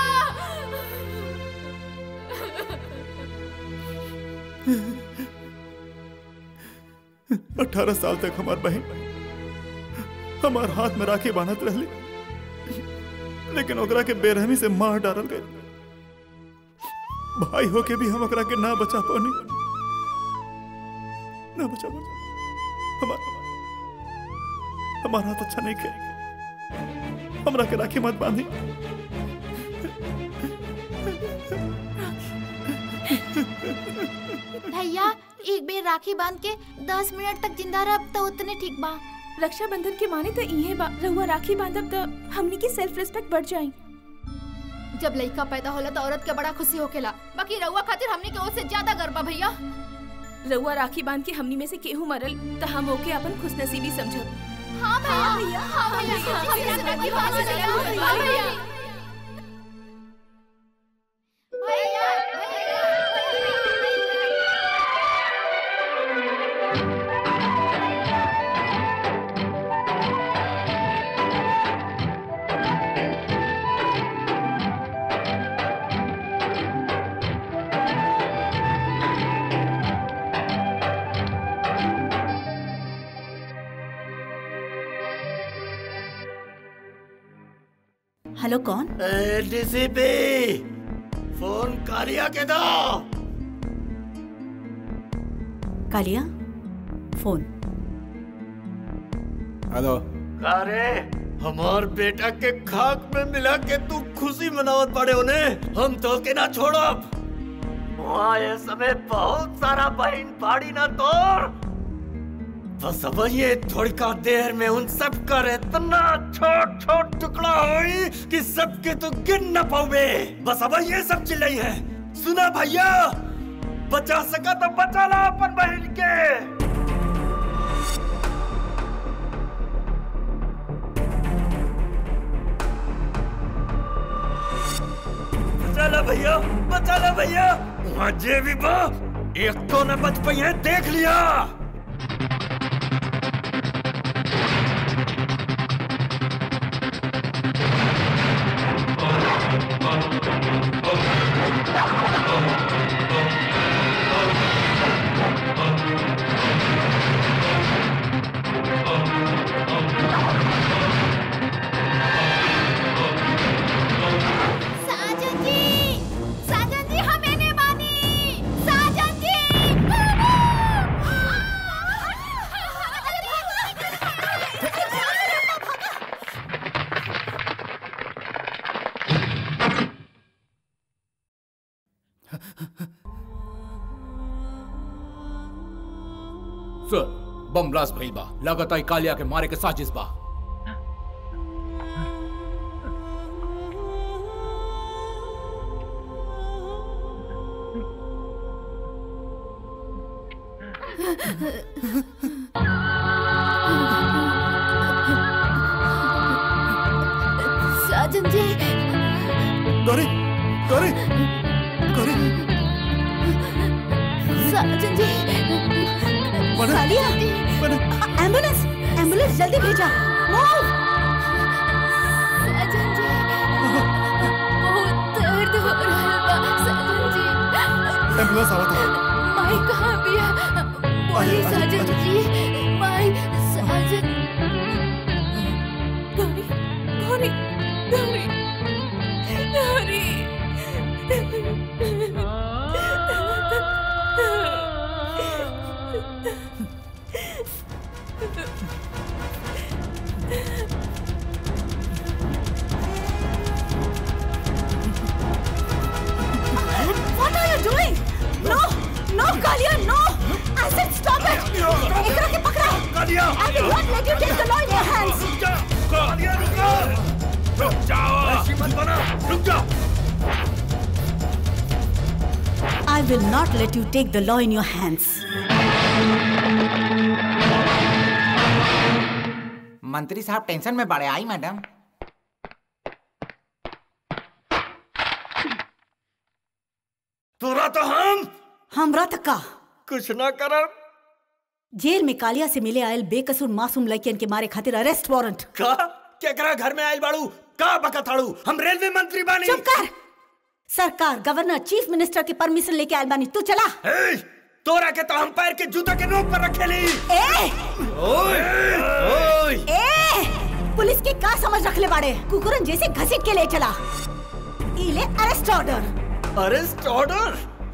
अठारह साल तक हमार बहन हमार हाथ में राखी बांधत रहली लेकिन ओकरा के बेरहमी से मार डालल गए भाई होके भी हम ओकरा के ना बचा पानी ना बचा पानी हमार हमार हाथ अच्छा नहीं खे हमरा के राखी मत बांधी भैया एक बेर राखी बांध के दस मिनट तक जिंदा रह तो उतने ठीक बा रक्षाबंधन के माने तो इहे बा रहुआ राखी बांधब तो हमनी की सेल्फ रिस्पेक्ट बढ़ जाई जब लड़का पैदा होला तो औरत के बड़ा खुशी होकेला बाकी रउआ खातिर हमने के ओर से ज्यादा गर्व भैया रहुआ राखी बांध के हमनी में से केहू मरल तो हम ओके अपन खुशनसीबी समझब हाँ भैया हाँ भैया हाँ भैया हाँ भैया हेलो कौन डीसीपी फोन कालिया के दो कालिया फोन हेलो अरे हमार बेटा के खाक में मिला के तू खुशी मनावत पड़े उन्हें हम तो के ना छोड़ब वहाँ ये समय बहुत सारा बहन पाड़ी ना तोड़ बस अब ये थोड़ी का देर में उन सब का इतना छोट छोट टुकड़ा हुई कि सबके तो गिन न पाओगे बस अब ये सब चिल्लाई है सुना भैया बचा सका तो बचा ला अपन बहन के बचा ला भैया बचा ला भैया वहाँ जे भी बा एक तो न बच पाई है देख लिया साजन जी साजन जी हमें नहीं मानी साजन जी सर बम ब्लास्ट भइल बा लगातार कालिया के मारे के साजिश बा साजन जी गौरी गौरी गौरी साजन जी कालिया एम्बुलेंस एम्बुलेंस जल्दी भेजा मूव साजन जी बहुत दर्द हो रहा बा साजन जी एम्बुलेंस आवत है माई कहाँ बिया बोली साजन जी माई साजन Gauri Gauri Gauri Gauri What are you doing? No, no, Kalia, no! I said stop it! एकरा के पकड़ा! कालिया! I will not let you take the law in your hands! रुक जा! कालिया रुक जा! रुक जाओ! ऐसी मत बना! रुक जा! I will not let you take the law in your hands. मंत्री साहब टेंशन में बड़े आई मैडम तोरा तो हम हमरा तक का कुछ ना करब जेल में कालिया से मिले आयल बेकसूर मासूम लड़कियन के मारे खातिर अरेस्ट वारंट का केकरा घर में आयल बाड़ू का बकथाड़ू हम रेलवे मंत्री बानी चुप कर सरकार गवर्नर चीफ मिनिस्टर के परमिशन लेके आयल बानी तू चला ए, तोरा के तो हम पैर के जूता के नोक पर रखे ली ए ओए ओए ए पुलिस के का समझ रखले बाड़े कुकुरन जैसे घसीट के ले चला ई ले अरेस्ट ऑर्डर अरेस्ट ऑर्डर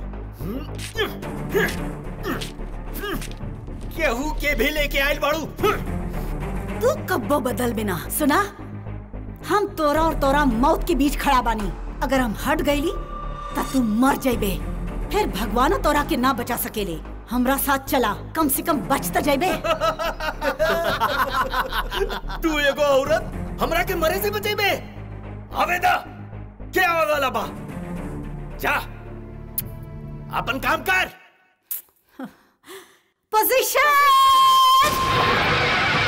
केहू के भी लेके आयल बाड़ू तू कब्बो बदल बिना सुना हम तोरा और तोरा मौत के बीच खड़ा बानी अगर हम हट गईली त तू मर जाइबे फिर भगवानो तोरा के ना बचा सकेले हमरा साथ चला कम से कम बच त जाइबे तू एगो औरत हमरा के मरे से बचेबे आवेदा क्या आवे वाला बा जा अपन काम कर पोजीशन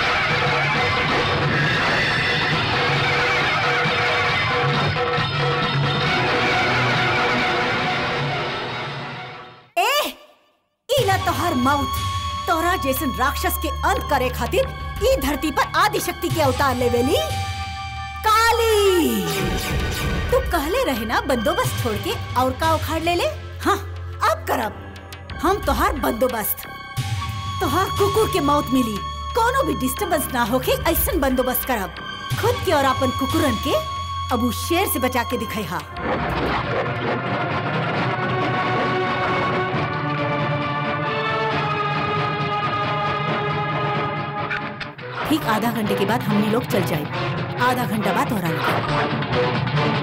ए इला तोहर मौत तोरा जैसन राक्षस के अंत करे खातिर ई धरती पर आदि शक्ति के अवतार लेवेली काली तू कहले रहे ना बंदोबस्त छोड़ के और का उखाड़ ले ले हाँ अब करब हम तोहार बंदोबस्त तोहार कुकुर के मौत मिली कोनो भी डिस्टरबेंस ना होके ऐसन बंदोबस्त करब खुद के और अपन कुकुरन के अब उस शेर से बचा के दिखाई हा ठीक आधा घंटे के बाद हमने लोग चल जाए आधा घंटा बाद दोहरा लगा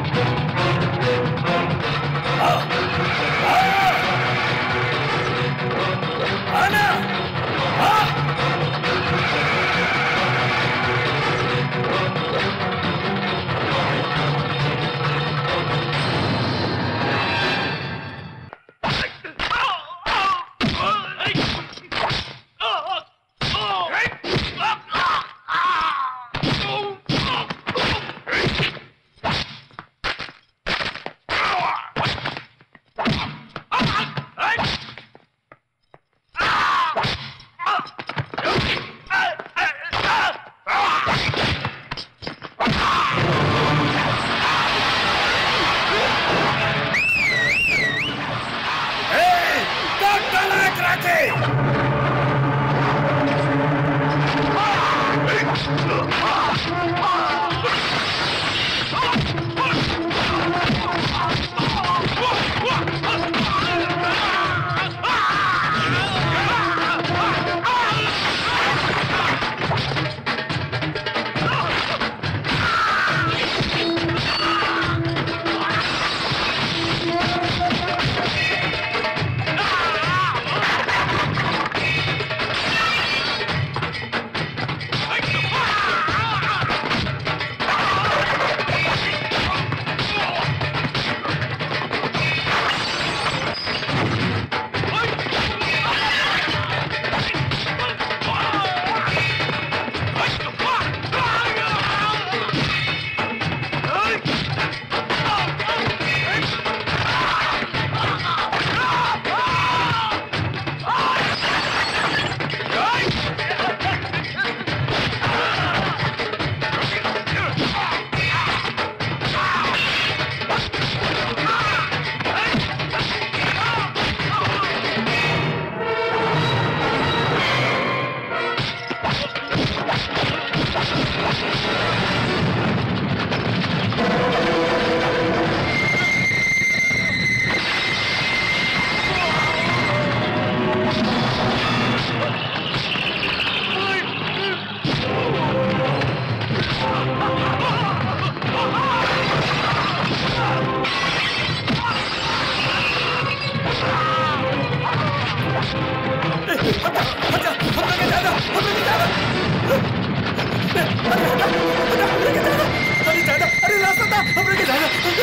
अरे रास्ता था हमने के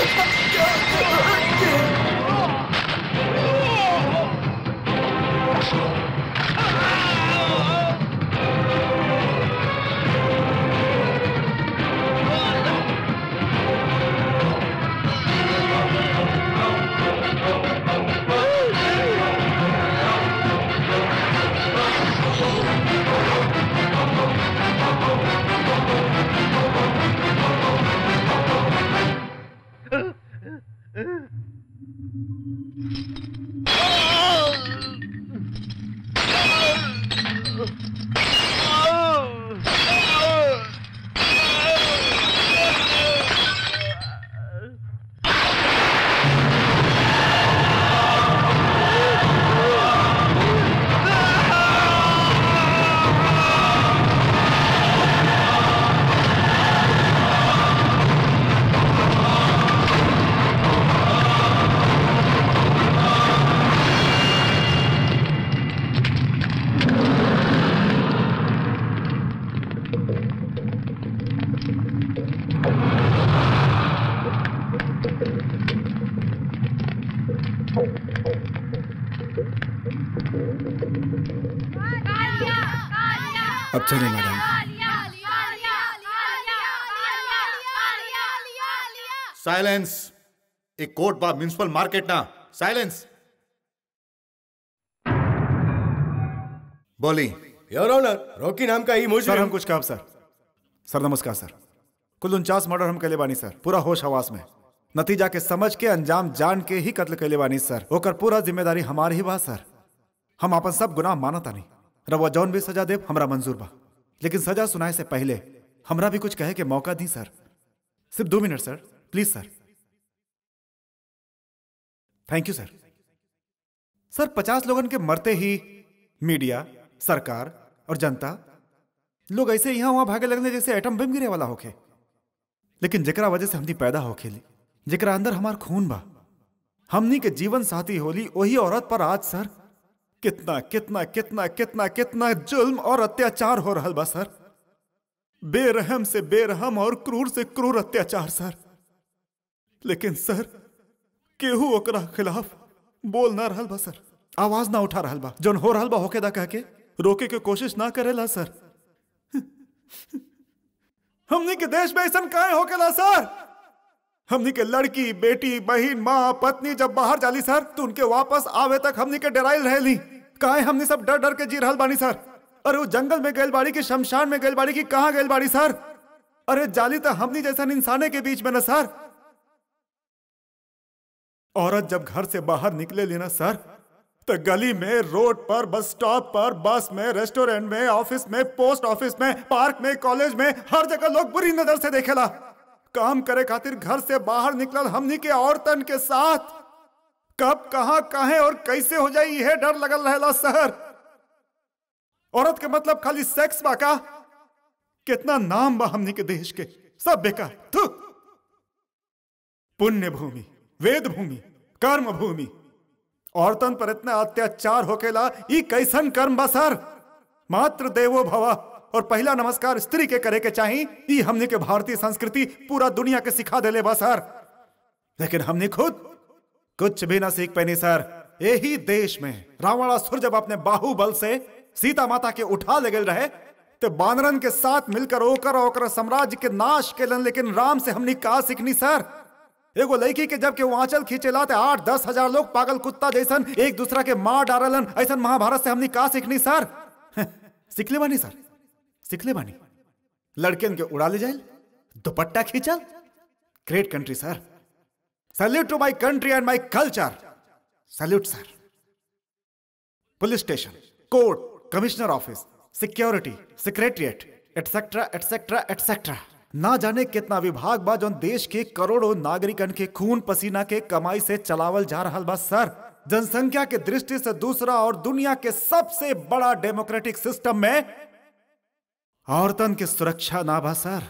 अब चले मैडम साइलेंस एक कोर्ट बा म्युनिसिपल मार्केट ना साइलेंस बोली योर ऑनर रॉकी नाम का ही सर मुजरिम हम कुछ काम सर सर नमस्कार सर कुल उनचास मर्डर हम कैले बानी सर पूरा होश हवास में नतीजा के समझ के अंजाम जान के ही कत्ल कैले बानी सर ओकर पूरा जिम्मेदारी हमारी ही बा सर हम अपन सब गुनाह मानता नहीं रवा जौन भी सजा देव हमरा मंजूर बा लेकिन सजा सुनाए से पहले हमरा भी कुछ कहे के मौका दी सर सिर्फ दो minute sir please sir thank you sir sir पचास लोगन के मरते ही मीडिया सरकार और जनता लोग ऐसे यहाँ वहां भागे लगने जैसे एटम बम गिरे वाला होखे लेकिन जेकरा वजह से हमनी पैदा होखे ली जेकरा अंदर हमार खून बा हमनी के जीवन साथी होली वही औरत पर आज सर कितना कितना कितना कितना कितना जुल्म और अत्याचार हो रहा बा सर बेरहम से बेरहम और क्रूर से क्रूर अत्याचार सर लेकिन सर केहू ओकरा खिलाफ बोल ना रहल बा सर आवाज ना उठा रहल बा जौन हो रहल बा होके दा कह के रोके के कोशिश ना करेला सर हमनी के देश में ऐसा काहे होकेला सर हमनी के लड़की बेटी बहन माँ पत्नी जब बाहर जाली सर तो उनके वापस आवे तक हमनी के डराइल रहेली काहे हमनी सब डर डर के जी रहल बानी सर अरे वो जंगल में गैल बाड़ी की शमशान में गैल बाड़ी की कहाँ गैल बाड़ी सर अरे जाली तो हमनी जैसा इंसाने के बीच में ना सर औरत जब घर से बाहर निकले ली ना सर तो गली में रोड पर बस स्टॉप पर बस में रेस्टोरेंट में ऑफिस में पोस्ट ऑफिस में पार्क में कॉलेज में हर जगह लोग बुरी नजर से देखेला काम करे खातिर घर से बाहर निकलल हमनी के औरतन के साथ कब कहा काहे और कैसे हो जाई यह डर लगल रहेला सर औरत के मतलब खाली सेक्स बा का कितना नाम बा हमनी के देश के सब बेकार थू पुण्य भूमि वेद भूमि कर्म भूमि औरतन पर इतना अत्याचार होकेला ई कैसन कर्म बा सर मात्र देवो भवा और पहला नमस्कार स्त्री के करे के चाही ई हमने के भारतीय संस्कृति पूरा दुनिया के सिखा देले बा सर लेकिन हमने खुद कुछ भी ना सीख पैनी सर यही देश में रावणासुर जब अपने बाहुबल से सीता माता के उठा ले गए रहे तो बानरन के साथ मिलकर ओकर ओकर साम्राज्य के नाश केलन लेकिन राम से हमने कहा सीखनी सर एगो लड़की के जब के वो आंचल खींचेला ते आठ दस हजार लोग पागल कुत्ता जैसन एक दूसरा के मार डारलन ऐसन महाभारत से हमने कहा सीखनी सर सीखले बानी सर सीखले बानी लड़कियन के उड़ा ले जाए दुपट्टा खींचल great country sir salute to my country and my culture salute sir police station court commissioner office security secretariat etcetera etcetera etcetera ना जाने कितना विभाग बा जो देश के करोड़ों नागरिकन के खून पसीना के कमाई से चलावल जा रहा बा सर जनसंख्या के दृष्टि से दूसरा और दुनिया के सबसे बड़ा डेमोक्रेटिक सिस्टम में औरतन के सुरक्षा ना बा सर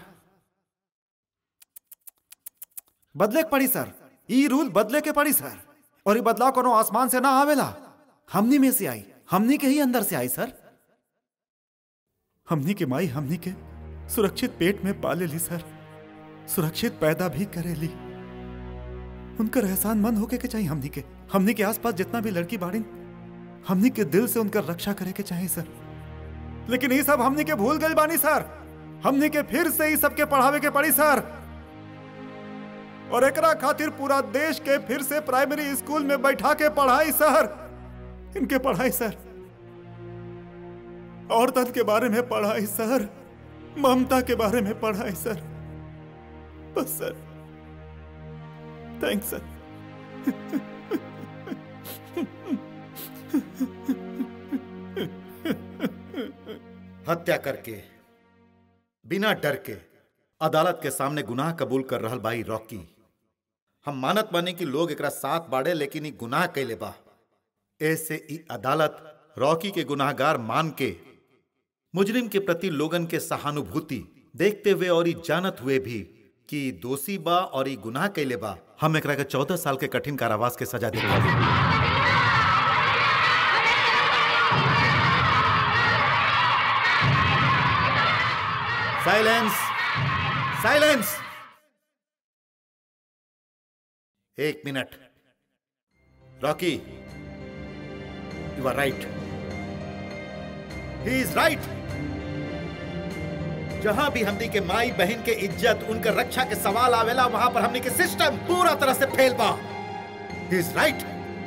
बदले के पड़ी सर ई रूल बदले के पड़ी सर और ये बदलाव कोनो आसमान से ना आवेला हमनी में से आई हमनी के ही अंदर से आई सर हमनी के माई हमनी के सुरक्षित पेट में पाले ली सर सुरक्षित पैदा भी करे ली उनकर एहसान मंद होके के चाहिए हमनी के हमनी के आसपास जितना भी लड़की बाड़ी हमनी के दिल से उनकर रक्षा करे के चाहिए सर लेकिन ये सब हमनी के भूल गई बानी सर हमनी के फिर से ही सबके पढ़ावे के पड़ी सर और एकरा खातिर पूरा देश के फिर से प्राइमरी स्कूल में बैठा के पढ़ाई सर इनके पढ़ाई सर औरतन के बारे में पढ़ाई सर ममता के बारे में पढ़ाई सर बस सर थैंक्स सर हत्या करके बिना डर के अदालत के सामने गुनाह कबूल कर रहल भाई रॉकी हम मानत बानी कि लोग एकरा साथ बाड़े लेकिन ई गुनाह कैले बा ऐसे ई अदालत रॉकी के गुनाहगार मान के मुजरिम के प्रति लोगन के सहानुभूति देखते हुए और ई जानत हुए भी कि ई दोषी बा और ई गुनाह कैले बा हम एकरा के चौदह साल के कठिन कारावास के सजा दे साइलेंस साइलेंस एक minute Rocky you are right he is right जहां भी हमनी के माई बहन के इज्जत उनकर रक्षा के सवाल आवेला वहां पर हमनी के सिस्टम पूरा तरह से फेल बा ही इज राइट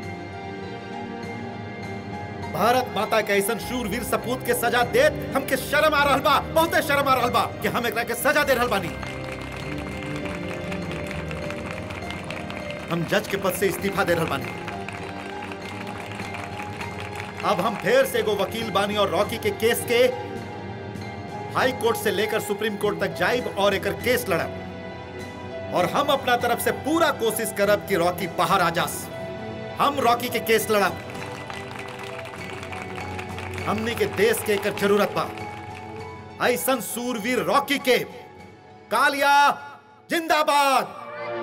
भारत माता के ऐसा शूरवीर सपूत के सजा देत हमके शर्म आ रहल बा बहुते शर्म आ रहल बा कि हम एकरा के सजा दे रहल बानी हम जज के पद से इस्तीफा दे रहल बानी अब हम फिर से एगो वकील बानी और रॉकी के केस के हाई कोर्ट से लेकर सुप्रीम कोर्ट तक जाइब और एकर केस लड़ब और हम अपना तरफ से पूरा कोशिश करब कि रॉकी बाहर आ जास हम रॉकी के केस लड़ब हमनी के देश के एकर जरूरत बा ऐसन सूरवीर रॉकी के कालिया जिंदाबाद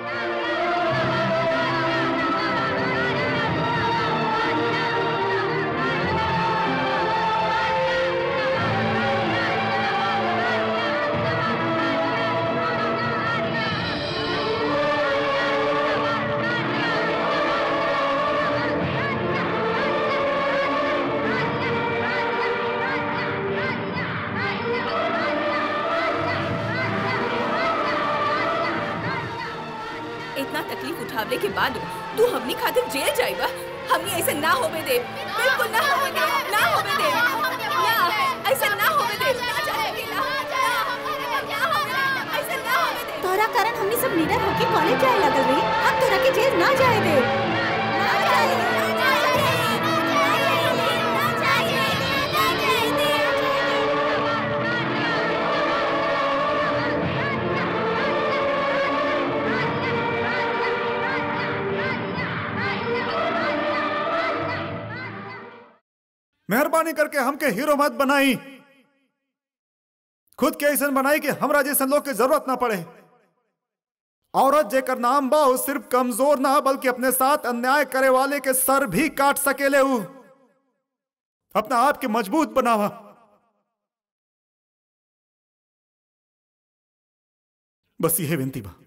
इतना तकलीफ उठावले के बाद तू हमनी खातिर जेल जाइबा हमनी ऐसे ना होवे दे बिल्कुल ना होवे दे ना होवे दे ना ऐसे ना होवे दे ना जाएगी ना ऐसे ना होवे दे तोरा कारण हमनी सब निडर होके कॉलेज जाए लगल रही अब तोरा के जेल ना जाए दे ना जाए दे, ना जाए दे, ना जाए दे, ना जाए दे। मेहरबानी करके हमके हीरो मत बनाई खुद के ऐसा बनाई कि हमरा जैसन लोग के जरूरत ना पड़े औरत जेकर नाम बा उ सिर्फ कमजोर ना बल्कि अपने साथ अन्याय करे वाले के सर भी काट सकेले उ अपना आप के मजबूत बनावा बस यह विनती बा